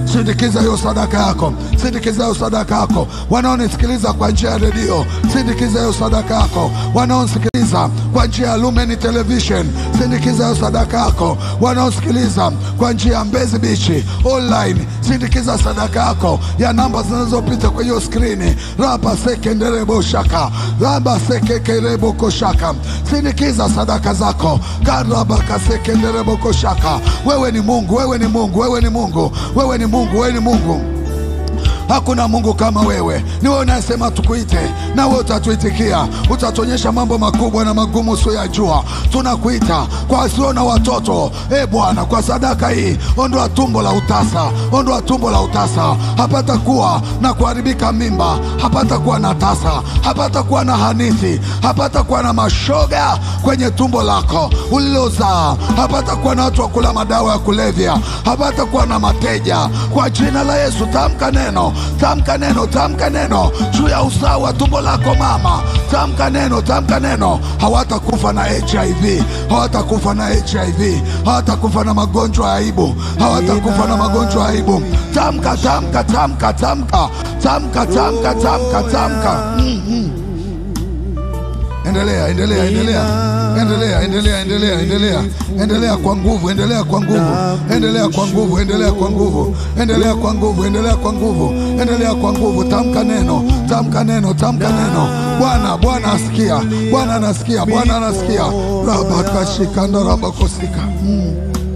sindikiza hiyo sadaka yako, sindikiza hiyo sadaka yako. Wanaonisikiliza kwa njia ya redio, sindikiza hiyo sadaka yako. Wanaonisikiliza kwa njia ya Lumen Television, sindikiza hiyo sadaka yako. Wanaosikiliza kwa njia ya Mbezi Beach online, sindikiza sadaka yako ya namba zinazopita kwa hiyo skrini, raba sekenderebo shaka raba sekekerebo koshaka, sindikiza sadaka zako karaba kasekenderebo koshaka. Wewe ni Mungu, wewe ni Mungu, wewe ni Mungu, wewe ni Mungu, wewe ni Mungu. Hakuna Mungu kama wewe. Ni wewe unayesema tukuite, na wewe utatuitikia, utatuonyesha mambo makubwa na magumu usiyoyajua. Tunakuita kwa wasio na watoto, e Bwana, kwa sadaka hii, ondoa tumbo la utasa, ondoa tumbo la utasa. Hapata kuwa na kuharibika mimba, hapata kuwa na tasa, hapata kuwa na hanithi, hapata kuwa na mashoga kwenye tumbo lako ulilozaa, hapata kuwa na watu wa kula madawa ya kulevya, hapata kuwa na mateja. Kwa jina la Yesu, tamka neno, tamka neno, tamka neno juu ya usawa wa tumbo lako mama, tamka neno, tamka neno. Hawatakufa na HIV, hawatakufa na HIV, hawatakufa na magonjwa ya aibu, hawatakufa na magonjwa ya aibu. Tamka, tamka, tamka, tamka, tamka, tamka, tamka, tamka. Mm, mm. Endelea, endelea, endelea, endelea, endelea, endelea, endelea, endelea kwa nguvu, endelea kwa nguvu, endelea kwa nguvu, endelea kwa nguvu, endelea kwa nguvu, endelea kwa nguvu, endelea kwa nguvu. Tamka neno, tamka neno, tamka neno. Bwana, Bwana asikia, Bwana anasikia, Bwana anasikia. rabakashikanda rabakosika. Mm.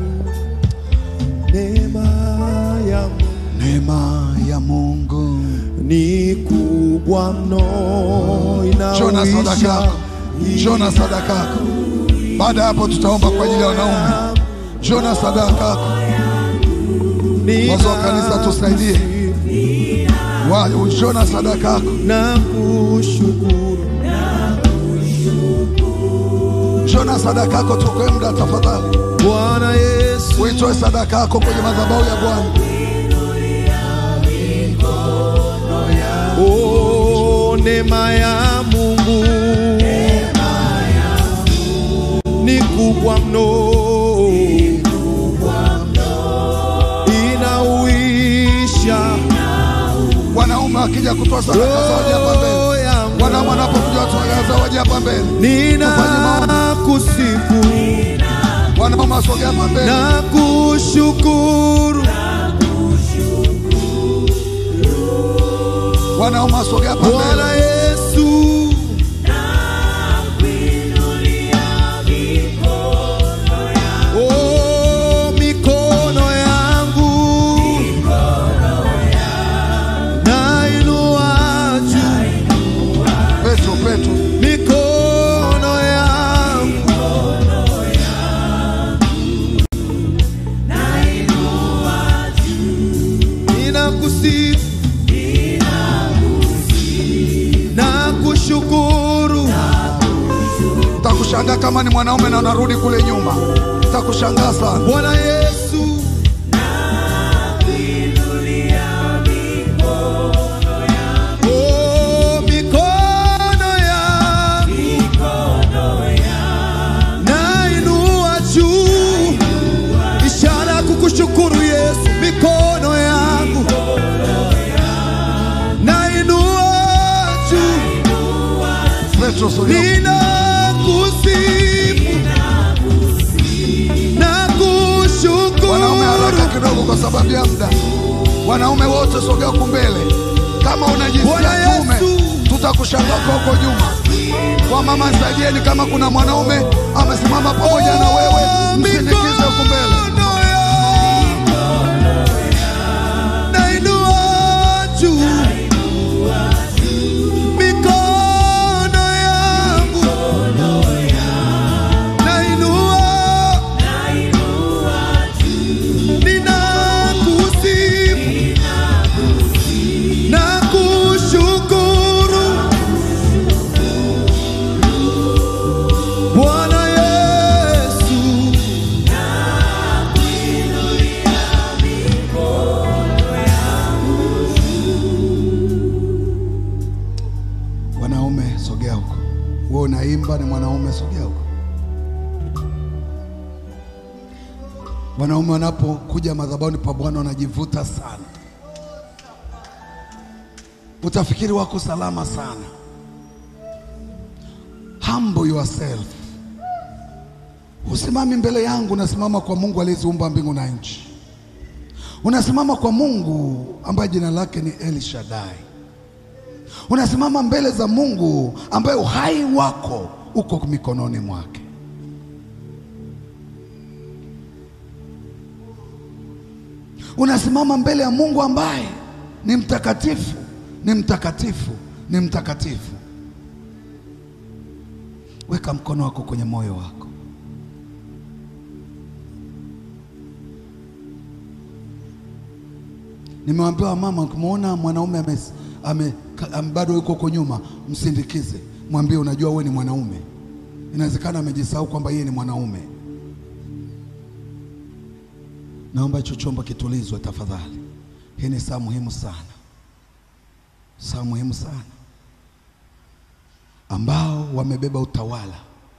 Neema ya Neema ya Mungu ni kubwa mno Jona sadaka inawisha yako, Jona sadaka yako. Baada ya hapo, tutaomba kwa ajili ya wanaume. Jona sadaka yako. Wazo wa kanisa tusaidie. Wa- Jona sadaka yako. na kushukuru Jona sadaka yako, tukoe muda tafadhali. Bwana Yesu Uitoe sadaka yako kwenye madhabahu ya Bwana. Oh, neema ya Mungu ni kubwa mno, inauisha Wanaume wakija kutoa sadaka zao waje hapa mbele. roho yangu, Wanaume wanapokuja kutoa sadaka zao waje hapa mbele. ninakusifu Wanaume wasogea hapa mbele. na kushukuru Wanaume wasogea hapa Bwana mbele. Yesu. Oh, mikono yangu nainua juu, Petro, Petro. mikono yangu ninakusifu na kushukuru Takushangaa kama ni mwanaume na unarudi kule nyuma. Takushangaa sana. Bwana Yesu. Oh, mikono yangu nainua juu, ishara ya kukushukuru Yesu. Mikono yangu nainua juu, Petro, sogea. ninakusifu na Wanaume haraka kushukuru. kidogo kwa sababu ya muda. Wanaume wote sogea huku mbele. Kama una jinsia Bwana kiume, Yesu. tutakushangaa kwa huko nyuma. Kwa mama nisaidieni, kama kuna mwanaume amesimama pamoja na wewe, msindikize huku mbele. Mikono yangu nainua juu, mikono yangu nainua, ninakusifu na kushukuru Bwana Yesu. Wanaume sogea huko. Wewe unaimba ni mwanaume, sogea huko. Wanaume wanapokuja madhabahuni pa Bwana wanajivuta sana, utafikiri wako salama sana. Humble yourself. Usimami mbele yangu, unasimama kwa Mungu aliyeziumba mbingu na nchi. Unasimama kwa Mungu ambaye jina lake ni El Shaddai. Unasimama mbele za Mungu ambaye uhai wako uko mikononi mwake. Unasimama mbele ya Mungu ambaye ni mtakatifu, ni mtakatifu, ni mtakatifu. Weka mkono wako kwenye moyo wako. Nimewaambia mama, ukimwona mwanaume ame, ame, ame, bado yuko huko nyuma, msindikize, mwambie unajua wewe ni mwanaume. Inawezekana amejisahau kwamba yeye ni mwanaume. Naomba hicho chombo kitulizwe tafadhali. Hii ni saa muhimu sana, saa muhimu sana, ambao wamebeba utawala,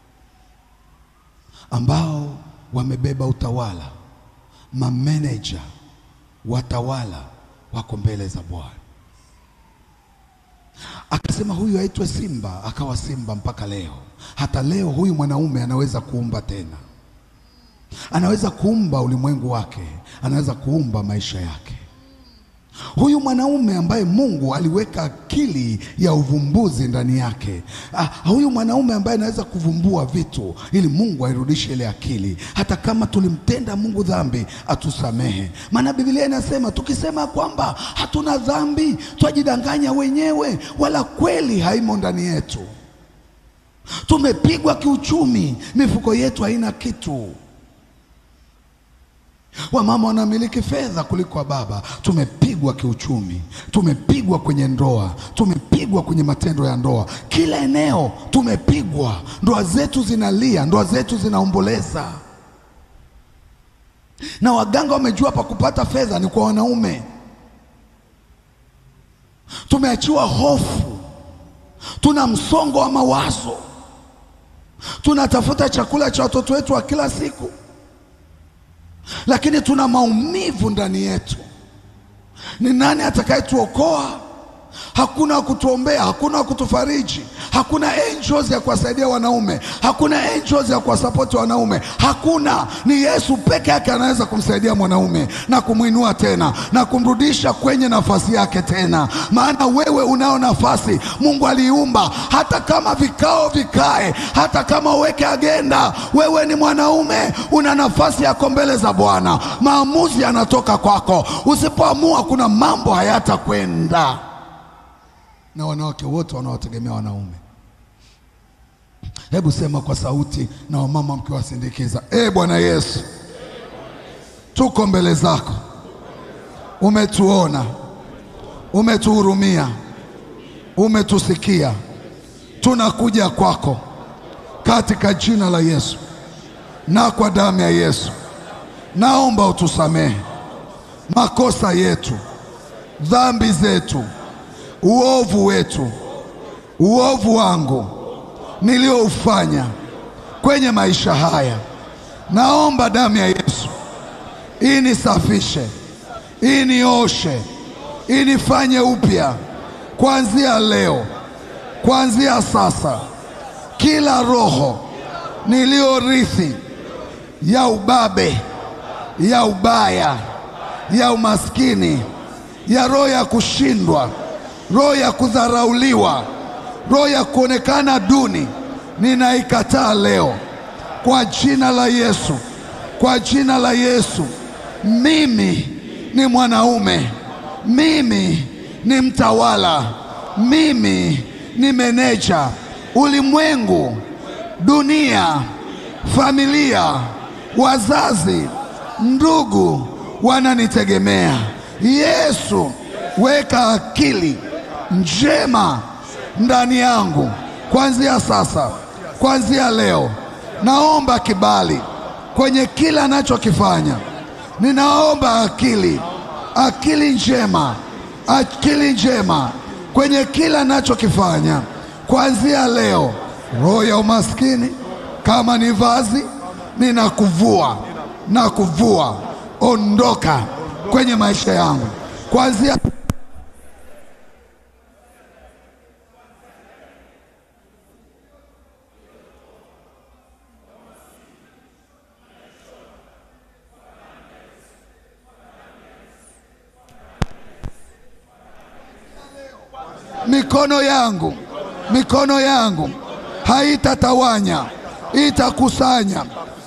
ambao wamebeba utawala, mameneja, watawala wako mbele za Bwana. Akasema huyu aitwe Simba, akawa Simba mpaka leo. Hata leo huyu mwanaume anaweza kuumba tena anaweza kuumba ulimwengu wake, anaweza kuumba maisha yake. Huyu mwanaume ambaye Mungu aliweka akili ya uvumbuzi ndani yake. Ah, huyu mwanaume ambaye anaweza kuvumbua vitu ili Mungu airudishe ile akili, hata kama tulimtenda Mungu dhambi atusamehe. Maana Biblia inasema tukisema kwamba hatuna dhambi twajidanganya wenyewe, wala kweli haimo ndani yetu. Tumepigwa kiuchumi, mifuko yetu haina kitu. Wamama wanamiliki fedha kuliko baba. Tumepigwa kiuchumi, tumepigwa kwenye ndoa, tumepigwa kwenye matendo ya ndoa, kila eneo tumepigwa. Ndoa zetu zinalia, ndoa zetu zinaomboleza, na waganga wamejua pa kupata fedha ni kwa wanaume. Tumeachiwa hofu, tuna msongo wa mawazo, tunatafuta chakula cha watoto wetu wa kila siku lakini tuna maumivu ndani yetu. Ni nani atakayetuokoa? Hakuna wa kutuombea, hakuna wa kutufariji, hakuna angels ya kuwasaidia wanaume, hakuna angels ya kuwasapoti wanaume, hakuna. Ni Yesu peke yake anaweza kumsaidia mwanaume na kumwinua tena na kumrudisha kwenye nafasi yake tena, maana wewe unao nafasi. Mungu aliumba, hata kama vikao vikae, hata kama uweke agenda, wewe ni mwanaume, una nafasi yako mbele za Bwana. Maamuzi yanatoka kwako. Usipoamua, kuna mambo hayatakwenda na wanawake wote wanaotegemea wanaume. Hebu sema kwa sauti, na wamama mkiwasindikiza, e Bwana Yesu, tuko mbele zako, umetuona, umetuhurumia, umetusikia, tunakuja kwako katika jina la Yesu na kwa damu ya Yesu, naomba utusamehe makosa yetu, dhambi zetu uovu wetu, uovu wangu nilioufanya kwenye maisha haya. Naomba damu ya Yesu inisafishe, inioshe, inifanye upya kuanzia leo, kuanzia sasa. Kila roho niliyorithi ya ubabe, ya ubaya, ya umaskini, ya roho ya kushindwa roho ya kudharauliwa, roho ya kuonekana duni, ninaikataa leo kwa jina la Yesu, kwa jina la Yesu. Mimi ni mwanaume, mimi ni mtawala, mimi ni meneja. Ulimwengu, dunia, familia, wazazi, ndugu wananitegemea. Yesu, weka akili njema ndani yangu kuanzia sasa, kuanzia leo. Naomba kibali kwenye kila anachokifanya. Ninaomba akili, akili njema, akili njema kwenye kila anachokifanya kuanzia leo. Roho ya umaskini, kama ni vazi, ninakuvua, na kuvua. Ondoka kwenye maisha yangu kuanzia mikono yangu, mikono yangu haitatawanya, itakusanya,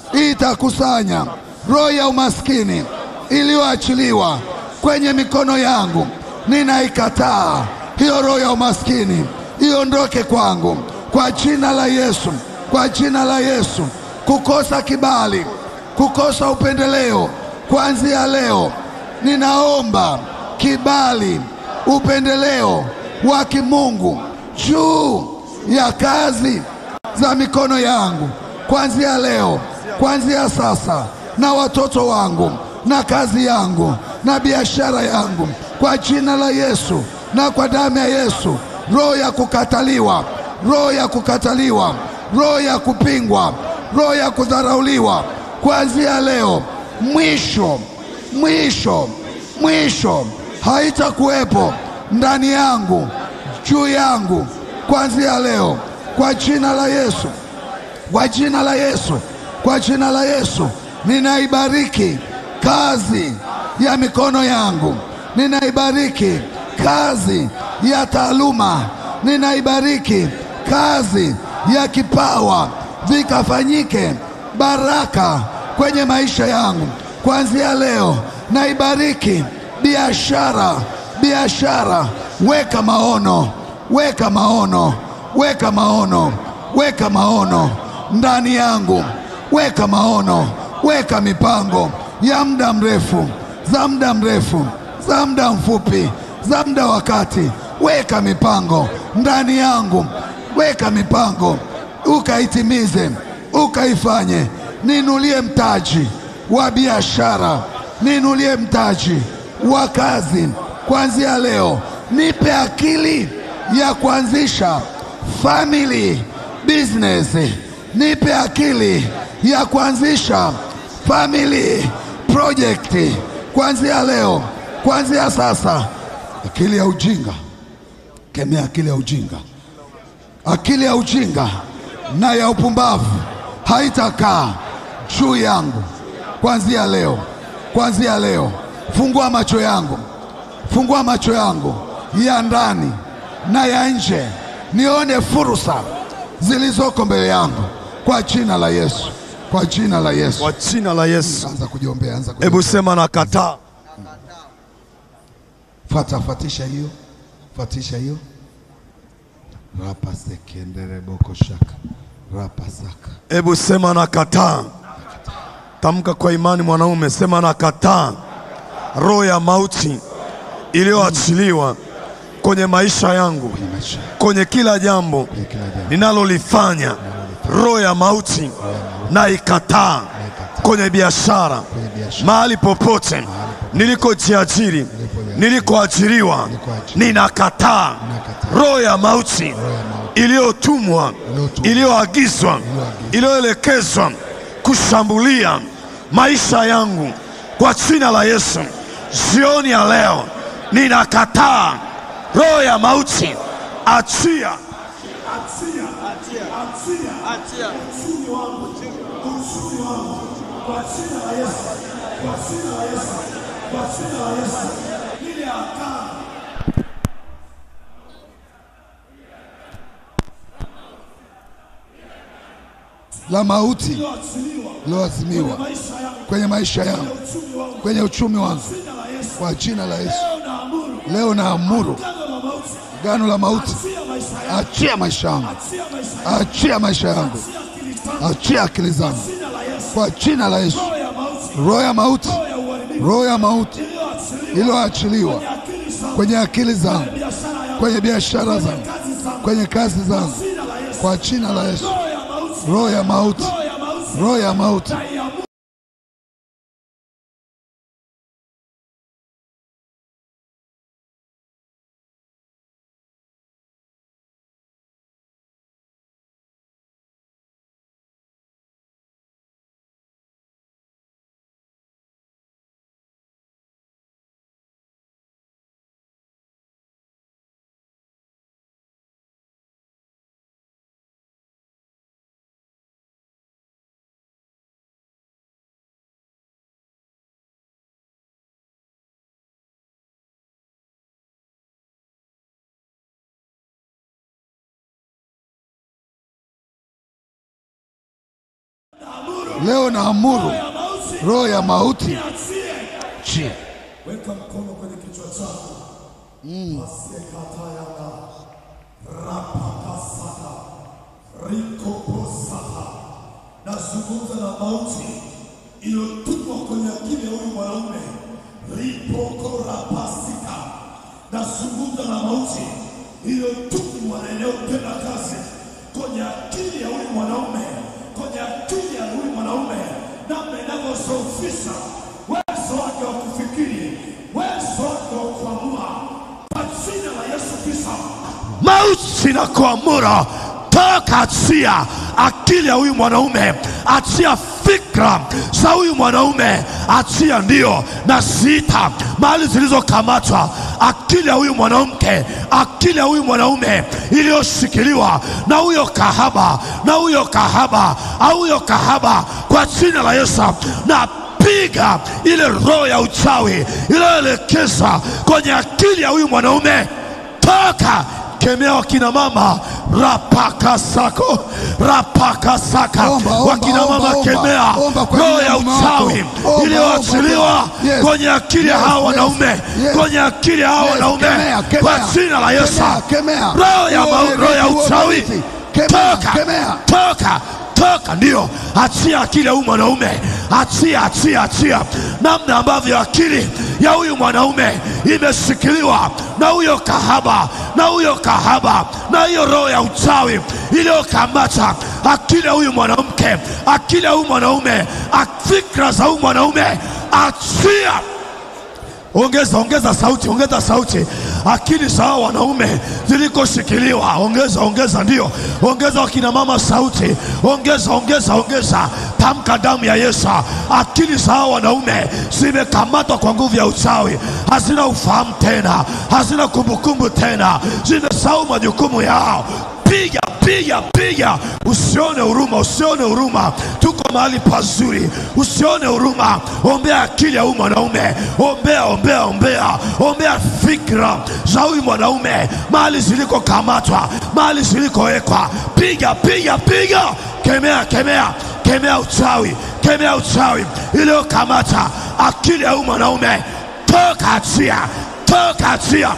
itakusanya roho ya umaskini iliyoachiliwa kwenye mikono yangu. Ninaikataa hiyo roho ya umaskini, iondoke kwangu kwa jina la Yesu, kwa jina la Yesu. Kukosa kibali, kukosa upendeleo, kuanzia leo ninaomba kibali, upendeleo wa kimungu juu ya kazi za mikono yangu kuanzia leo, kuanzia sasa, na watoto wangu na kazi yangu na biashara yangu, kwa jina la Yesu na kwa damu ya Yesu. Roho ya kukataliwa, roho ya kukataliwa, roho ya kupingwa, roho ya kudharauliwa, kuanzia leo, mwisho, mwisho, mwisho haitakuwepo ndani yangu, juu yangu, kuanzia leo, kwa jina la Yesu, kwa jina la Yesu, kwa jina la Yesu, ninaibariki kazi ya mikono yangu, ninaibariki kazi ya taaluma, ninaibariki kazi ya kipawa, vikafanyike baraka kwenye maisha yangu kuanzia leo. Naibariki biashara, biashara, weka maono, weka maono, weka maono, weka maono ndani yangu, weka maono, weka mipango ya muda mrefu, za muda mrefu, za muda mfupi, za muda wa kati. Weka mipango ndani yangu, weka mipango ukaitimize, ukaifanye. Niinulie mtaji wa biashara, niinulie mtaji wa kazi kuanzia leo. Nipe akili ya kuanzisha family business, nipe akili ya kuanzisha family project kuanzia leo, kuanzia sasa. Akili ya ujinga, kemea akili ya ujinga, akili ya ujinga na ya upumbavu haitakaa juu yangu kuanzia leo, kuanzia leo. Fungua macho yangu, fungua macho yangu ya ndani na ya nje, nione fursa zilizoko mbele yangu kwa jina la Yesu, kwa jina la Yesu. Kwa jina la Yesu. Anza kujiombea, anza kujiombea. Hebu sema nakataa. Fuata, fuatisha hiyo, fuatisha hiyo. Rapa sekendere boko shaka rapa saka Hebu sema nakataa. Tamka kwa imani mwanaume, sema nakataa roho ya mauti iliyoachiliwa kwenye maisha yangu, kwenye maisha kwenye kila jambo kwenye kila jambo. ninalolifanya. Roho ya mauti na ikataa kwenye biashara, Kwenye biashara. mahali popote nilikojiajiri, nilikoajiriwa, ninakataa roho ya mauti iliyotumwa, iliyoagizwa, iliyoelekezwa kushambulia maisha yangu kwa jina la Yesu. Jioni ya leo ninakataa roho ya mauti, achia la mauti liloazimiwa kwenye maisha yangu, kwenye uchumi wangu, kwa jina la Yesu. Leo naamuru gano la mauti, achia maisha yangu, achia maisha yangu, achia akili zangu, kwa jina la Yesu. Roho ya mauti, roho ya mauti iliyoachiliwa kwenye akili zangu, kwenye biashara zangu, kwenye kazi zangu, kwa jina la Yesu. Roho ya mauti, roho ya mauti leo naamuru ya mauti roho ya mauti iachie. chie. Weka mkono kwenye kichwa chako. Pasekatayana rapakasaka rikoposaka. Nazungumza na mauti iliyotumwa kwenye akili ya huyu mwanaume ripokorapasika. Nazungumza na mauti iliyotumwa na inayotenda kazi kwenye akili ya huyu mwanaume, kwenye akili ya huyu mwanaume, namna inavyosofisha uwezo wake wa kufikiri, uwezo wake wa kuamua, kwa jina la Yesu Kristo. Mauti na kuamura toka, achia akili ya huyu mwanaume, achia fikra za huyu mwanaume, achia ndio na sita mahali zilizokamatwa, akili ya huyu mwanamke, akili ya huyu mwanaume iliyoshikiliwa na huyo kahaba, na huyo kahaba, au huyo kahaba, kwa jina la Yesu na piga ile roho ya uchawi iliyoelekeza kwenye akili ya huyu mwanaume, toka kemea wakina mama rapaka sako rapaka saka Omba, omba, wakina mama omba, omba. kemea Omba kwa roho ajili ya ya mume wako. uchawi Omba, iliyoachiliwa omba, omba. Yes. kwenye akili ya Yes, hawa yes, wanaume yes. kwenye akili ya hawa Yes, wanaume kemea, kemea. kwa jina la Yesu Kemea, kemea. roho ya Roho mau- ya roho ya roho ya uchawi mauti. Kemea, toka kemea. toka toka, ndio achia akili ya huyu mwanaume, achia achia achia, namna ambavyo akili ya huyu mwanaume imeshikiliwa na huyo kahaba na huyo kahaba na hiyo roho ya uchawi iliyokamata akili ya huyu mwanamke, akili ya huyu mwanaume, ak- fikra za huyu mwanaume, achia Ongeza, ongeza sauti, ongeza sauti. Akili za hao wanaume zilikoshikiliwa, ongeza, ongeza, ndio, ongeza wakina mama sauti, ongeza, ongeza, ongeza. Tamka damu ya Yesu. Akili za hao wanaume zimekamatwa kwa nguvu ya uchawi, hazina ufahamu tena, hazina kumbukumbu tena, zimesahau majukumu yao. Piga, piga, piga, usione huruma, usione huruma. Tuko mahali pazuri, usione huruma. Ombea akili ya huyu mwanaume, ombea, ombea, ombea, ombea fikra za huyu mwanaume, mahali zilikokamatwa, mahali zilikowekwa. Piga, piga, piga, kemea, kemea, kemea uchawi, kemea uchawi iliyokamata akili ya huyu mwanaume. Toka, achia, toka, achia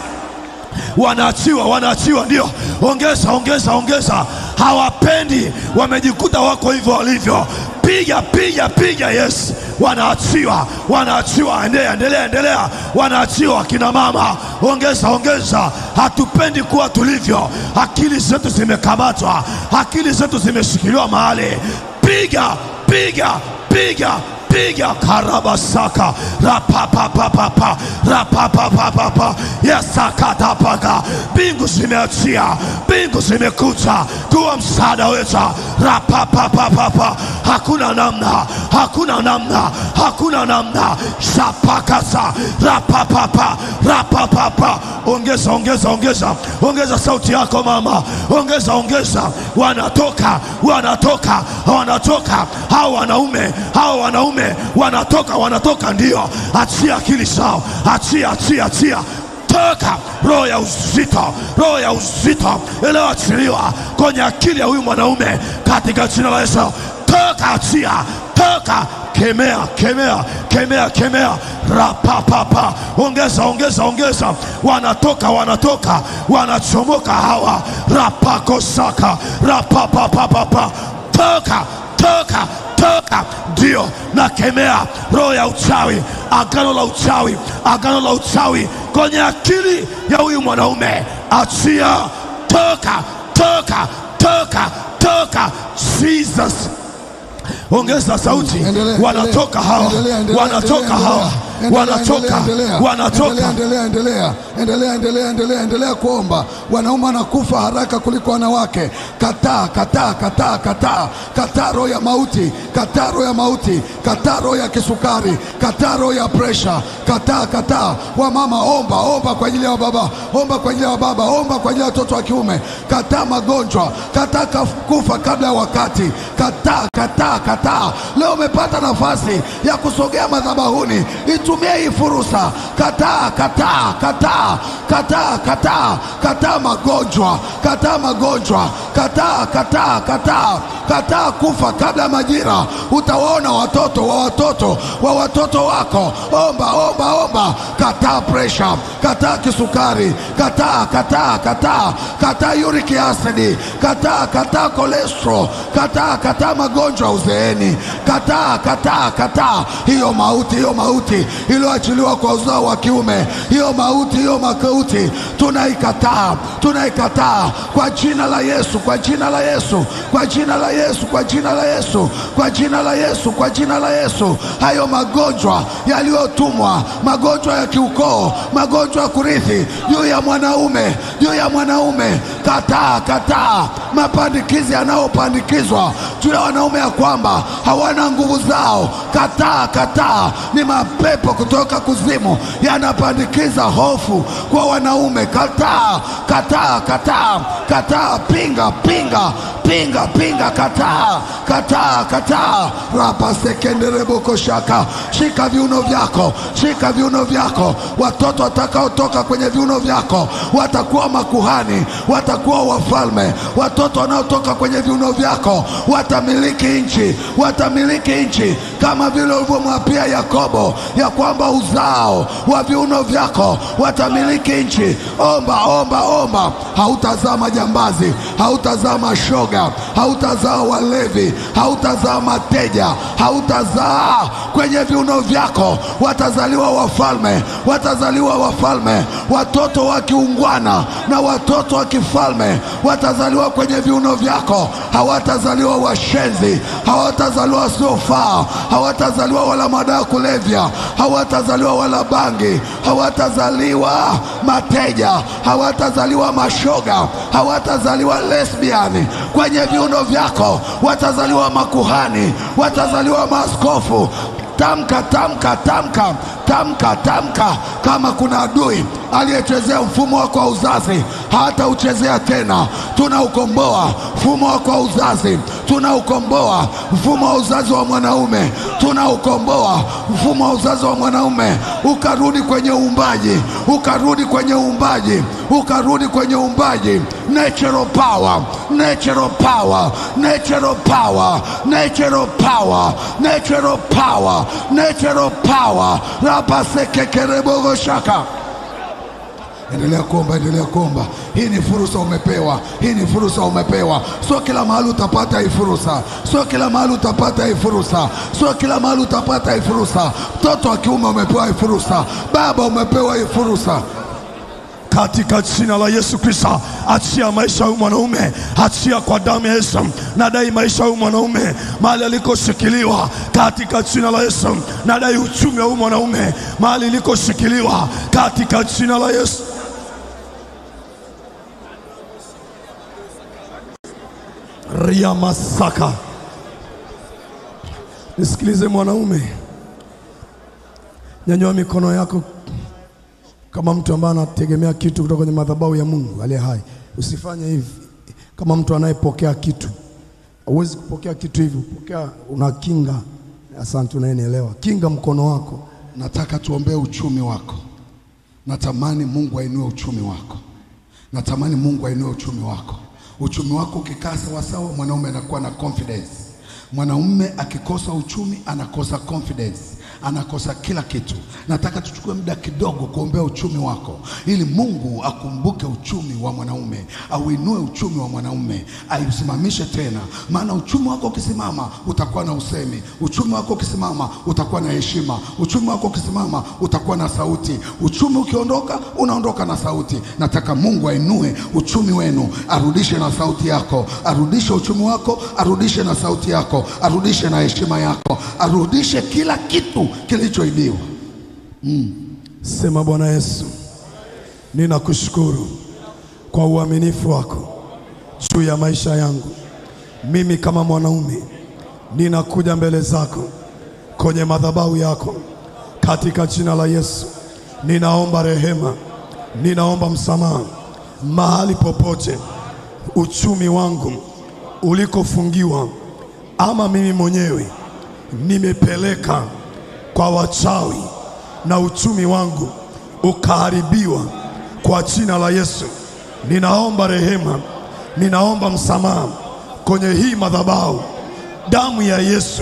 wanaachiwa wanaachiwa, ndio. Ongeza, ongeza, ongeza. Hawapendi, wamejikuta wako hivyo walivyo. Piga, piga, piga, yes. Wanaachiwa, wanaachiwa. Endelea, endelea, endelea. Wanaachiwa akina mama, ongeza, ongeza. Hatupendi kuwa tulivyo, akili zetu zimekamatwa, akili zetu zimeshikiliwa mahali. Piga, piga, piga piga karabasaka rapapapapapa rapapapapapa yesakatapaka mbingu zimeachia mbingu zimekuja kuwa msaada wetu rapapapapapa hakuna namna hakuna namna hakuna namna shapakasa rapapapa rapapapa ongeza ongeza ongeza ongeza sauti yako mama ongeza ongeza wanatoka wanatoka wanatoka hao wanaume hao wanaume wanatoka wanatoka ndio achia akili zao achia achia achia toka roho ya uzito roho ya uzito iliyoachiliwa kwenye akili ya huyu mwanaume katika jina la Yesu toka achia toka kemea kemea kemea kemea rapapapa ongeza ongeza ongeza wanatoka wanatoka wanachomoka hawa rapakosaka rapapapapapa toka toka toka ndio nakemea roho ya uchawi agano la uchawi agano la uchawi kwenye akili ya huyu mwanaume achia toka toka toka toka jesus ongeza sauti Endelea, wanatoka hawa endelea, endelea, wanatoka endelea, hawa endelea, wanatoka endelea, wanatoka endelea, endelea, endelea, endelea, endelea, endelea kuomba. Wanaume wanakufa haraka kuliko wanawake. Kataa, kataa, kataa, kataa, kataa roho ya mauti, kataa roho ya mauti, kataa roho ya kisukari, kataa roho ya presha, kataa, kataa. Wamama, omba, omba kwa ajili ya wababa, omba kwa ajili ya wababa, omba kwa ajili ya watoto wa kiume. Kataa magonjwa, kataa kaf- kufa kabla ya wakati, kataa, kataa, kataa. Leo umepata nafasi ya kusogea madhabahuni, itumie hii fursa. Kataa, kataa, kataa, kataa, kataa, kataa magonjwa, kataa magonjwa, kataa, kataa, kataa, kataa kufa kabla ya majira. Utawaona watoto wa watoto wa watoto wako. Omba, omba, omba. Kataa presha, kataa kisukari, kataa, kataa, kataa, kataa uric acid, kataa, kataa cholesterol, kataa, kataa magonjwa ya uzeeni, kataa, kataa, kataa hiyo mauti, hiyo mauti iliyoachiliwa kwa uzao wa kiume, hiyo mauti, hiyo makauti tunaikataa, tunaikataa kwa jina la Yesu, kwa jina la Yesu, kwa jina la Yesu, kwa jina la Yesu, kwa jina la Yesu, kwa jina la Yesu. Hayo magonjwa yaliyotumwa, magonjwa ya kiukoo, magonjwa ya kurithi juu ya mwanaume, juu ya mwanaume, kataa, kataa mapandikizi yanayopandikizwa juu ya wanaume ya kwamba hawana nguvu zao, kataa, kataa. Ni mapepo kutoka kuzimu yanapandikiza hofu kwa wanaume, kataa, kataa, kataa, kataa, pinga, pinga, pinga, pinga, kataa, kataa, kataa. rapa sekendereboko shaka, shika viuno vyako, shika viuno vyako. Watoto watakaotoka kwenye viuno vyako watakuwa makuhani, watakuwa wafalme. Watoto wanaotoka kwenye viuno vyako watamiliki nchi, watamiliki nchi kama vile ulivyomwapia Yakobo ya kwamba uzao wa viuno vyako watamiliki nchi. Omba, omba, omba. Hautazaa majambazi, hautazaa mashoga, hautazaa walevi, hautazaa mateja, hautazaa kwenye viuno vyako. Watazaliwa wafalme, watazaliwa wafalme, watoto wa kiungwana na watoto wa kifalme watazaliwa kwenye viuno vyako. Hawatazaliwa washenzi, hawatazaliwa wasiofaa, hawatazaliwa wala madawa ya kulevya, hawatazaliwa wala bangi, hawatazaliwa mateja, hawatazaliwa mashoga, hawatazaliwa lesbiani. Kwenye viuno vyako watazaliwa makuhani, watazaliwa maaskofu. Tamka, tamka, tamka, tamka, tamka. Kama kuna adui aliyechezea mfumo wako wa uzazi, hatauchezea tena. Tunaukomboa mfumo wako wa uzazi, tunaukomboa mfumo wa uzazi wa mwanaume, tunaukomboa mfumo wa uzazi wa mwanaume, ukarudi kwenye uumbaji, ukarudi kwenye uumbaji, ukarudi kwenye uumbaji. Natural power, natural power, natural power, natural power, natural power, natural power. rapasekekerebogo shaka Endelea kuomba, endelea kuomba. Hii ni fursa umepewa, hii ni fursa umepewa. Sio kila mahali utapata hii fursa, sio kila mahali utapata hii fursa, sio kila mahali utapata hii fursa. Mtoto wa kiume umepewa hii fursa, baba umepewa hii fursa. katika jina la Yesu Kristo, achia maisha ya huyu mwanaume, achia kwa damu ya Yesu. Nadai maisha ya huyu mwanaume mahali alikoshikiliwa, katika jina la Yesu. Nadai uchumi wa huyu mwanaume mahali ilikoshikiliwa, katika jina la Yesu. ria masaka. Nisikilize mwanaume, nyanyua mikono yako kama mtu ambaye anategemea kitu kutoka kwenye madhabahu ya Mungu aliye hai. Usifanye hivi kama mtu anayepokea kitu. Huwezi kupokea kitu hivi, pokea una kinga. Asante, unayenielewa. Kinga mkono wako. Nataka tuombee uchumi wako. Natamani Mungu ainue uchumi wako. Natamani Mungu ainue uchumi wako. Uchumi wako ukikaa sawasawa, mwanaume anakuwa na confidence. Mwanaume akikosa uchumi anakosa confidence, anakosa kila kitu. Nataka tuchukue muda kidogo kuombea uchumi wako, ili Mungu akumbuke uchumi wa mwanaume, auinue uchumi wa mwanaume, aisimamishe tena. Maana uchumi wako ukisimama, utakuwa na usemi. Uchumi wako ukisimama, utakuwa na heshima. Uchumi wako ukisimama, utakuwa na sauti. Uchumi ukiondoka, unaondoka na sauti. Nataka Mungu ainue uchumi wenu, arudishe na sauti yako, arudishe uchumi wako, arudishe na sauti yako, arudishe na heshima yako, arudishe kila kitu kilichoibiwa. Sema Bwana Yesu, ninakushukuru kwa uaminifu wako juu ya maisha yangu. Mimi kama mwanaume ninakuja mbele zako kwenye madhabahu yako katika jina la Yesu. Ninaomba rehema, ninaomba msamaha mahali popote uchumi wangu ulikofungiwa ama mimi mwenyewe nimepeleka kwa wachawi na uchumi wangu ukaharibiwa kwa jina la Yesu. Ninaomba rehema, ninaomba msamaha kwenye hii madhabahu, damu ya Yesu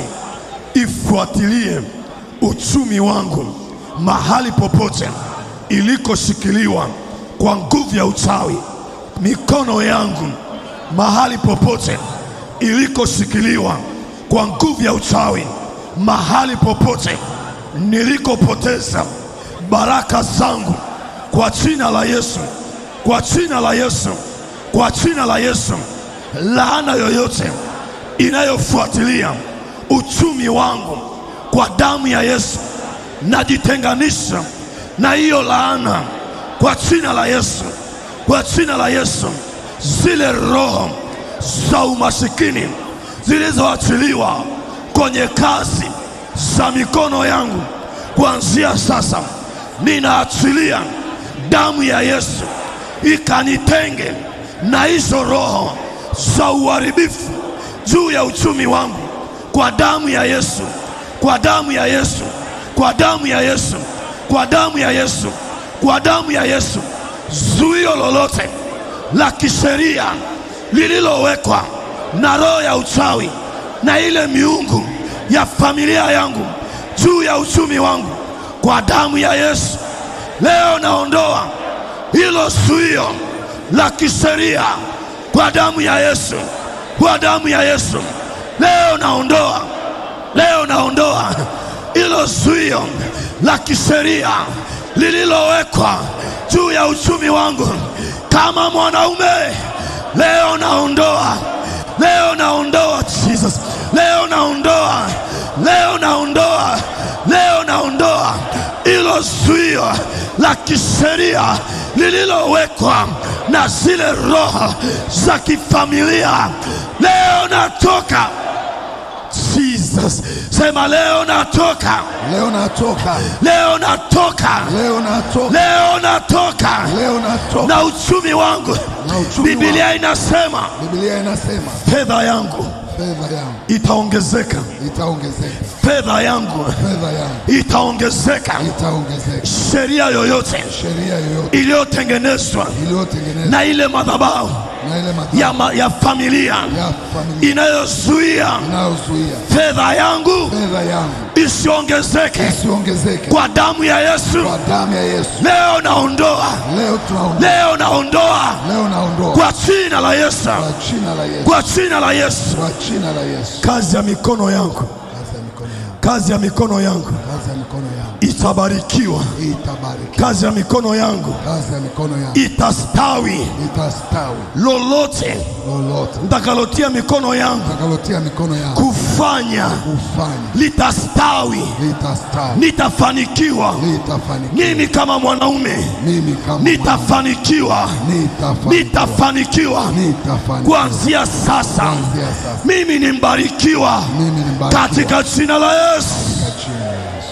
ifuatilie uchumi wangu mahali popote ilikoshikiliwa kwa nguvu ya uchawi, mikono yangu mahali popote ilikoshikiliwa kwa nguvu ya uchawi, mahali popote nilikopoteza baraka zangu, kwa jina la Yesu, kwa jina la Yesu, kwa jina la Yesu, laana yoyote inayofuatilia uchumi wangu kwa damu ya Yesu, najitenganisha na hiyo laana kwa jina la Yesu, kwa jina la Yesu. Zile roho za umasikini zilizoachiliwa kwenye kazi za mikono yangu, kuanzia sasa ninaachilia damu ya Yesu ikanitenge na hizo roho za uharibifu juu ya uchumi wangu, kwa damu ya Yesu, kwa damu ya Yesu, kwa damu ya Yesu, kwa damu ya Yesu, kwa damu ya Yesu. Zuio lolote la kisheria lililowekwa na roho ya uchawi na ile miungu ya familia yangu juu ya uchumi wangu, kwa damu ya Yesu leo naondoa hilo zuio la kisheria kwa damu ya Yesu, kwa damu ya Yesu leo naondoa, leo naondoa hilo zuio la kisheria lililowekwa juu ya uchumi wangu kama mwanaume. Leo naondoa, leo naondoa Jesus, leo naondoa, leo naondoa, leo naondoa hilo zuio la kisheria lililowekwa na zile roho za kifamilia. Leo natoka Jesus, sema leo natoka, Leo natoka, leo natoka, leo natoka, leo natoka leo natoka. na uchumi wangu. Na uchumi Biblia inasema Biblia inasema fedha yangu fedha yangu itaongezeka, itaongezeka, fedha yangu fedha yangu itaongezeka. itaongezeka. Sheria yoyote Sheria yoyote iliyotengenezwa iliyotengenezwa na ile madhabahu na ile madhabahu ya, ma, ya familia ya familia inayozuia inayozuia fedha yangu fedha yangu isiongezeke isiongezeke kwa damu ya Yesu. kwa damu ya Yesu. Leo naondoa, Leo tunaondoa, leo naondoa leo naondoa kwa jina la Yesu, kwa jina la Yesu, kwa jina la Yesu. kwa jina la Yesu. Kazi ya mikono yangu, Kazi ya mikono yangu, kazi ya mikono yangu kazi ya mikono yangu itabarikiwa, itabariki, kazi ya mikono yangu kazi ya mikono yangu itastawi. itastawi. Lolote Lolote nitakalotia mikono yangu takalotia mikono yangu kufanya kufanya litastawi, litastawi, nitafanikiwa. litafanikiwa. Mimi kama mwanaume Mimi kama nitafanikiwa, nitafanikiwa, nitafanikiwa nitafanikiwa kuanzia sasa. kuanzia sasa. Mimi ni mbarikiwa Mimi ni mbarikiwa katika jina la Yesu. katika jina la Yesu.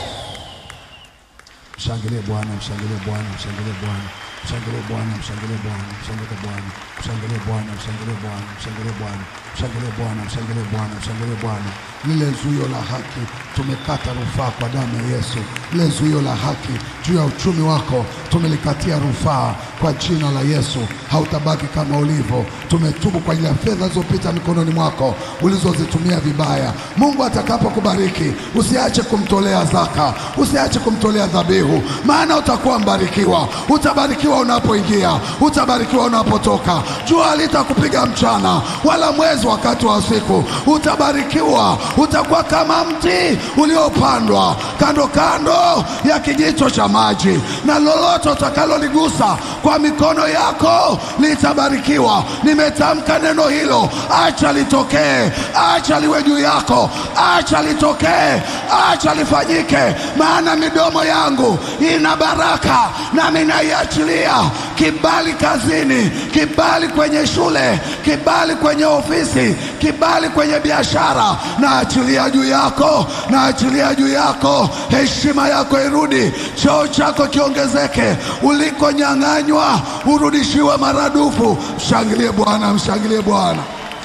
Mshangilie Bwana, mshangilie Bwana, mshangilie Bwana, mshangilie Bwana, mshangilie Bwana, mshangilie Bwana, mshangilie Bwana, mshangilie Bwana, mshangilie Bwana, mshangilie Bwana, mshangilie Bwana, mshangilie Bwana. Lile zuio la haki tumekata rufaa kwa damu ya Yesu. Lile zuio la haki juu ya uchumi wako tumelikatia rufaa kwa jina la Yesu. Hautabaki kama ulivyo. Tumetubu kwa ajili ya fedha zilizopita mikononi mwako ulizozitumia vibaya. Mungu atakapokubariki usiache kumtolea zaka, usiache kumtolea dhabihu, maana utakuwa mbarikiwa. Utabarikiwa unapoingia, utabarikiwa unapotoka. Jua halitakupiga mchana, wala mwezi wakati wa usiku. Utabarikiwa, utakuwa kama mti uliopandwa kando kando ya kijito cha maji, na lolote utakaloligusa kwa mikono yako litabarikiwa. Nimetamka neno hilo, acha litokee, acha liwe juu yako, acha litokee, acha lifanyike, maana midomo yangu ina baraka, nami naiachilia kibali kazini, kibali kwenye shule, kibali kwenye ofisi, kibali kwenye biashara. Naachilia juu yako, naachilia juu yako, heshima yako irudi, cheo chako kiongezeke, ulikonyang'anywa urudishiwe maradufu. Mshangilie Bwana, mshangilie Bwana.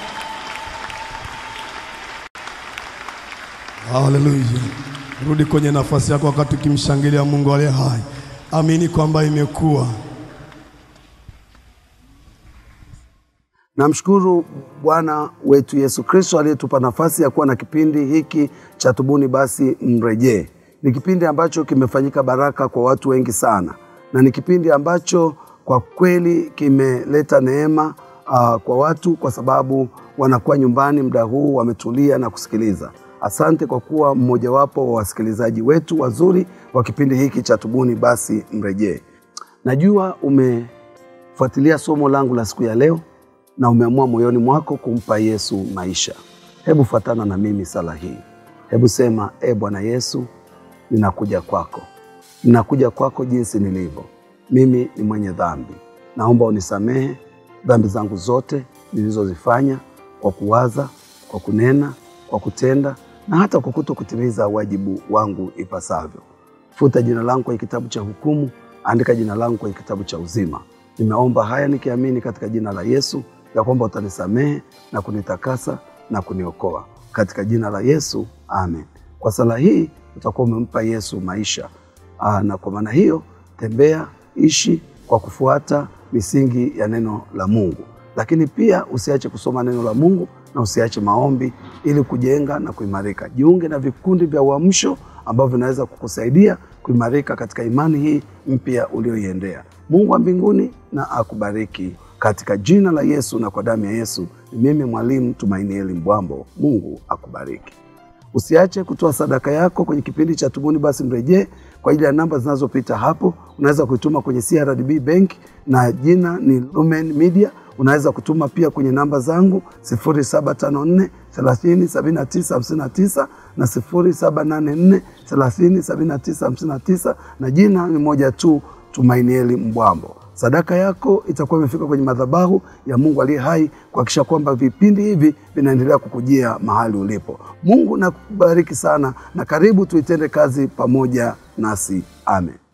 Haleluya. Rudi kwenye nafasi yako wakati ukimshangilia Mungu aliye hai. Amini kwamba imekuwa Namshukuru Bwana wetu Yesu Kristo aliyetupa nafasi ya kuwa na kipindi hiki cha Tubuni Basi Mrejee. Ni kipindi ambacho kimefanyika baraka kwa watu wengi sana, na ni kipindi ambacho kwa kweli kimeleta neema uh, kwa watu kwa sababu wanakuwa nyumbani muda huu wametulia na kusikiliza. Asante kwa kuwa mmojawapo wa wasikilizaji wetu wazuri wa kipindi hiki cha Tubuni Basi Mrejee. Najua umefuatilia somo langu la siku ya leo na umeamua moyoni mwako kumpa Yesu maisha. Hebu fuatana na mimi sala hii. Hebu sema, e Bwana Yesu, ninakuja kwako, ninakuja kwako jinsi nilivyo. Mimi ni mwenye dhambi, naomba unisamehe dhambi zangu zote nilizozifanya kwa kuwaza, kwa kunena, kwa kutenda na hata kwa kuto kutimiza wajibu wangu ipasavyo. Futa jina langu kwenye kitabu cha hukumu, andika jina langu kwenye kitabu cha uzima. Nimeomba haya nikiamini katika jina la Yesu ya kwamba utanisamehe na kunitakasa na kuniokoa katika jina la Yesu, amen. Kwa sala hii utakuwa umempa Yesu maisha. Aa, na kwa maana hiyo tembea, ishi kwa kufuata misingi ya neno la Mungu, lakini pia usiache kusoma neno la Mungu na usiache maombi ili kujenga na kuimarika. Jiunge na vikundi vya uamsho ambavyo vinaweza kukusaidia kuimarika katika imani hii mpya ulioiendea. Mungu wa mbinguni na akubariki katika jina la Yesu na kwa damu ya Yesu. Ni mimi mwalimu Tumainieli Mbwambo. Mungu akubariki. Usiache kutoa sadaka yako kwenye kipindi cha Tubuni Basi Mrejee kwa ajili ya namba zinazopita hapo. Unaweza kuituma kwenye CRDB Bank na jina ni Lumen Media. Unaweza kutuma pia kwenye namba zangu 0754 30 79 59 na 0784 30 79 59 na jina ni moja tu, Tumainieli Mbwambo. Sadaka yako itakuwa imefika kwenye madhabahu ya Mungu aliye hai kuhakikisha kwamba vipindi hivi vinaendelea kukujia mahali ulipo. Mungu nakubariki sana na karibu tuitende kazi pamoja nasi. Amen.